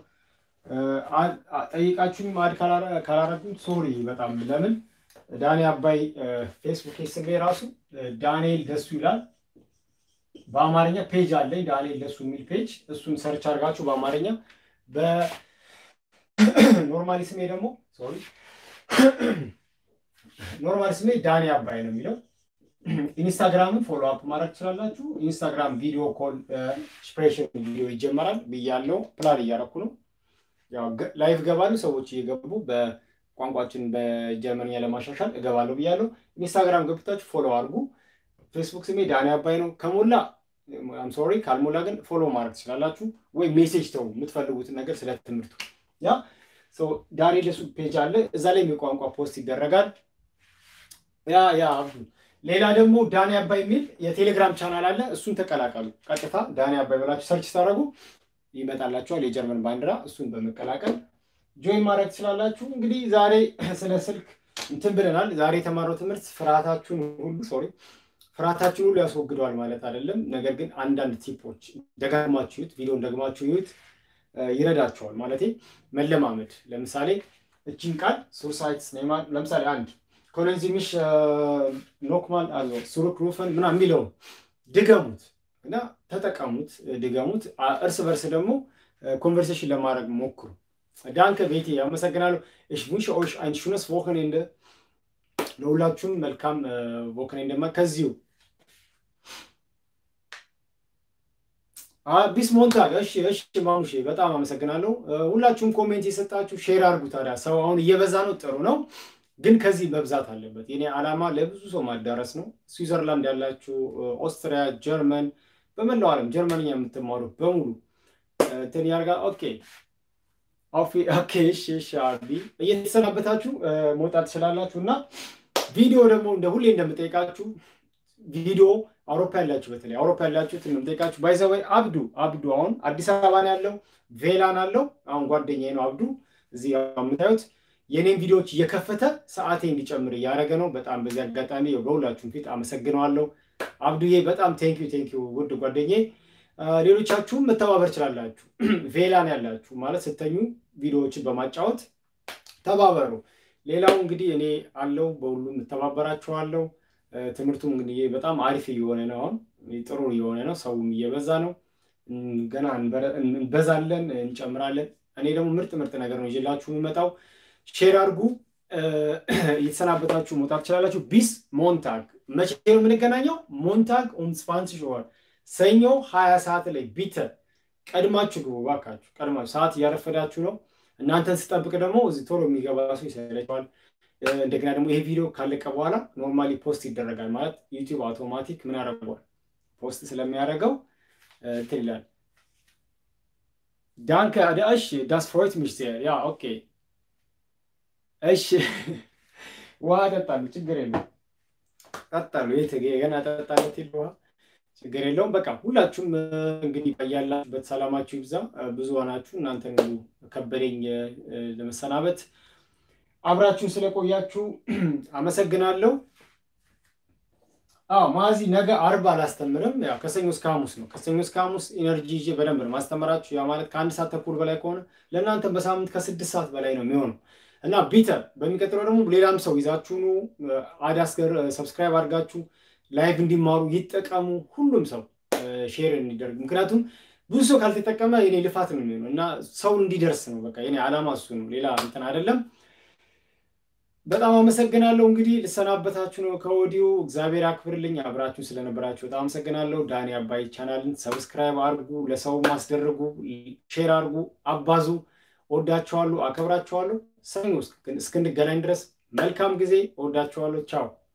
ጠይቃችሁም አድ ካላረጉም ሶሪ በጣም ለምን ዳኒ አባይ ፌስቡክ ስሜ ራሱ ዳንኤል ደሱ ይላል። በአማርኛ ፔጅ አለኝ ዳንኤል ደሱ የሚል ፔጅ፣ እሱን ሰርች አድርጋችሁ በአማርኛ በኖርማሊ ስሜ ደግሞ ሶሪ ኖርማል ስሜ ዳኒ አባይ ነው የሚለው። ኢንስታግራምን ፎሎ አፕ ማድረግ ትችላላችሁ። ኢንስታግራም ቪዲዮ ኮል ስፕሬሽን ቪዲዮ ይጀመራል ብያለው። ፕላን እያረኩ ነው። ያው ላይቭ ገባሉ ሰዎች እየገቡ በቋንቋችን በጀርመንኛ ለማሻሻል እገባለሁ ብያለሁ። ኢንስታግራም ገብታችሁ ፎሎ አድርጉ። ፌስቡክ ስሜ ዳኒ አባይ ነው። ከሞላ አም ሶሪ፣ ካልሞላ ግን ፎሎ ማድረግ ትችላላችሁ። ወይ ሜሴጅ ተው የምትፈልጉትን ነገር ስለ ትምህርቱ ያ ዳኒ ደሱ ፔጅ አለ። እዛ ላይ የቋንቋ ፖስት ይደረጋል። ያ ያ አብዱ ሌላ ደግሞ ዳኒ አባይ የሚል የቴሌግራም ቻናል አለ። እሱን ተቀላቀሉ። ቀጥታ ዳኒ አባይ ብላችሁ ሰርች ስታደርጉ ይመጣላችኋል የጀርመን ባንዲራ። እሱን በመቀላቀል ጆይን ማድረግ ትችላላችሁ። እንግዲህ ዛሬ ስለ ስልክ እንትን ብለናል። ዛሬ የተማረው ትምህርት ፍርሃታችሁን ሁሉ ሶሪ ፍርሃታችሁን ሁሉ ያስወግደዋል ማለት አይደለም። ነገር ግን አንዳንድ ቲፖች ደጋግማችሁ ይዩት፣ ቪዲዮን ደግማችሁ ይዩት፣ ይረዳቸዋል ማለት መለማመድ። ለምሳሌ እቺን ቃል ሱሳይት ለምሳሌ አንድ ኮሎንዚሚሽ ኖክማል አዞ ሱሩክ ሩፈን ምናምን የሚለውን ድገሙት እና ተጠቀሙት፣ ድገሙት። እርስ በርስ ደግሞ ኮንቨርሴሽን ለማድረግ ሞክሩ። ዳንከ ቤቴ አመሰግናለሁ። እሽ ቡንሽ ኦሽ አይን ሹነስ ቮክኔንደ ለሁላችሁም መልካም ቮክኔንደ ከዚሁ ቢስ ሞንታግ እሺ፣ እሺ ማሙሼ በጣም አመሰግናለሁ። ሁላችሁም ኮሜንት የሰጣችሁ ሼር አድርጉ። ታዲያ ሰው አሁን እየበዛ ነው፣ ጥሩ ነው ግን ከዚህ መብዛት አለበት። የኔ ዓላማ ለብዙ ሰው ማዳረስ ነው። ስዊዘርላንድ ያላችሁ፣ ኦስትሪያ፣ ጀርመን፣ በመላው ዓለም ጀርመንኛ የምትማሩ በሙሉ እንትን ያርጋ። ኦኬ ኦኬ፣ እሺ፣ እሺ። አቢ እየተሰናበታችሁ መውጣት ትችላላችሁ። እና ቪዲዮ ደግሞ እንደ ሁሌ እንደምጠይቃችሁ ቪዲዮ አውሮፓ ያላችሁ በተለይ አውሮፓ ያላችሁት እንደምጠይቃችሁ ባይዘወይ አብዱ አብዱ አሁን አዲስ አበባ ነው ያለው፣ ቬላን አለው። አሁን ጓደኛዬ ነው አብዱ እዚህ የምታዩት የኔን ቪዲዮዎች እየከፈተ ሰዓቴ እንዲጨምር እያደረገ ነው። በጣም በዚህ አጋጣሚ በሁላችሁም ፊት አመሰግነዋለሁ። አብዱዬ በጣም ቴንኪዩ ቴንኪዩ ውድ ጓደኛዬ። ሌሎቻችሁም መተባበር ችላላችሁ። ቬላን ያላችሁ ማለት ስተኙ ቪዲዮዎችን በማጫወት ተባበሩ። ሌላው እንግዲህ እኔ አለው በሁሉም እተባበራችኋለሁ። ትምህርቱም እንግዲህ በጣም አሪፍ እየሆነ ነው። አሁን ጥሩ እየሆነ ነው። ሰውም እየበዛ ነው። ገና እንበዛለን፣ እንጨምራለን። እኔ ደግሞ ምርጥ ምርጥ ነገር ነው ይዤላችሁ የሚመጣው ሼር አድርጉ። እየተሰናበታችሁ መውጣት ትችላላችሁ። ቢስ ሞንታግ መቼ ነው የምንገናኘው? ሞንታግ ኡም ስፓንስሽ ወር ሰኞ ሀያ ሰዓት ላይ ቢተ ቀድማችሁ ግቡ ባካችሁ። ቀድማችሁ ሰዓት እያረፈዳችሁ ነው። እናንተን ስጠብቅ ደግሞ እዚህ ቶሎ የሚገባ ሰው ይሰለቸዋል። እንደገና ደግሞ ይሄ ቪዲዮ ካለቀ በኋላ ኖርማሊ ፖስት ይደረጋል ማለት ዩቲዩብ አውቶማቲክ ምን ያደርገዋል ፖስት ስለሚያደርገው እንትን ይላል። ዳንከ እሺ ዳስ ፍሮይት ሚሽ ያ ኦኬ እሺ ውሃ ጠጣሉ፣ ችግር የለውም። ጠጣሉ የት ገና ጠጣለት የለ ውሃ ችግር የለውም። በቃ ሁላችሁም እንግዲህ ያላችሁበት ሰላማችሁ ይብዛ። ብዙ ሆናችሁ እናንተን ሁሉ ከበደኝ ለመሰናበት አብራችሁን ስለቆያችሁ አመሰግናለሁ። አዎ ማዚ ነገ አርብ አላስተምርም። ያው ከሰኞ እስከ ሐሙስ ነው። ከሰኞ እስከ ሐሙስ ኢነርጂ ይዤ በደንብ ነው ማስተምራችሁ። ያ ማለት ከአንድ ሰዓት ተኩል በላይ ከሆነ ለእናንተም በሳምንት ከስድስት ሰዓት በላይ ነው የሚሆነው እና ቢተ በሚቀጥለው ደግሞ ሌላም ሰው ይዛችሁኑ አዳስገር ሰብስክራይብ አድርጋችሁ ላይቭ እንዲማሩ ይጠቀሙ። ሁሉም ሰው ሼር እንዲደርግ፣ ምክንያቱም ብዙ ሰው ካልተጠቀመ የኔ ልፋት ነው የሚሆነው እና ሰው እንዲደርስ ነው። በቃ የኔ ዓላማ እሱ ነው፣ ሌላ እንትን አይደለም። በጣም አመሰግናለሁ። እንግዲህ ልሰናበታችሁ ነው ከወዲሁ። እግዚአብሔር አክብርልኝ። አብራችሁ ስለነበራችሁ በጣም አመሰግናለሁ። ዳኒ አባይ ቻናልን ሰብስክራይብ አድርጉ፣ ለሰው ማስደርጉ፣ ሼር አድርጉ፣ አባዙ። ወዳችኋለሁ፣ አከብራችኋለሁ። ሰኞ እስክንገናኝ ድረስ መልካም ጊዜ። ወዳችኋለሁ። ቻው